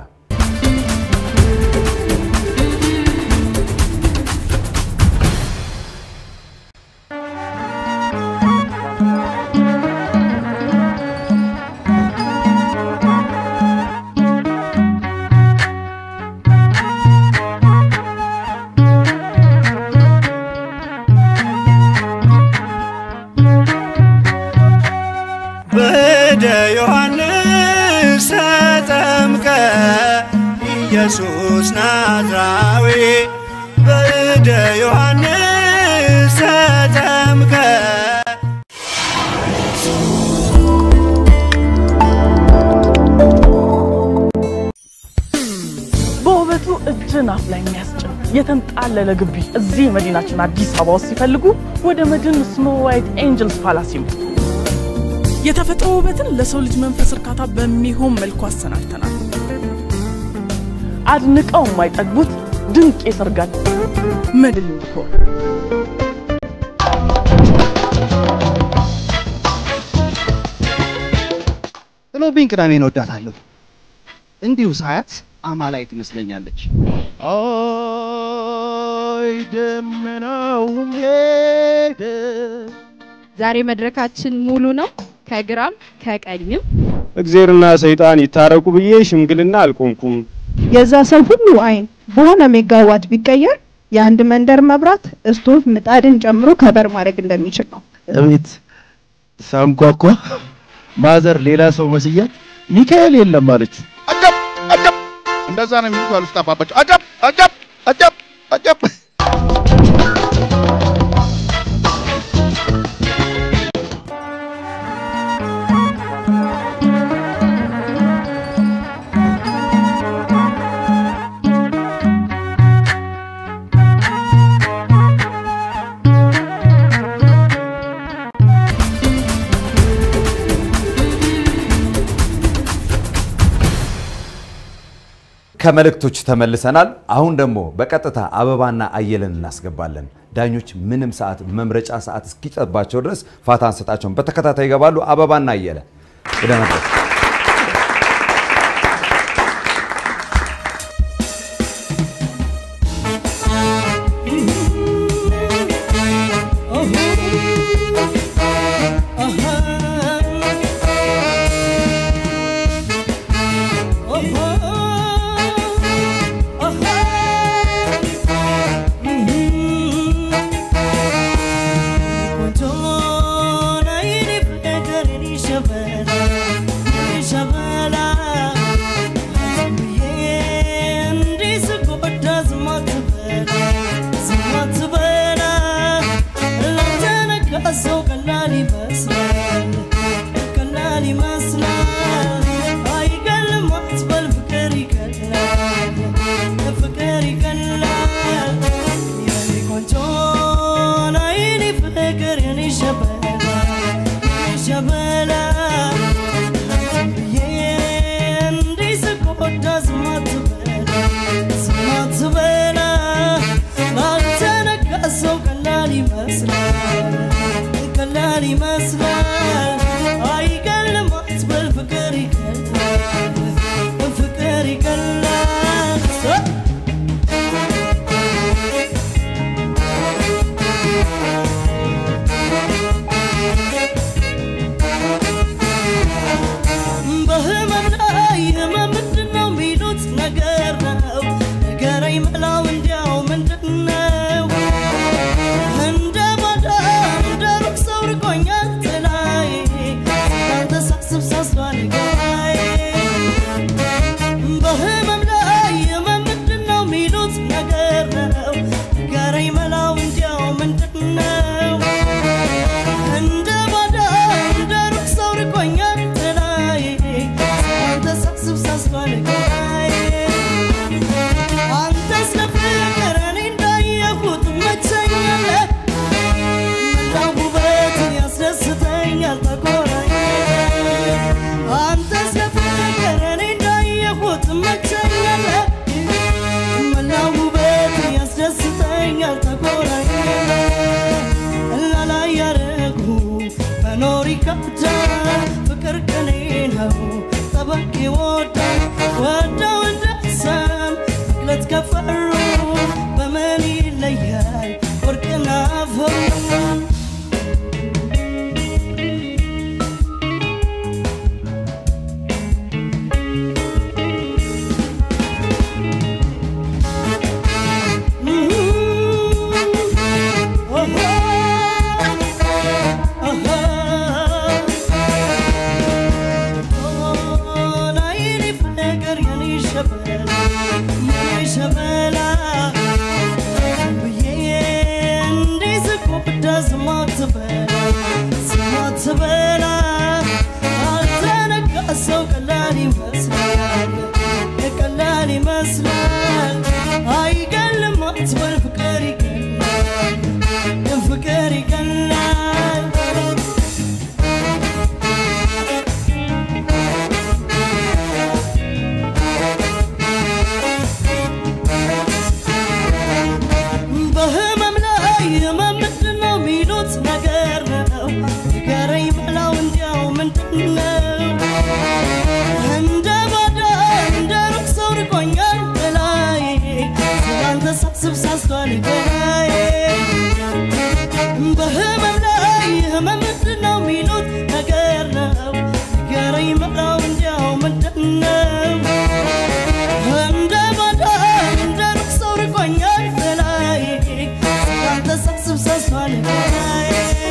በደ ዮሐንስ ተጠምቀ ኢየሱስ ናዝራዊ በደ ዮሐንስ ተጠምቀ በውበቱ እጅን አፍ ላይ የሚያስጭን የተንጣለለ ግቢ እዚህ መዲናችን አዲስ አበባ ውስጥ ሲፈልጉ ወደ መድን ስኖ ዋይት ኤንጀልስ ፓላስ ይምጡ። የተፈጥሮ ውበትን ለሰው ልጅ መንፈስ እርካታ በሚሆን መልኩ አሰናድተናል። አድንቀው የማይጠግቡት ድንቅ የሰርጋል መድን ዲኮር ጥሎብኝ ቅዳሜን እወዳታለሁ። እንዲሁ ሳያት አማላይ ትመስለኛለች። አይ ደመናው ሄደ። ዛሬ መድረካችን ሙሉ ነው፣ ከግራም ከቀኝም። እግዜርና ሰይጣን ይታረቁ ብዬ ሽምግልና አልቆምኩም። የዛ ሰው ሁሉ አይን በሆነ ሜጋዋት ቢቀየር የአንድ መንደር መብራት እስቶቭ ምጣድን ጨምሮ ከበር ማድረግ እንደሚችል ነው። እቤት ሳንኳኳ ማዘር ሌላ ሰው መስያት ሚካኤል የለም አለች። አጀብ አጀብ፣ እንደዛ ነው የሚሉት አሉ ስታባባቸው። አጀብ አጀብ አጀብ አጀብ። ከመልእክቶች ተመልሰናል። አሁን ደግሞ በቀጥታ አበባና አየለን እናስገባለን። ዳኞች ምንም ሰዓት መምረጫ ሰዓት እስኪጠባቸው ድረስ ፋታ አንሰጣቸውም። በተከታታይ ይገባሉ። አበባና አየለ ወደ መድረክ ሰው ቀላል ይመስላል ቀላል ይመስላል አይገልም አትበል ፍቅር ይቀላል ፍቅር ይቀላል የኔ ቆንጆ አይኔ ፍቅር የኔ ሸበላ የኔ ሸበላ ብዬ እንዲህ ስጎዳ ዝም አትበላ ዝም አትበላ ላንተ ነጋ ሰው ቀላል ይመስላል ቀላል ይመስላል አይገልም አትበል ፍቅር ይቀላል ፍቅር ይቀላል በህመም ላይ ህመም ምንድን ነው የሚሉት ነገር ነው ንገረኝ መላው እንዲያው ምንድን ነው እንደ ባዳ እንደ ሩቅ ሰው ርቆኛል ጥላዬ አንተ ሳስብ ሳስባል ገባዬ ይከብዳል ፍቅር ቅኔ ነው ጠበቅ ይወዳል ወደው እንደሰም መግለጽ ከፈሩ በምን ይለያል ወርቅና አፈሩ ትበላ አልተነካ ሰው ቀላል ይመስላል ቀላል ይመስላል አይገልም አትበል ፍቅር ይገላል ፍቅር ይገላል በህመም ላይ ህመም ምንድን ነው የሚሉት ነገር ነው ንገረኝ በላው እንዲያው ምንድን ነው እንደ ባዳ እንደ ሩቅ ሰው ርቆኛል በላይ ስላንተ ሳስብ ሳስቷል ገላዬ በህመም ላይ ህመም ምንድን ነው የሚሉት ነገር ነው ንገረኝ በላው እንዲያው ምንድን ነው እንደ ባዳ እንደ ሩቅ ሰው ርቆኛል በላይ ስላንተ ሳስብ ሳስቷል ገላዬ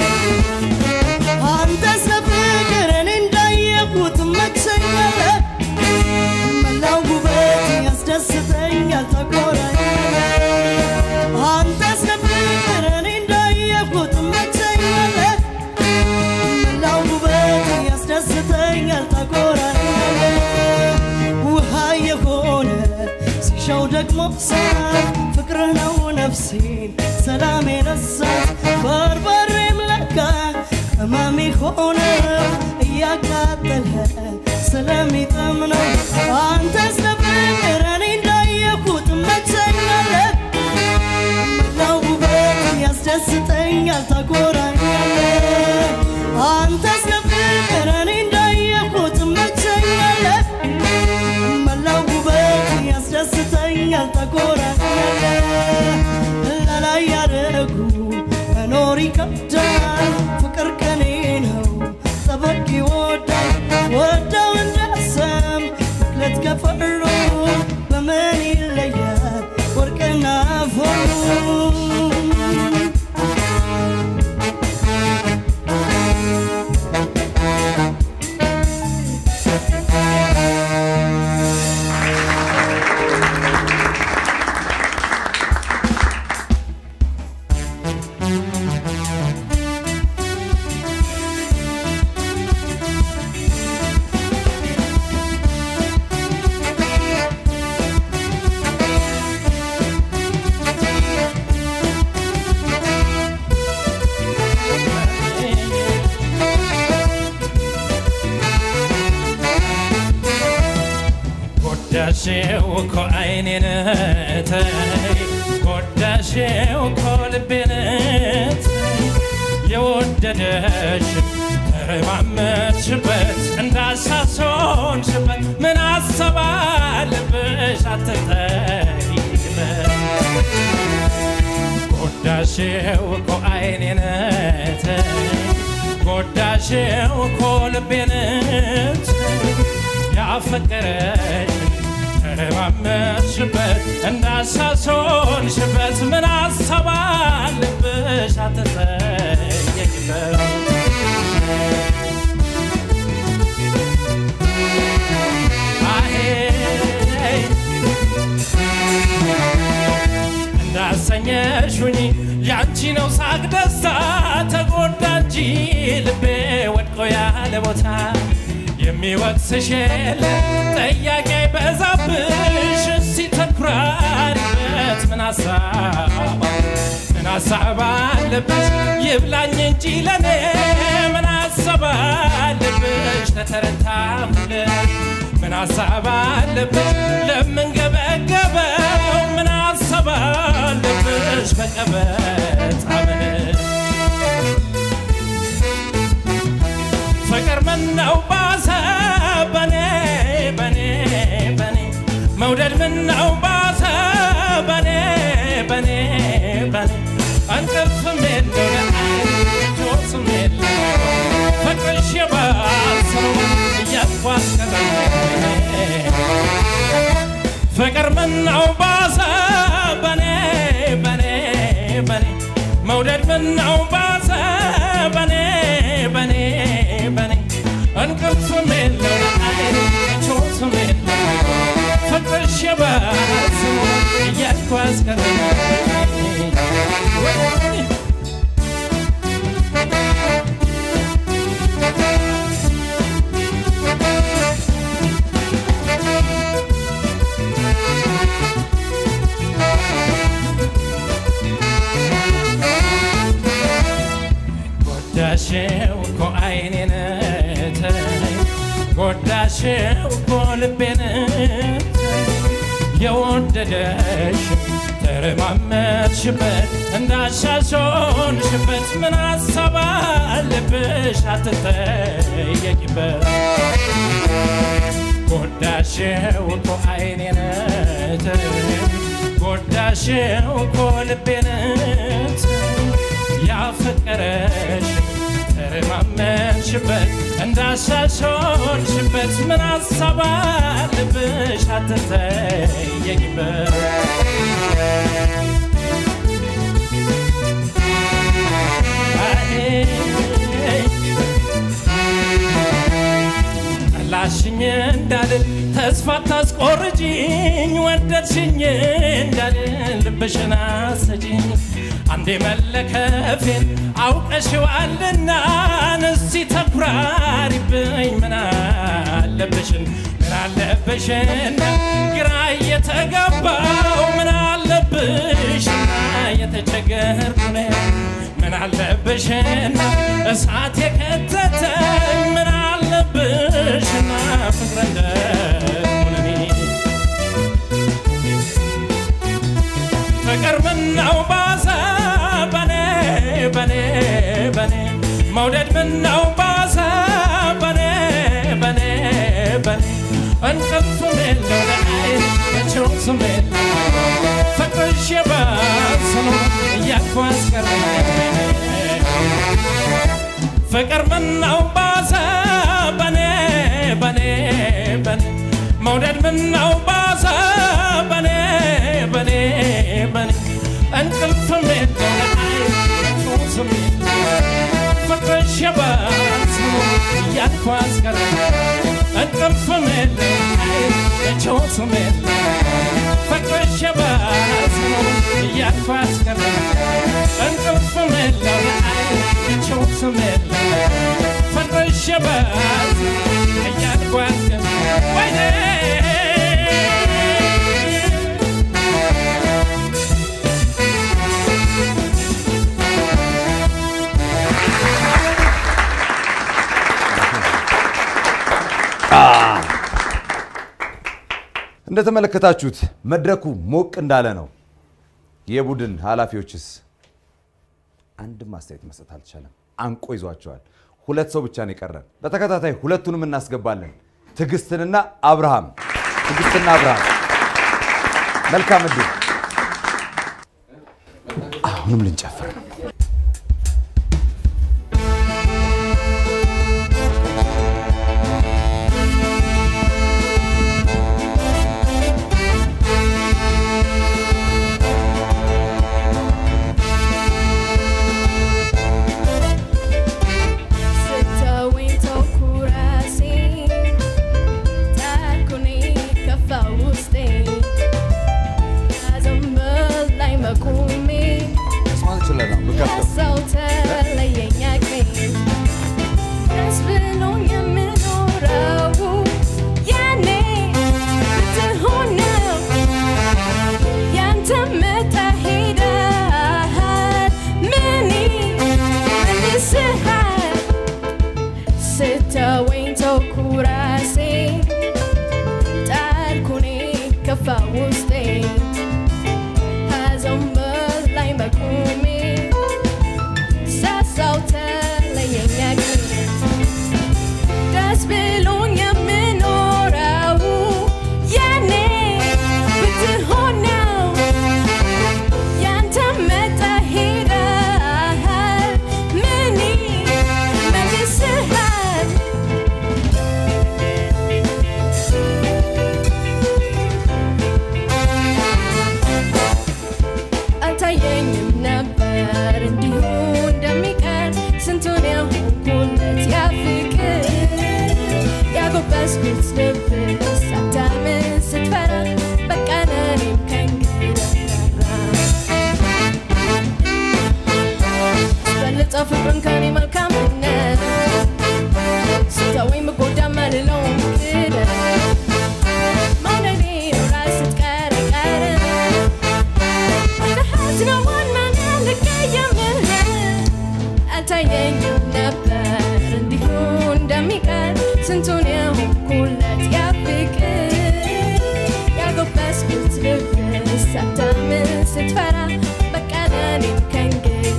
አንተ ስለፍቅር እኔ እንዳየሁት መቸኛለህ መላው ውበት ያስደስተኛል ተቆራኛለህ አንተ ስለፍቅር እኔ እንዳየሁት መቸኛለህ መላው ውበት ያስደስተኛል ተቆራኛለህ ውሃ የሆነ ሲሻው ደግሞ ሳት ፍቅር ነው ነፍሴን ሰላም የነሳት በርበሬም ለካ ቅመም ሆነ እያቃጠለ ስለሚጥም ነው አንተ ስለፍቅር እኔ እንዳየሁት መቸኛለህ መላው ውበት ያስደስተኛል ታኮራኛለህ አንተ ስለፍቅር እኔ እንዳየሁት መቸኛለህ መላው ውበት ያስደስተኛል ታኮራኛለህ ለላይ ያደረጉ መኖር ይከብዳል ፍቅር ቀኔ ነው ጠበቅ ይወዳል ወደው እንደሰም መግለጽ ከፈሩ በምን ይለያል ወርቅና አፈሩ ጎዳሽው እኮ አይኔን ተይ ጎዳሽው እኮ ልቤን ተይ የወደደሽ ተረማመድሽበት እንዳሳሶንሽበት ምን አሰባለብሽ አትጠይቅበት ጎዳሽው እኮ አይኔን ተይ ጎዳሽው እኮ ልቤን ተይ ያፈቀረሽ ተረማመድሽበት እንዳሳሶንሽበት ምን አሰባለብሽ አትጠየቂበት አሄ እንዳሰኘሽኝ ያንቺ ነው ሳቅ ደስታ ተጎዳ እንጂ ልቤ ወድቆ ያለ ቦታ የሚወቅስሽ የለ ጠያቂ አይበዛብሽ እስቲ ተኩራሪበት ምን ሀሳብ ምን ሀሳብ አለብሽ ይብላኝ እንጂ ለኔ ምን ሀሳብ አለብሽ ተተረታሁልሽ ምን ሀሳብ አለብሽ ለምንገበገበው ምን ሀሳብ አለብሽ በቀበጥ አመንሽ ምነው ባሰ በኔ በኔ በኔ መውደድ ምነው ባሰ በኔ በኔ በኔ እንቅልፍም የለው ለዓይን ጆስም የለው ፍቅርሽ የባሰ ነው እያልኩ አስቀረኝ ፍቅር ምነው ባሰ በኔ በኔ በኔ መውደድ ምነው ባሰ በኔ በኔ በኔ እንቅልፍም የለው ለዓይን ጆስም የለው ፍቅርሽ የባሰ ነው እያልኩ አስቀረኝ ጎዳሽው እኮ አይኔን ተይ ጎዳሽው እኮ ልቤን ተይ የወደደሽ ተረማመድሽበት እንዳሻሾንሽበት ምን ሀሳብ አለብሽ አትጠየቂበት ጎዳሽው እኮ አይኔን ተይ ጎዳሽው እኮ ልቤን ተይ ያፈቀረሽ ተረማመድሽበት እንዳሻሾንሽበት ምን ሀሳብ አለብሽ አትጠየቂበት ጠላሽኝ እንዳልል ተስፋ ታስቆርጂኝ ወደድሽኝ እንዳልል ልብሽን አሰጂኝ አንዴ መለከፌን አውቀሽዋልና እስቲ ተኩራሪብኝ ምን አለብሽን ምን አለብሽና ግራ እየተገባው ምን አለብሽና የተቸገርኩ ነኝ ምን አለብሽና እሳት የከተተኝ ምን አለብሽና ፍቅረ እንደሆነኔ ፍቅር ምነው ባሰ በኔ በኔ በኔ መውደድ ምነው ባሰ በኔ በኔ በኔ እንቅልፍም የለው ለዓይን መቼውም የለው ፍቅርሽ የባሰ ነው እያልኩ አስቀረኝ ፍቅር ምነው ባሰ በኔ በኔ በኔ መውደድ ምነው ባሰ በኔ በኔ በኔ እንቅልፍም የለው ለዓይን መቼውም የለው ፍቅርሽ የባሰ ነው እያልኩ አስቀረኝ እንቅልፍም የለው ለዓይን መቼውም የለው ፍቅርሽ የባሰ ነው እያልኩ አስቀረኝ እንቅልፍም የለው ለዓይን መቼውም የለው ፍቅርሽ የባሰ እያልኩ አስቀረኝ ወይኔ እንደተመለከታችሁት መድረኩ ሞቅ እንዳለ ነው። የቡድን ኃላፊዎችስ አንድም አስተያየት መስጠት አልቻለም። አንቆ ይዟቸዋል። ሁለት ሰው ብቻ ነው የቀረን። በተከታታይ ሁለቱንም እናስገባለን። ትዕግስትንና አብርሃም ትዕግስትና አብርሃም መልካም እድል። አሁንም ልንጨፍር ነው። ስተወኝ ተውኩ ራሴን ጣርኩኔ ከፋ ውስጤ ከዘንበል ላይ መቆሜ መስማት ችለናል። የሆንኩለት ያ ፍቅር ያጎበስኩት ልብ ሳታምን ስትፈራ በቃ ለእኔም ከእንግዲህ ስበልጠው ፍቅርን ከኔ መልካምነት ስተወኝ ብጎዳ መልለው ክደት መውደዴ ነው ራስ ስትቀር ቀር ፍርሃት ነው ዋናና ልቀየምህ አልታየኝም ነበር እንዲሁ እንደሚቀር ስንቱን የሆንኩለት ያ ፍቅር ያጎበስኩት ልብ ሳታምን ስትፈራ በቃ ለእኔም ከእንግዲህ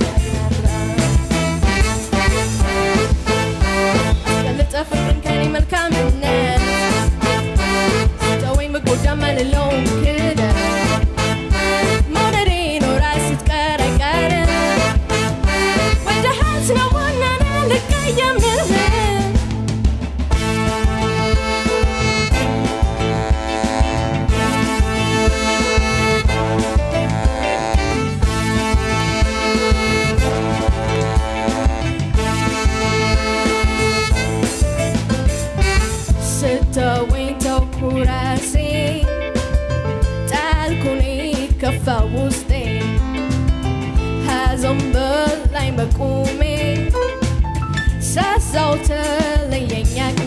ያልበለጠ ፍቅርን ከኔ መልካምነት ስተወኝ ብጎዳ ማልለውም ክደት መውደዴ ነው ራስ ስትቀር አይቀርም ወደሃት ነው ዋናና ልቀየምህ ስተወኝ ተውኩ ራሴ ጣልኩኔ ከፋ ውስጤ ሐዘን በላይ በቁሜ ሳሳው ተለየኝ አቅሜ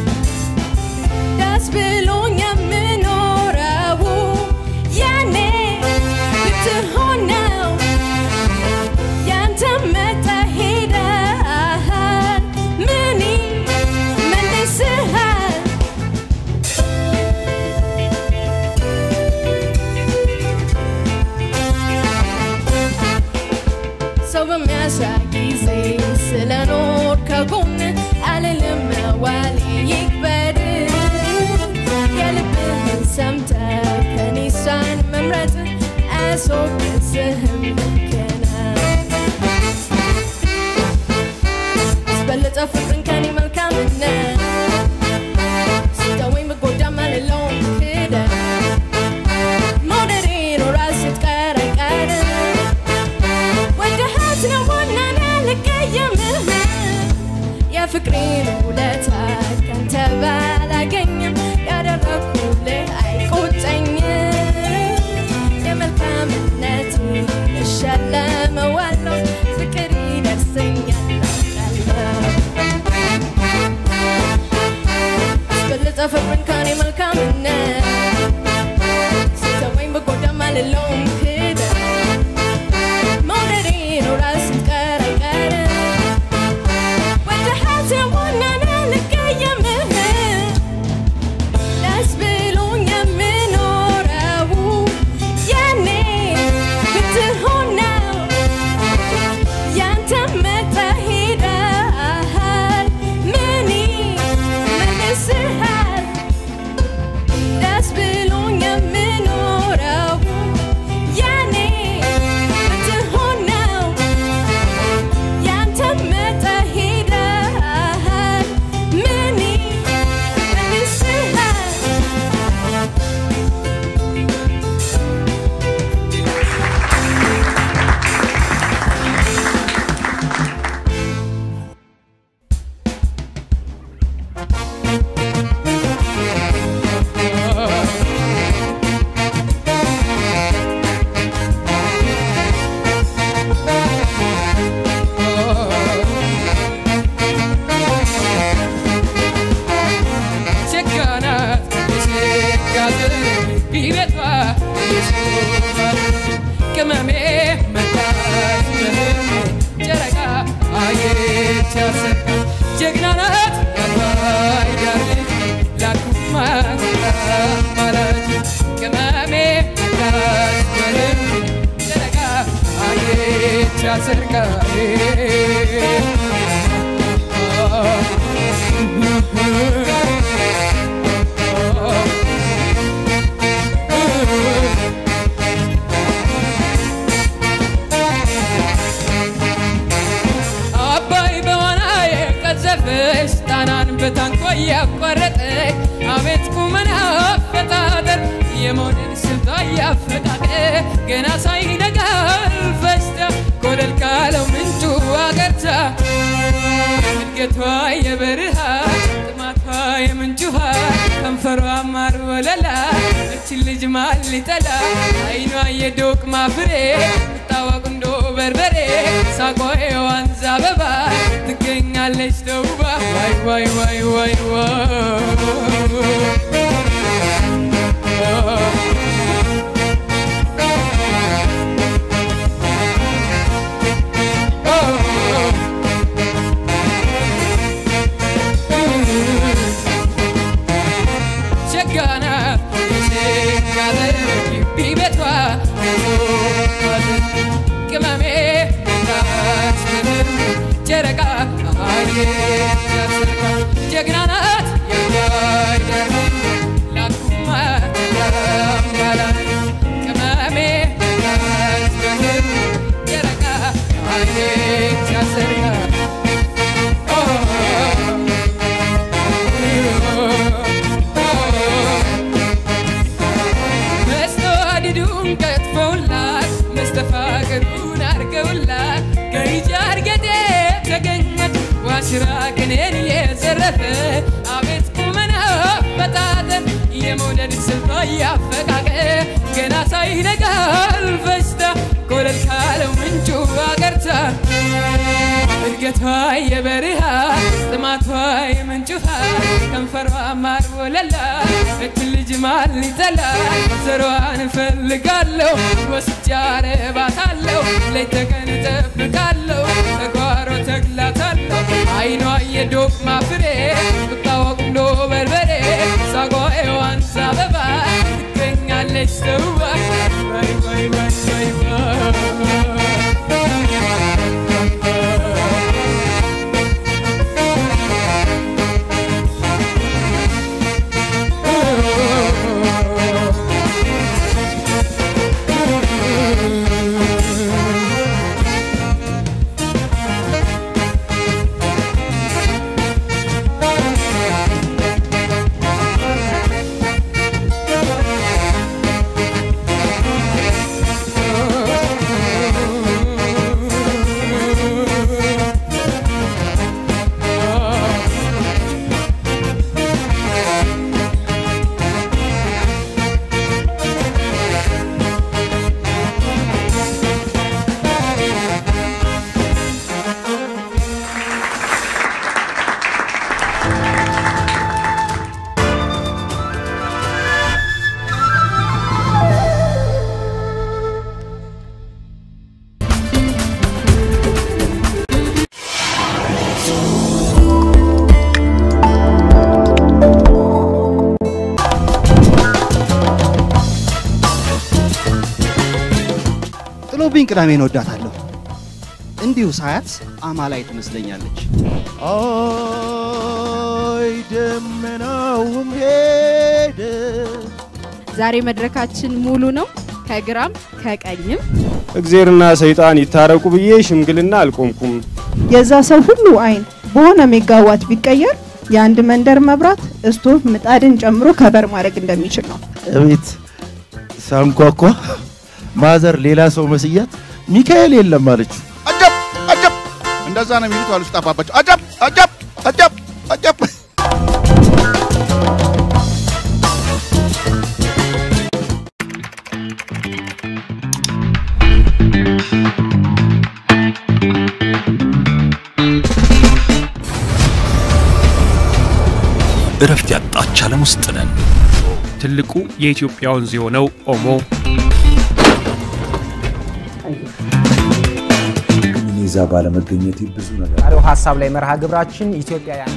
ደስ ብሎኝ የምኖረው ያኔ ብትሆን ነው ያንተ መጣ ሄደሃል ምን መልስሃል ሰው በሚያሻ ጊዜ ስለኖር ከጎን አልልም ዋሌ ይክበድ የልብህን ሰምተ ከኔ እሷን መምረጥ አያስወቅስህም ልክ ነው አስበለጠ ፍቅርን ከኔ መልካምነት ስተወኝ ብጎዳ ማልለውም ክደት መውደዴ ነው ራስ ስትቀር አይቀርም ወደሃት ነው ዋናና ልቀየምህ የፍቅሬን ውለታ ካንተ ባላገኝም ያደረኩልህ አይቆጨኝም የመልካምነት እሸለመዋለሁ ፍቅር ይደርሰኛል አስበልጠ ፍቅርን ከኔ መልካምነት ስተወኝ በጎዳ ማልለውም ክደት መውደዴ ነው ራስ ስትቀር አይቀርም ወደሃት ነው ዋናና ልቀየምህ ደስ ብሎኝ የምኖረው ያኔ ብትሆን ነው ያንተ መጣ ሄደሃል ምን መልስሃል ደስ ብሎኝ የምኖረው ያኔ ብትሆን ነው ያንተ መጣ ሄደሃል ምን መልስሃል ቸጋናት የሴጋት ቢቤቷ ቅመሜ መጣች በህልሜ ጨረቃ አየች ያሰካ ጀግናናት ያባይ ዳር ልጅ ላኩማ ማላች ቅመሜ መጣች በህልሜ ጨረቃ አየች ያሰርቃ አባይ በዋና የቀዘፈች ጣናን በታንኳ እያቋረጠች አቤት ቁመና አፈጣጠር የመውደድ ስልቷ እያፈቃቀር ገና ሳይነጋ ፈስታ ኮለል ካለው ምንጩ አገርታ እድገቷ የበረሃ ጥማቷ የምንጭ ውሃ ከንፈሯ ማር ወለላ እችን ልጅ ማን ሊጠላ አይኗ የዶቅ ማፍሬ ምታወቅ እንዶ በርበሬ ሳቋ የዋንዛ አበባ ትገኛለች ተውባ ዋይ ዋይ ዋይ ዋይ ሸጋና ሸጋነ ግቢ ቤቷ ቅመሜ ታስምር ጨረቃ ያሰርካ ጀግና ናት የማይደር ላኩማ ያምባላ ቅመሜ ታስምር ጨረቃ ያሰርካ መስተዋድዱን ቀጥፈውላት መስተፋቅሩን አርገውላት ገይጃ እርገጤ ተገኘት ዋሽራ ቅኔን የዘረፈ አቤት ቁመና በጣጠን የመውደድ ስልቷ ያፈቃቀ ገና ሳይነጋል ፈጅታ ኮለል ካለው ምንጩ አገርታ እድገቷ የበረሃ ጥማቷ የምንጭ ውሃ ከንፈሯ ማር ወለላ እችን ልጅ ማን ሊጠላ ዘሯን እፈልጋለሁ ወስጄ አረባታለሁ ሌት ተቀን እጠብቃለሁ ተጓሮ ተግላታለሁ አይኗ የዶቅ ማፍሬ ብታወቅ እንዶ በርበሬ ሳቋ የዋንዛ አበባ ትገኛለች ተውባ ወይ ወይ ወይ ወይ ወይ ጥሎብኝ ቅዳሜን ወዳታለሁ። እንዲሁ ሳያት አማላይ ትመስለኛለች። አይ ደመናውም ሄደ ዛሬ መድረካችን ሙሉ ነው። ከግራም ከቀኝም እግዜርና ሰይጣን ይታረቁ ብዬ ሽምግልና አልቆምኩም። የዛ ሰው ሁሉ አይን በሆነ ሜጋዋት ቢቀየር የአንድ መንደር መብራት ስቶቭ ምጣድን ጨምሮ ከበር ማድረግ እንደሚችል ነው። እቤት ሳንኳኳ ማዘር ሌላ ሰው መስያት ሚካኤል የለም አለችው። አጀብ አጀብ እንደዛ ነው የሚሉት አሉ ስጠፋባቸው። አጀብ አጀብ አጀብ አጀብ እረፍት ያጣች ዓለም ውስጥ ነን። ትልቁ የኢትዮጵያ ወንዝ የሆነው ኦሞ እኔ እዛ ባለመገኘቴ ብዙ ነገር ዛሬው ሀሳብ ላይ መርሃ ግብራችን ኢትዮጵያውያን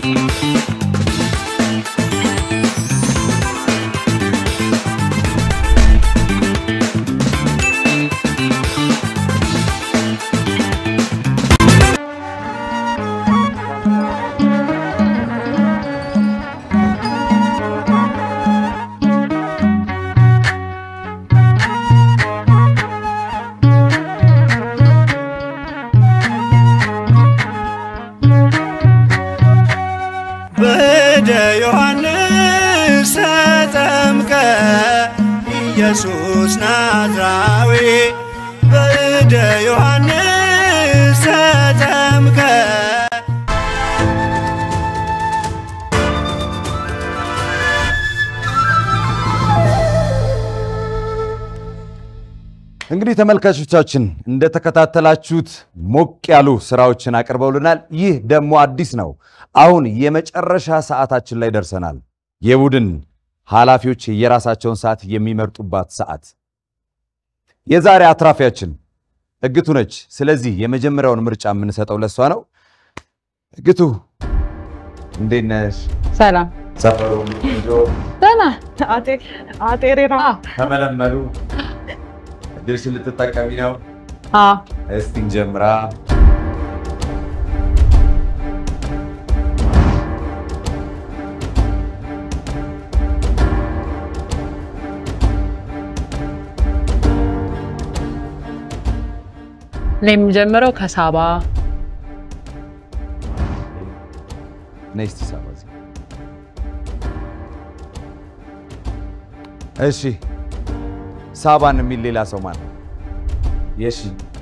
በደ ዮሐንስ ተጠምቀ ኢየሱስ ናዝራዊ በደ ዮሐንስ ተጠምቀ እንግዲህ ተመልካቾቻችን እንደተከታተላችሁት ሞቅ ያሉ ስራዎችን አቅርበውልናል። ይህ ደግሞ አዲስ ነው። አሁን የመጨረሻ ሰዓታችን ላይ ደርሰናል። የቡድን ኃላፊዎች የራሳቸውን ሰዓት የሚመርጡባት ሰዓት። የዛሬ አትራፊያችን እግቱ ነች። ስለዚህ የመጀመሪያውን ምርጫ የምንሰጠው ለሷ ነው። እግቱ እንዴት ነሽ? ሰላም ሰፈሩ ቆንጆ ደህና አጤ አጤሬራ ተመለመሉ። እድልሽን ልትጠቀሚ ነው። አዎ እስቲ እንጀምራ። እኔ የምጀምረው ከሳባ ነይ እስቲ ሳባ እዚህ። እሺ ሳባን የሚል ሌላ ሰው ማን ነው? የሺ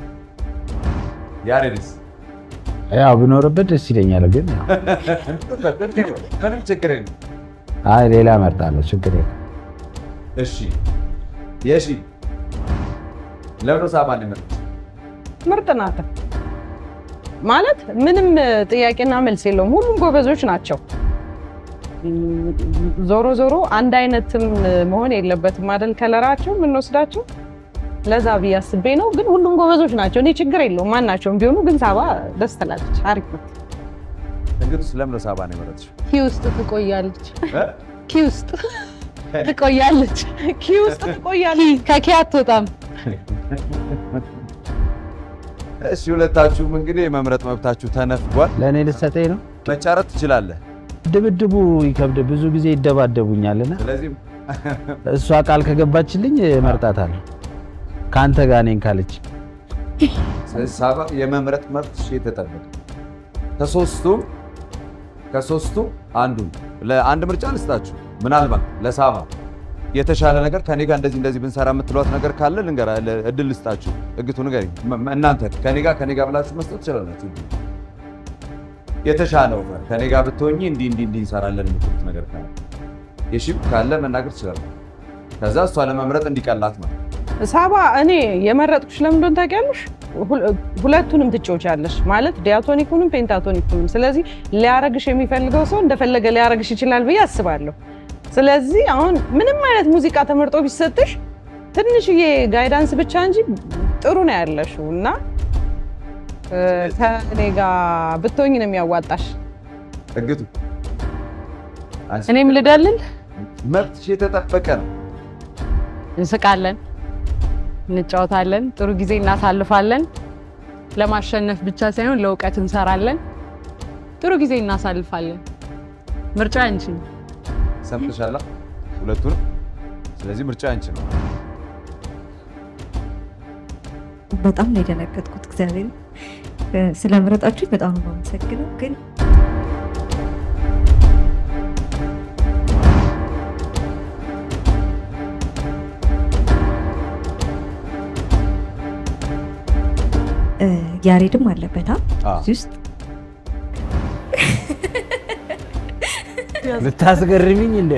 ያሬድስ? ያው ብኖርበት ደስ ይለኛል፣ ግን ያው ምንም ችግር የለም። አይ ሌላ እመርጣለሁ፣ ችግር የለም። እሺ የሺ ለምን ሳባን የመረጥሽ? ምርጥ ናት ማለት ምንም ጥያቄና መልስ የለውም። ሁሉም ጎበዞች ናቸው። ዞሮ ዞሮ አንድ አይነትም መሆን የለበትም አይደል? ከለራቸው የምንወስዳቸው ለዛ ብዬ አስቤ ነው። ግን ሁሉም ጎበዞች ናቸው። እኔ ችግር የለውም ማናቸውም ቢሆኑ። ግን ሳባ ደስ ትላለች፣ አሪፍ ነው። እንግዲህ ስለምን ነው ሳባን የመረጥሽው? ኪ ውስጥ ትቆያለች፣ ኪ ውስጥ ትቆያለች፣ ኪ ውስጥ ትቆያለች፣ ከኪ አትወጣም። እሺ ሁለታችሁም እንግዲህ የመምረጥ መብታችሁ ተነፍጓል። ለእኔ ልትሰጠኝ ነው? መጫረት ትችላለህ። ድብድቡ ይከብድ፣ ብዙ ጊዜ ይደባደቡኛልና ስለዚህ እሷ ቃል ከገባችልኝ እመርጣታለሁ። ከአንተ ጋር እኔን ካለች ስለዚህ ሳባ የመምረጥ መብት የተጠበቀ ከሶስቱም ከሶስቱ አንዱን ለአንድ ምርጫ ልስጣችሁ። ምናልባት ለሳባ የተሻለ ነገር ከኔ ጋር እንደዚህ እንደዚህ ብንሰራ የምትሏት ነገር ካለ ልንገራ እድል ልስጣችሁ። እግቱ ንገሪኝ። መ- መ- እናንተ ከኔ ጋር ከኔ ጋር ብላችሁ መስጠት ትችላላችሁ። እድል የተሻለው ከኔ ጋር ብትሆኚ እንዲህ እንዲህ እንዲህ እንሰራለን የምትሉት ነገር ካለ የሺም ካለ መናገር ትችላለህ። ከዛ እሷ ለመምረጥ እንዲቀላት ነው። ሳባ እኔ የመረጥኩሽ ለምን እንደሆነ ታውቂያለሽ? ሁል- ሁለቱንም ትጫወቻለሽ ማለት ዲያቶኒኩንም ፔንታቶኒኩንም። ስለዚህ ሊያረግሽ የሚፈልገው ሰው እንደፈለገ ሊያረግሽ ይችላል ብዬ አስባለሁ። ስለዚህ አሁን ምንም አይነት ሙዚቃ ተመርጦ ቢሰጥሽ ትንሽዬ ጋይዳንስ ብቻ እንጂ ጥሩ ነው ያለሽው እና እ፣ ከእኔ ጋር ብትሆኝ ነው የሚያዋጣሽ። እግቱ እኔም ልደልል። መብትሽ የተጠበቀ ነው። እንስቃለን፣ እንጫወታለን፣ ጥሩ ጊዜ እናሳልፋለን። ለማሸነፍ ብቻ ሳይሆን ለእውቀት እንሰራለን። ጥሩ ጊዜ እናሳልፋለን። ምርጫ አንቺ ነው። ሰምተሻላ ሁለቱንም። ስለዚህ ምርጫ አንቺ ነው። በጣም ነው የደነገጥኩት። እግዚአብሔር ስለምረጣችሁ በጣም ነው የማመሰግነው። ግን እ፣ ያሬድም አለበት አ? እዚህ ውስጥ ልታስገርሚኝ እንደ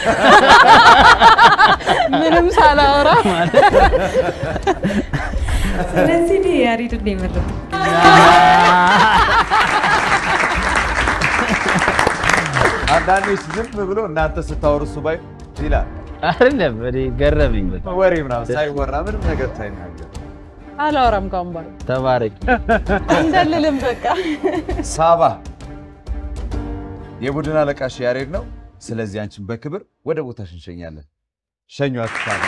ምንም ሳላወራ ስለዚህ እኔ ያሬድን ነው የመረጥኩት። አንዳንዶች ዝም ብሎ እናንተ ስታወሩ እሱ ባይ ይላል። አይደለም እኔ ገረመኝ በጣም። ወሬ ምናምን ሳይወራ ምንም ነገር ሳይናገር አላወራም ካሁን በኋላ ተባረቂ። እንደልልም በቃ ሳባ የቡድን አለቃሽ ያሬድ ነው። ስለዚህ አንቺን በክብር ወደ ቦታሽ እንሸኛለን። ሸኟት ሳባ።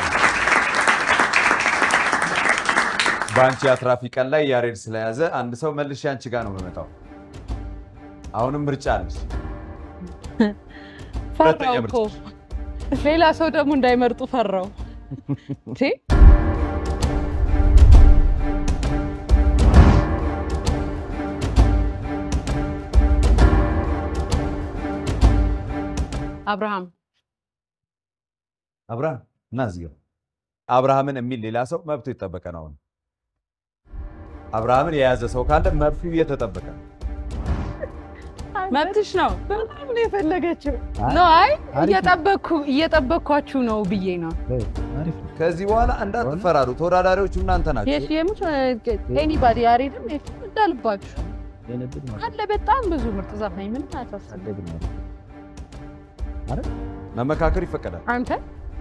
በአንቺ አትራፊ ቀን ላይ ያሬድ ስለያዘ አንድ ሰው መልሼ አንቺ ጋር ነው የምመጣው። አሁንም ምርጫ አለሽ። ፈራው እኮ ሌላ ሰው ደግሞ እንዳይመርጡ ፈራው። እንዴ አብርሃም አብርሃም እና እዚህ ጋር አብርሃምን የሚል ሌላ ሰው መብቱ የተጠበቀ ነው። አሁን አብርሃምን የያዘ ሰው ካለ መብቱ እየተጠበቀ ነው። መብትሽ ነው። በጣም ነው የፈለገችው። አይ፣ ኖ አይ አሪፍ ነው። እየጠበቅኩ እየጠበቅኳችሁ ነው ብዬ ነው። ከዚህ በኋላ እንዳትፈራሩ። ተወዳዳሪዎቹ እናንተ ናቸው። የሽየሙች ኤኒባዲ ያሬድም ኤፍሬም እንዳልባችሁ አለ። በጣም ብዙ ምርጥ ዘፋኝ ምንም አያሳስብም። መመካከር ይፈቀዳል። አንተ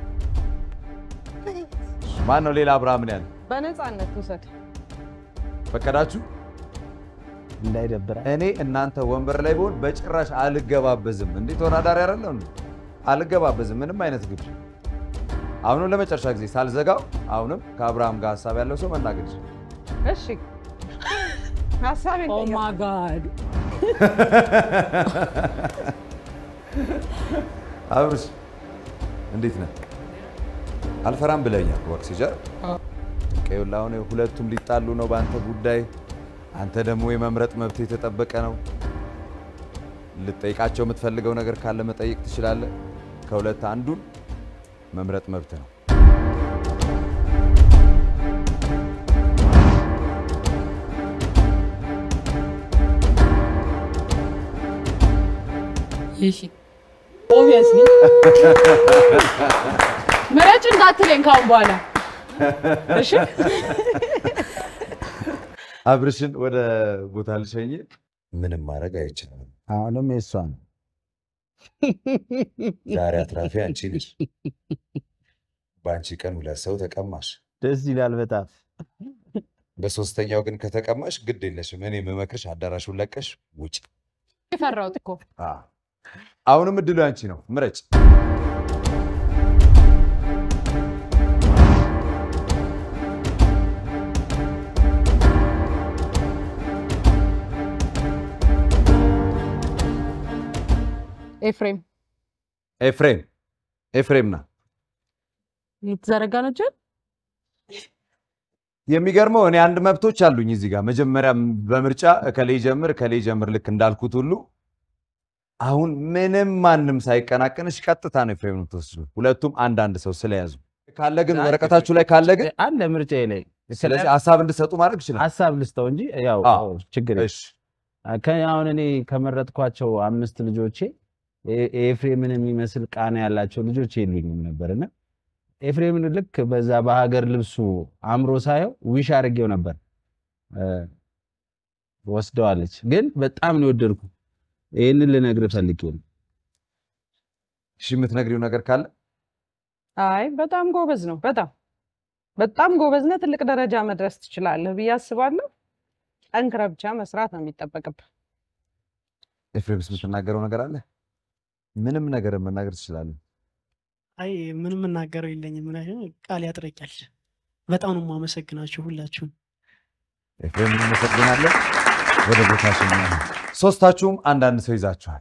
ማን ነው ሌላ አብርሃምን ያለ በነፃነት ውሰድ። ፈቀዳችሁ? እንዳይደብራ እኔ እናንተ ወንበር ላይ ብሆን በጭራሽ አልገባበዝም። እንዴ ተወዳዳሪ አይደለሁ እንዴ? አልገባበዝም ምንም አይነት ግብዣ። አሁንም ለመጨረሻ ጊዜ ሳልዘጋው አሁንም ከአብርሃም ጋር ሀሳብ ያለው ሰው መናገር ይችላል። እሺ ሀሳቤን ኦ ማይ ጋድ አብርሽ እንዴት ነህ? አልፈራም ብለኛል። ወክሲጀር ቀዩላ አሁን ሁለቱም ሊጣሉ ነው በአንተ ጉዳይ። አንተ ደግሞ የመምረጥ መብት የተጠበቀ ነው። ልጠይቃቸው የምትፈልገው ነገር ካለ መጠየቅ ትችላለህ። ከሁለት አንዱን መምረጥ መብት ነው። እሺ ኦብቪየስሊ ምረጭ እንዳትለኝ ካሁን በኋላ እሺ አብርሽን ወደ ቦታ ልሸኝ። ምንም ማድረግ አይችልም። አሁንም የእሷ ነው። ዛሬ አትራፊ አንቺ ነሽ። በአንቺ ቀን ሁለት ሰው ተቀማሽ። ደስ ይላል በጣም። በሶስተኛው ግን ከተቀማሽ ግድ የለሽም። እኔ የምመክርሽ አዳራሹን ለቀሽ ውጭ። የፈራሁት እኮ አሁንም እድሉ ያንቺ ነው። ምረጭ። ኤፍሬም ኤፍሬም ኤፍሬም ና። የተዘረጋ ነው እጅን የሚገርመው እኔ አንድ መብቶች አሉኝ እዚህ ጋር መጀመሪያ በምርጫ እከሌ ጀምር እከሌ ጀምር ልክ እንዳልኩት ሁሉ አሁን ምንም ማንም ሳይቀናቀንሽ ቀጥታ ነው ኤፍሬም የምትወስጂው። ሁለቱም አንዳንድ ሰው ስለያዙ ካለ ግን ወረቀታችሁ ላይ ካለ ግን አለ ምርጫ ላይ ስለዚህ ሀሳብ እንድሰጡ ማድረግ ይችላል። ሀሳብ ልስጠው እንጂ ያው አዎ። ችግር የለም። ከ- አሁን እኔ ከመረጥኳቸው አምስት ልጆቼ ኤ- ኤፍሬምን የሚመስል ቃና ያላቸው ልጆች የሉኝም ነበርና ኤፍሬምን ልክ በዛ በሀገር ልብሱ አምሮ ሳየው ዊሽ አድርጌው ነበር እ፣ ወስደዋለች። ግን በጣም ነው የወደድኩ። ይህንን ልነግርህ ፈልጌ ነው። እሺ የምትነግሪው ነገር ካለ አይ በጣም ጎበዝ ነው። በጣም በጣም ጎበዝ ነህ። ትልቅ ደረጃ መድረስ ትችላለህ ብዬ አስባለሁ። ጠንክረህ ብቻ መስራት ነው የሚጠበቅብህ። ኤፍሬምስ የምትናገረው ነገር አለ? ምንም ነገር መናገር ትችላለህ። አይ ምንም የምናገረው የለኝም። ምክንያቱም ቃል ያጥረኛል። በጣም ነው የማመሰግናችሁ ሁላችሁም። ኤፍሬም እናመሰግናለን። ወደ ቦታሽ ሶስታችሁም አንዳንድ ሰው ይዛችኋል።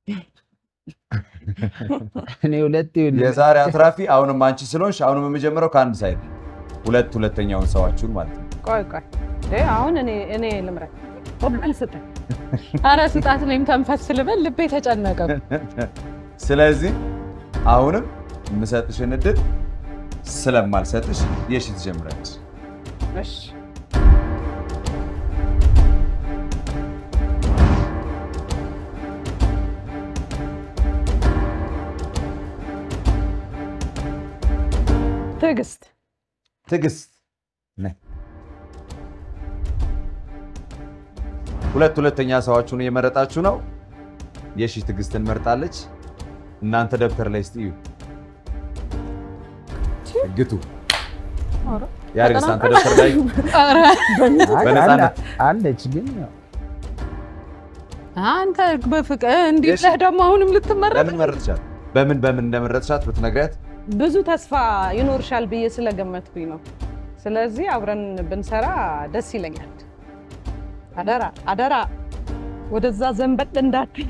እኔ ሁለት የዛሬ አትራፊ አሁንም አንቺ ስለሆንሽ አሁንም የምጀምረው ከአንድ ሳይድ ሁለት ሁለተኛውን ሰዋችሁን ማለት ነው። ቆይ ቆይ እ አሁን እኔ እኔ ልምረጥ። ሁሉን ስጠኝ። አረ ስጣት፣ እኔም ተንፈስ ልበል፣ ልቤ ተጨነቀ። ስለዚህ አሁንም የምሰጥሽን እድል ስለማልሰጥሽ የሺ ትጀምሪያለሽ። እሺ ትዕግስት ትዕግስት ነይ። ሁለት ሁለተኛ ሰዋችሁን እየመረጣችሁ ነው። የሺ ትዕግስትን መርጣለች። እናንተ ደብተር ላይ እስቲ እዩ። ግቱ ያሬድ አንተ ደብተር ላይ በነፃነት አለች ግን ያው አንተ በፍቅር እንዲህ ብለህ ደግሞ አሁንም ልትመረጥ ለምን መረጥሻት? በምን በምን እንደመረጥሻት ብትነግሪያት ብዙ ተስፋ ይኖርሻል ብዬ ስለገመትኩኝ ነው። ስለዚህ አብረን ብንሰራ ደስ ይለኛል። አደራ አደራ፣ ወደዛ ዘንበል እንዳትይ።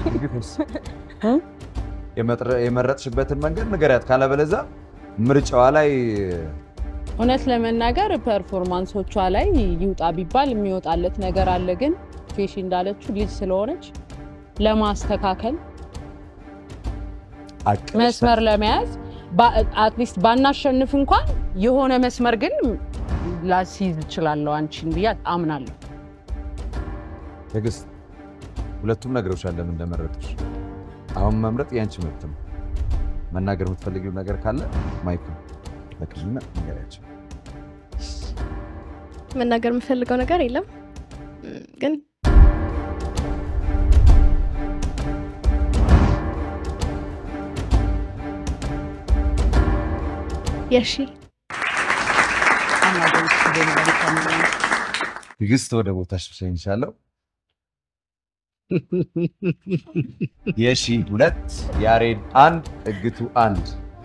የመጥረ- የመረጥሽበትን መንገድ ንገሪያት። ካለበለዚያ ምርጫዋ ላይ እውነት ለመናገር ፐርፎርማንሶቿ ላይ ይውጣ ቢባል የሚወጣለት ነገር አለ። ግን ፌሺ እንዳለችው ልጅ ስለሆነች ለማስተካከል መስመር ለመያዝ አትሊስት ባናሸንፍ እንኳን የሆነ መስመር ግን ላስይዝ እችላለሁ አንቺን ብዬ አምናለሁ። ትዕግስት ሁለቱም ነግረውሻል ለምን እንደመረጡሽ። አሁን መምረጥ የአንቺ መብት ነው። መናገር የምትፈልጊው ነገር ካለ ማይክ ነው። በቅድሚያ ንገሪያቸው። መናገር የምፈልገው ነገር የለም እም፣ ግን የሺ ትዕግስት ወደ ቦታሽ ሸኝሻለሁ። የሺ ሁለት ያሬድ አንድ እግቱ አንድ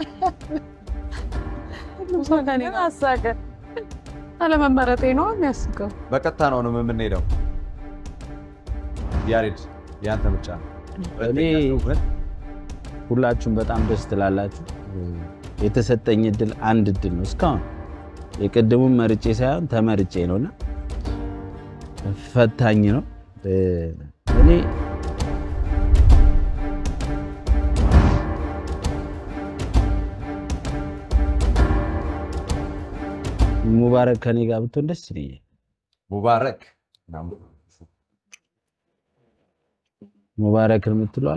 ምን አሳቀ? አለመመረጤ ነው የሚያስቀው። በቀጥታ ነው ነው የምንሄደው። ያሬድ ያንተ ምርጫ ነው። እኔ ሁላችሁም በጣም ደስ ትላላችሁ። የተሰጠኝ እድል አንድ እድል ነው እስካሁን የቅድሙን መርጬ ሳይሆን ተመርጬ ነውና ፈታኝ ነው። እኔ ሙባረክ ከኔ ጋር ብትሆን ደስ ይለኛል። ሙባረክ ሙባረክን የምትለዋል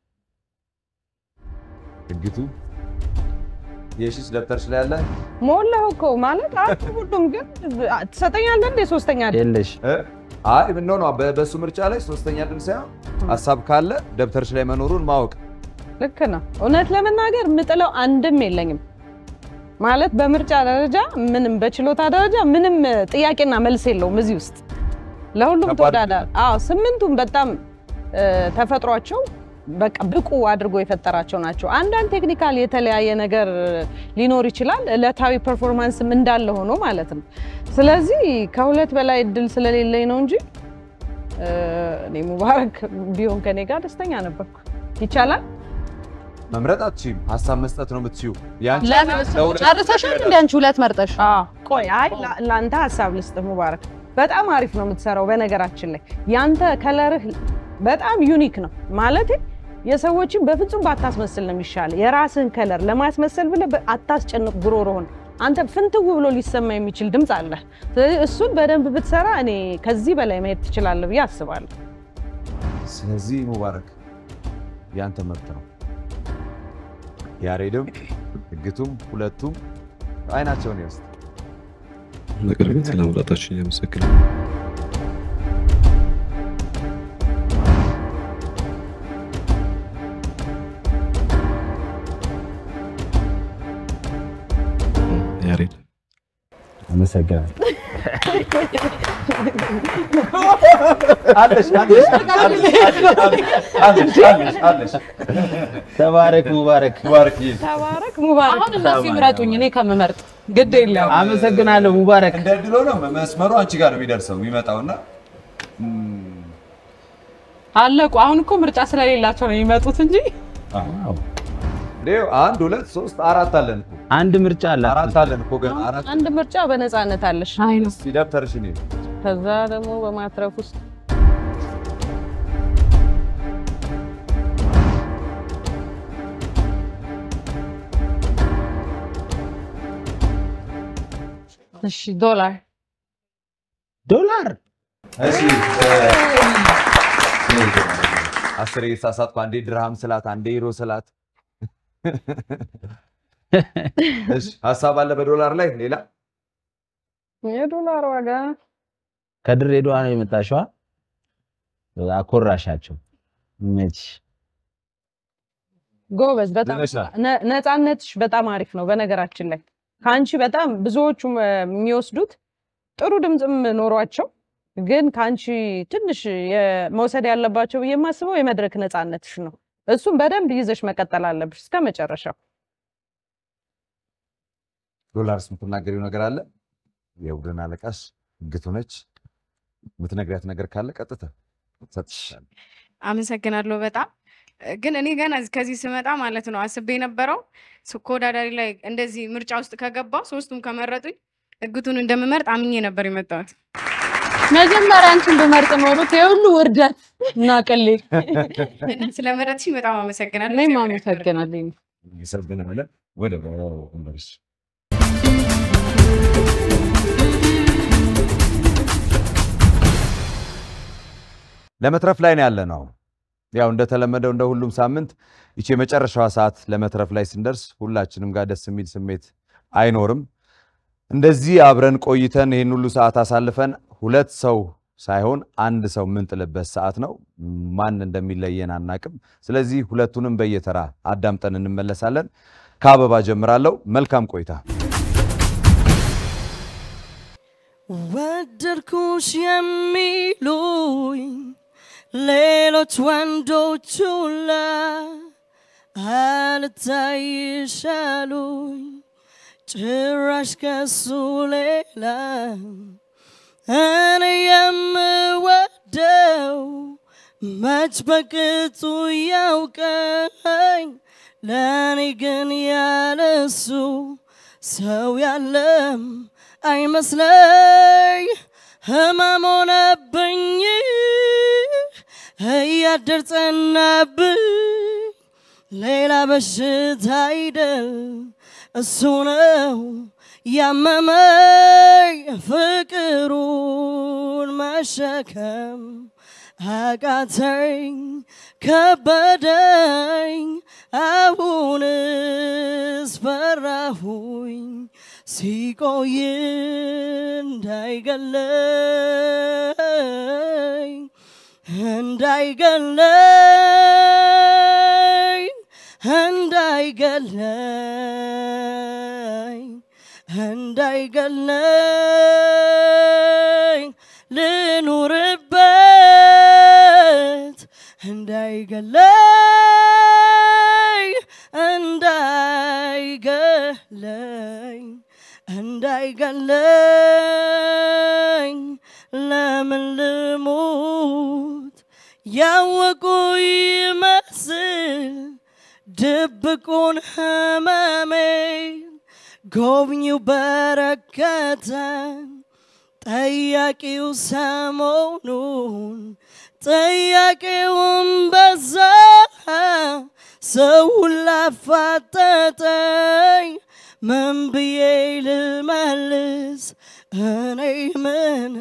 እግቱ የሺስ ደብተርሽ ላይ ያለ ሞላው እኮ ማለት አንተ ሁሉም ግን ትሰጠኛለህ እንዴ? ሶስተኛ አይደል? የለሽ አይ ምን ነው በእሱ ምርጫ ላይ ሶስተኛ ድል ሳይሆን ሀሳብ ካለ ደብተርሽ ላይ መኖሩን ማወቅ ልክ ነው። እውነት ለመናገር ምጥለው አንድም የለኝም ማለት በምርጫ ደረጃ ምንም በችሎታ ደረጃ ምንም ጥያቄና መልስ የለውም እዚህ ውስጥ ለሁሉም ተወዳዳሪ። አዎ ስምንቱም በጣም እ፣ ተፈጥሯቸው በቃ ብቁ አድርጎ የፈጠራቸው ናቸው። አንዳንድ ቴክኒካል የተለያየ ነገር ሊኖር ይችላል፣ እለታዊ ፐርፎርማንስም እንዳለ ሆኖ ማለት ነው። ስለዚህ ከሁለት በላይ እድል ስለሌለኝ ነው እንጂ እ፣ እኔ ሙባረክ ቢሆን ከኔ ጋር ደስተኛ ነበርኩ። ይቻላል። መምረጥ አትችይም፣ ሀሳብ መስጠት ነው የምትችይው። ያንቺ ለሁለት- ጨርሰሻል እንደ አንቺ ሁለት መርጠሽ? ቆይ አይ ላ- ለአንተ ሀሳብ ልስጥህ ሙባረክ። በጣም አሪፍ ነው የምትሰራው። በነገራችን ላይ ያንተ ከለርህ በጣም ዩኒክ ነው ማለት የሰዎችን በፍጹም ባታስመስል ነው የሚሻል። የራስህን ከለር ለማስመሰል ብለህ በ- አታስጨንቅ ጉሮሮህን። አንተ ፍንትው ብሎ ሊሰማ የሚችል ድምፅ አለ። ስለዚህ እሱን በደንብ ብትሰራ እኔ ከዚህ በላይ መሄድ ትችላለህ ብዬ አስባለሁ። ስለዚህ ሙባረክ ያንተ መብት ነው። ያሬድም እግቱም ሁለቱም አይናቸውን ይወስድ። ነገር ግን ስለመምጣታችሁ እያመሰግናለሁ። ያሬድ አመሰግናለሁ። አለሽ አለሽ አለሽ አለሽ አለሽ ተባረክ ሙባረክ ሙባረክ ተባረክ ሙባረክ። አሁን እነሱ ይምረጡኝ እኔ ከምመርጥ ግድ የለም። አመሰግናለሁ ሙባረክ። እንደ ድሎ ነው መስመሩ አንቺ ጋር ነው የሚደርሰው የሚመጣውና አለቁ። አሁን እኮ ምርጫ ስለሌላቸው ነው የሚመጡት እንጂ ዴው አንድ ሁለት ሶስት አራት አለን እኮ አንድ ምርጫ አለ። አራት አለን እኮ ገና አራት አንድ ምርጫ በነፃነት አለሽ። አይ ነው። እስኪ ደብተርሽን ይዤ ከዛ ደግሞ በማትረፍ ውስጥ እሺ ዶላር ዶላር እሺ አስር የተሳሳትኩ አንዴ ድርሃም ስላት አንዴ ዩሮ ስላት እሺ ሀሳብ አለ በዶላር ላይ ሌላ የዶላር ዋጋ ከድሬዳዋ ነው የመጣሽዋ? አኮራሻቸው መች ጎበዝ በጣም ድነሻል። ነ- ነፃነትሽ በጣም አሪፍ ነው። በነገራችን ላይ ከአንቺ በጣም ብዙዎቹ እ፣ የሚወስዱት ጥሩ ድምፅም ኖሯቸው ግን ከአንቺ ትንሽ የ- መውሰድ ያለባቸው ብዬ የማስበው የመድረክ ነፃነትሽ ነው። እሱም በደንብ ይዘሽ መቀጠል አለብሽ እስከ መጨረሻው። ዶላርስ የምትናገሪው ነገር አለ? የቡድን አለቃሽ እግቱ ነች። የምትነግሪያት ነገር ካለ ቀጥታ ሰጥሻለሁ። አመሰግናለሁ በጣም ግን እኔ ገና ከዚህ ስመጣ ማለት ነው አስቤ የነበረው ተወዳዳሪ ላይ እንደዚህ ምርጫ ውስጥ ከገባው ሶስቱም ከመረጡኝ እግቱን እንደምመርጥ አምኜ ነበር የመጣሁት። መጀመሪያ አንቺን ብመርጥ ኖሩት የሁሉ ውርደት እና ቅሌት ስለመረጥሽኝ በጣም አመሰግናለሁ። እኔም አመሰግናለሁ። ይሰብናለን ወደ ወንበርሽ ለመትረፍ ላይ ነው ያለ ነው። ያው እንደተለመደው እንደ ሁሉም ሳምንት ይቺ የመጨረሻዋ ሰዓት ለመትረፍ ላይ ስንደርስ ሁላችንም ጋር ደስ የሚል ስሜት አይኖርም። እንደዚህ አብረን ቆይተን ይህን ሁሉ ሰዓት አሳልፈን ሁለት ሰው ሳይሆን አንድ ሰው የምንጥልበት ሰዓት ነው። ማን እንደሚለየን አናቅም። ስለዚህ ሁለቱንም በየተራ አዳምጠን እንመለሳለን። ከአበባ ጀምራለሁ። መልካም ቆይታ። ወደድኩሽ የሚሉኝ ሌሎች ወንዶች ሁላ አልታይሻሉኝ ጭራሽ ከሱ ሌላ እኔ የምወደው መች በቅጡ ያውቀኝ ለእኔ ግን ያለሱ ሰው ያለም አይመስለኝ ህመም ሆነብኝ እያደር ጸናብኝ ሌላ በሽታ አይደል እሱ ነው ያመመኝ ፍቅሩን መሸከም አቃተኝ ከበደኝ አሁንስ ፈራሁኝ ሲቆይ እንዳይገለኝ እንዳይገለኝ እንዳይገለኝ እንዳይገለኝ ልኑርበት እንዳይገለኝ እንዳይገለኝ እንዳይገለኝ ለምን ልሙት ያወቁ ይመስል ድብቁን ህመሜን ጎብኚው በረከተን ጠያቂው ሰሞኑን ጠያቂውን በዛ ሰው ሁላ አፋጠጠኝ ምን ብዬ ልመልስ እኔ ምን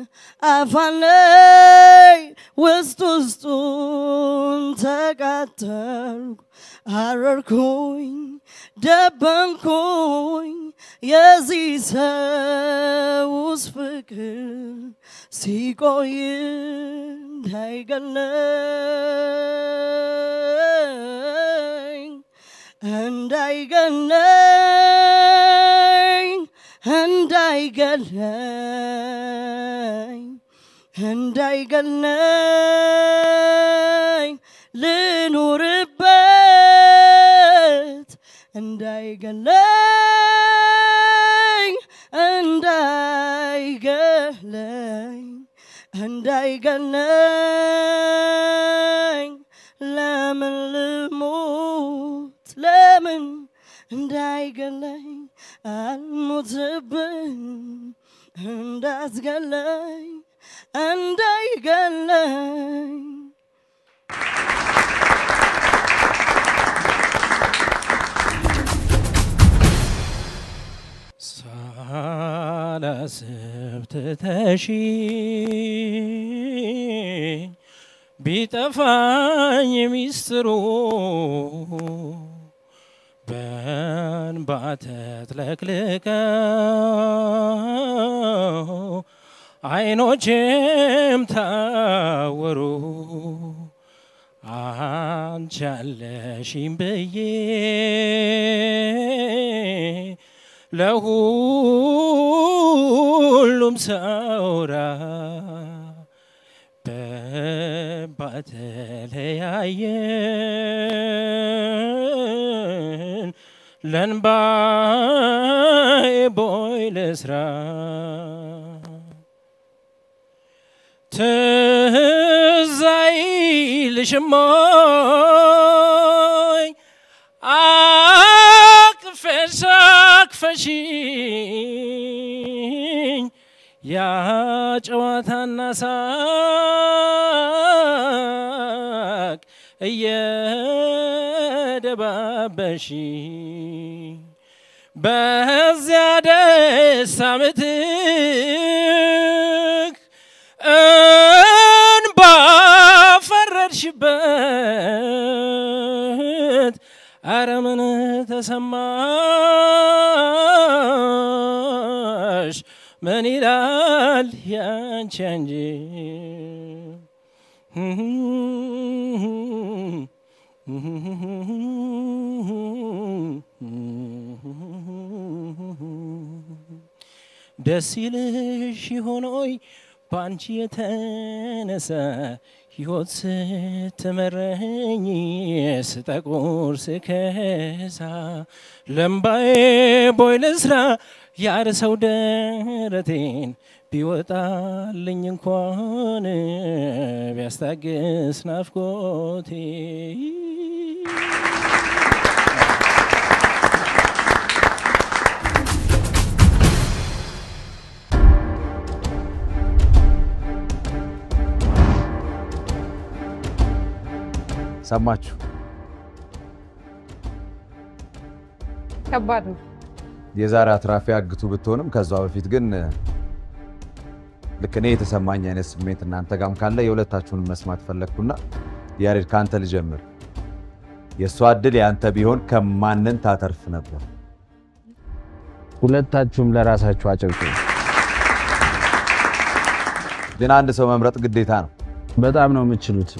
አፋለኝ ውስጥ ውስጡን ተቃጠልኩ አረርኩኝ ደበንኩኝ የዚህ ሰውስ ፍቅር ሲቆይ እንዳይገለኝ እንዳይገለኝ እንዳይገለኝ እንዳይገለኝ ልኑርበት እንዳይገለኝ እንዳይገለኝ እንዳይገለኝ ለምን ልሙት ለምን እንዳይገለኝ አልሞትብን እንዳትገለኝ እንዳይገለኝ ሳላስብ ትተሽኝ ቢጠፋኝ ሚስጥሩ በእንባ ተጥለቅልቀው አይኖቼም ታወሩ አንቺ አለሽኝ ብዬ ለሁሉም ሰውራ በተለያየን ለንባዬ ቦይ ልስራ ትዝ አይልሽም ወይ አቅፈሽ አቅፈሽኝ ያ ጨዋታና ሳቅ እየደባበሽ በዚያ ደስታ ምትክ እንባ ፈረድሽበት አረ ምን ተሰማሽ ምን ይላል ያንቺ እንጂ ደስ ይልሽ ሆኖይ በአንቺ የተነሳ ሕይወት ስትመረኝ ስጠቁር ስከሳ ለምባዬ ቦይ ልስራ ያርሰው ደረቴን ቢወጣልኝ እንኳን ቢያስታግስ ናፍቆቴ ሰማችሁ? ከባድ ነው። የዛሬ አትራፊ አግቱ ብትሆንም ከዛ በፊት ግን ልክ እኔ የተሰማኝ አይነት ስሜት እናንተ ጋም ካለ የሁለታችሁን መስማት ፈለግኩና ያሬድ ከአንተ ልጀምር። የእሷ እድል የአንተ ቢሆን ከማንን ታተርፍ ነበር? ሁለታችሁም ለራሳችሁ አጨብጭቡ። ግን አንድ ሰው መምረጥ ግዴታ ነው። በጣም ነው የምችሉት።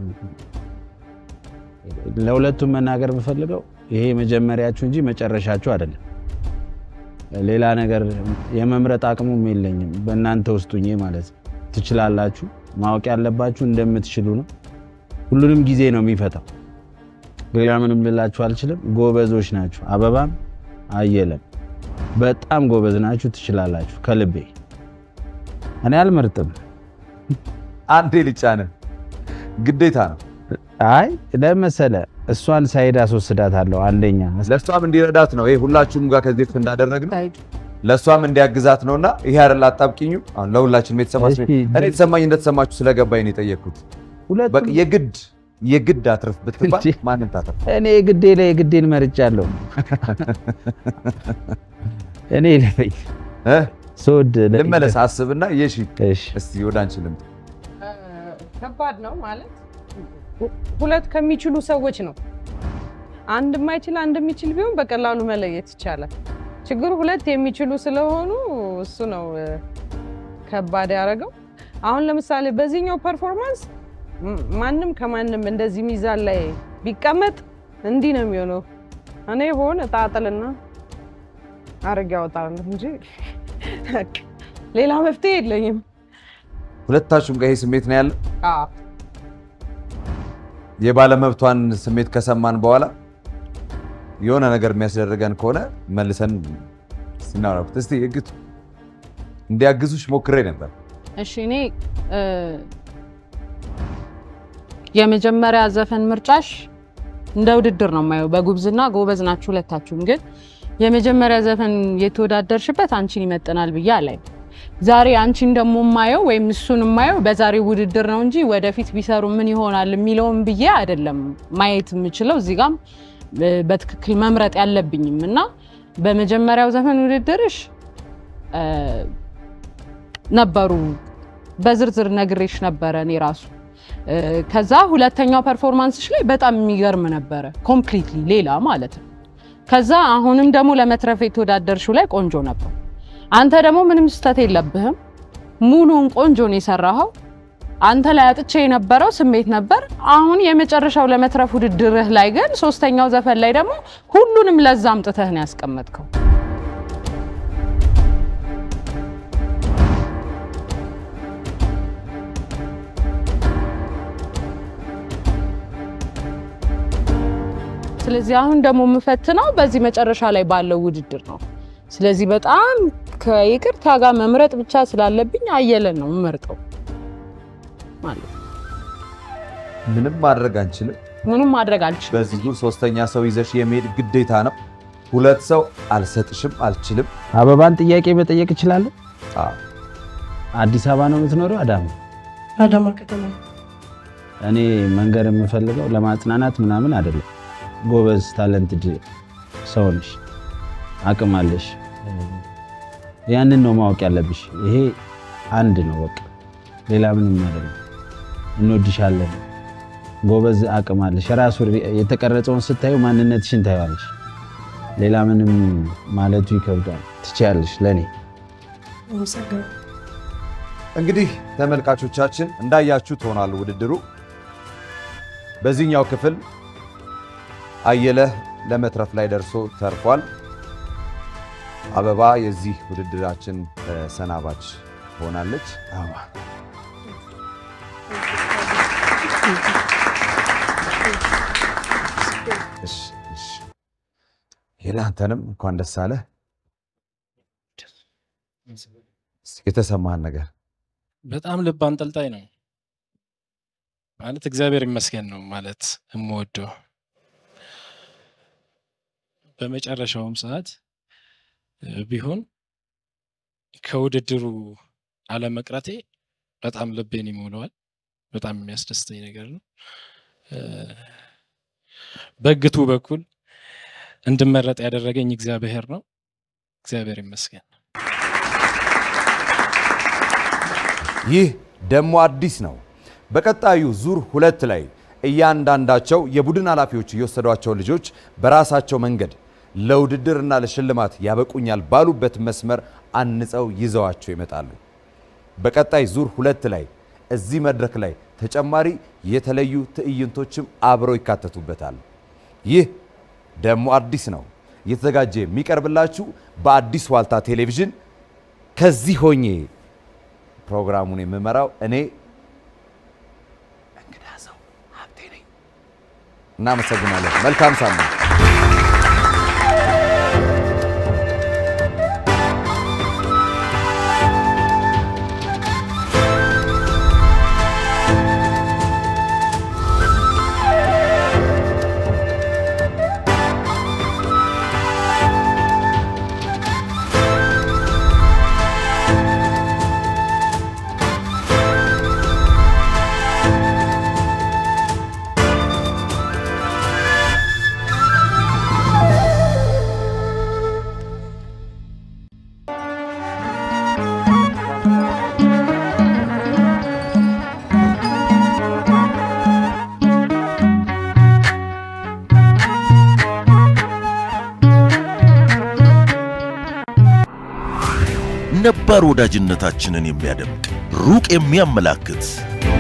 ለሁለቱም መናገር የምፈልገው ይሄ መጀመሪያችሁ እንጂ መጨረሻችሁ አይደለም። ሌላ ነገር የመምረጥ አቅሙም የለኝም። በእናንተ ውስጥ ሁኜ ማለት ነው። ትችላላችሁ። ማወቅ ያለባችሁ እንደምትችሉ ነው። ሁሉንም ጊዜ ነው የሚፈታው። ሌላ ምንም ልላችሁ አልችልም። ጎበዞች ናችሁ። አበባም አየለም በጣም ጎበዝ ናችሁ። ትችላላችሁ። ከልቤ እኔ አልመርጥም። አንዴ ልጫነ ግዴታ ነው። አይ ለመሰለ እሷን ሳይድ አስወስዳታለሁ። አንደኛ ለእሷም እንዲረዳት ነው። ይሄ ሁላችሁም ጋር ከዚህ በፊት እንዳደረግነው ለእሷም እንዲያግዛት ነውና ይሄ አይደል አጣብቂኙ። አሁን ለሁላችንም የተሰማችሁ እኔ የተሰማኝ እንደተሰማችሁ ስለገባኝ ነው የጠየቅኩት። በቃ የግድ የግድ አትርፍ ብትባል ማንን ታትርፍ? እኔ የግዴ ላይ የግዴን መርጫለሁ። እኔ ለፈኝ ስወድ ልመለስ አስብና የሺ እስቲ ወደ አንቺ ልምጣ። ከባድ ነው ማለት ሁለት ከሚችሉ ሰዎች ነው። አንድ የማይችል አንድ የሚችል ቢሆን በቀላሉ መለየት ይቻላል። ችግሩ ሁለት የሚችሉ ስለሆኑ እሱ ነው እ፣ ከባድ ያደረገው። አሁን ለምሳሌ በዚህኛው ፐርፎርማንስ ም- ማንም ከማንም እንደዚህ ሚዛን ላይ ቢቀመጥ እንዲህ ነው የሚሆነው። እኔ በሆነ ጣጥልና አርግ ያወጣለሁ እንጂ ሌላ መፍትሄ የለኝም። ሁለታችሁም ጋር ይሄ ስሜት ነው ያለ። አዎ የባለመብቷን ስሜት ከሰማን በኋላ የሆነ ነገር የሚያስደርገን ከሆነ መልሰን ስናወራበት እስቲ እግቱ እንዲያግዙሽ ሞክሬ ነበር። እሺ እኔ እ፣ የመጀመሪያ ዘፈን ምርጫሽ እንደ ውድድር ነው የማየው። በጉብዝና ጎበዝ ናችሁ ሁለታችሁም፣ ግን የመጀመሪያ ዘፈን የተወዳደርሽበት አንቺን ይመጥናል ብዬ አላይም። ዛሬ አንቺን ደግሞ የማየው ወይም እሱን የማየው በዛሬው ውድድር ነው እንጂ ወደፊት ቢሰሩ ምን ይሆናል የሚለውን ብዬ አይደለም ማየት የምችለው። እዚህ ጋም እ፣ በትክክል መምረጥ ያለብኝም እና በመጀመሪያው ዘፈን ውድድርሽ እ፣ ነበሩ በዝርዝር ነግሬሽ ነበረ እኔ ራሱ እ፣ ከዛ ሁለተኛው ፐርፎርማንስሽ ላይ በጣም የሚገርም ነበረ፣ ኮምፕሊትሊ ሌላ ማለት ነው። ከዛ አሁንም ደግሞ ለመትረፍ የተወዳደርሽው ላይ ቆንጆ ነበር። አንተ ደግሞ ምንም ስህተት የለብህም፣ ሙሉውን ቆንጆ ነው የሰራኸው። አንተ ላይ አጥቼ የነበረው ስሜት ነበር። አሁን የመጨረሻው ለመትረፍ ውድድርህ ላይ ግን ሶስተኛው ዘፈን ላይ ደግሞ ሁሉንም ለዛ አምጥተህ ነው ያስቀመጥከው። ስለዚህ አሁን ደግሞ የምፈትነው በዚህ መጨረሻ ላይ ባለው ውድድር ነው። ስለዚህ በጣም ከይቅርታ ጋር መምረጥ ብቻ ስላለብኝ አየለን ነው የምመርጠው ማለት ነው። ምንም ማድረግ አንችልም። ምንም ማድረግ አልችልም። በዚህ ዙር ሶስተኛ ሰው ይዘሽ የመሄድ ግዴታ ነው። ሁለት ሰው አልሰጥሽም፣ አልችልም። አበባን ጥያቄ መጠየቅ እችላለሁ? አዲስ አበባ ነው የምትኖረው? አዳማ? አዳማ ከተማ እኔ መንገር የምፈልገው ለማጽናናት ምናምን አይደለም። ጎበዝ ታለንትድ ሰው ነሽ፣ አቅም አለሽ። ያንን ነው ማወቅ ያለብሽ። ይሄ አንድ ነው በቃ፣ ሌላ ምንም አይደለም። እንወድሻለን። ጎበዝ አቅም አለሽ። ራሱ የተቀረጸውን ስታዩ ማንነትሽን ታየዋለሽ። ሌላ ምንም ማለቱ ይከብዳል። ትችያለሽ ለእኔ እንግዲህ ተመልካቾቻችን እንዳያችሁ ትሆናል ውድድሩ። በዚህኛው ክፍል አየለህ ለመትረፍ ላይ ደርሶ ተርፏል። አበባ የዚህ ውድድራችን ሰናባች ሆናለች። አበባ እሺ፣ እሺ። ሄላ አንተንም እንኳን ደስ አለህ። እስኪ የተሰማህን ነገር በጣም ልብ አንጠልጣይ ነው ማለት እግዚአብሔር ይመስገን ነው ማለት የምወደው። በመጨረሻውም ሰዓት እ፣ ቢሆን ከውድድሩ አለመቅረቴ በጣም ልቤን ይሞላዋል። በጣም የሚያስደስተኝ ነገር ነው። እ፣ በግቱ በኩል እንድመረጥ ያደረገኝ እግዚአብሔር ነው። እግዚአብሔር ይመስገን። ይህ ደግሞ አዲስ ነው። በቀጣዩ ዙር ሁለት ላይ እያንዳንዳቸው የቡድን ኃላፊዎች የወሰዷቸው ልጆች በራሳቸው መንገድ ለውድድርና ለሽልማት ያበቁኛል ባሉበት መስመር አንጸው ይዘዋቸው ይመጣሉ። በቀጣይ ዙር ሁለት ላይ እዚህ መድረክ ላይ ተጨማሪ የተለዩ ትዕይንቶችም አብረው ይካተቱበታል። ይህ ደግሞ አዲስ ነው። እየተዘጋጀ የሚቀርብላችሁ በአዲስ ዋልታ ቴሌቪዥን ከዚህ ሆኜ ፕሮግራሙን የምመራው እኔ እንግዳ ሰው ሀብቴ ነኝ። እናመሰግናለን። መልካም ሳምንት። ነባር ወዳጅነታችንን የሚያደምቅ ሩቅ የሚያመላክት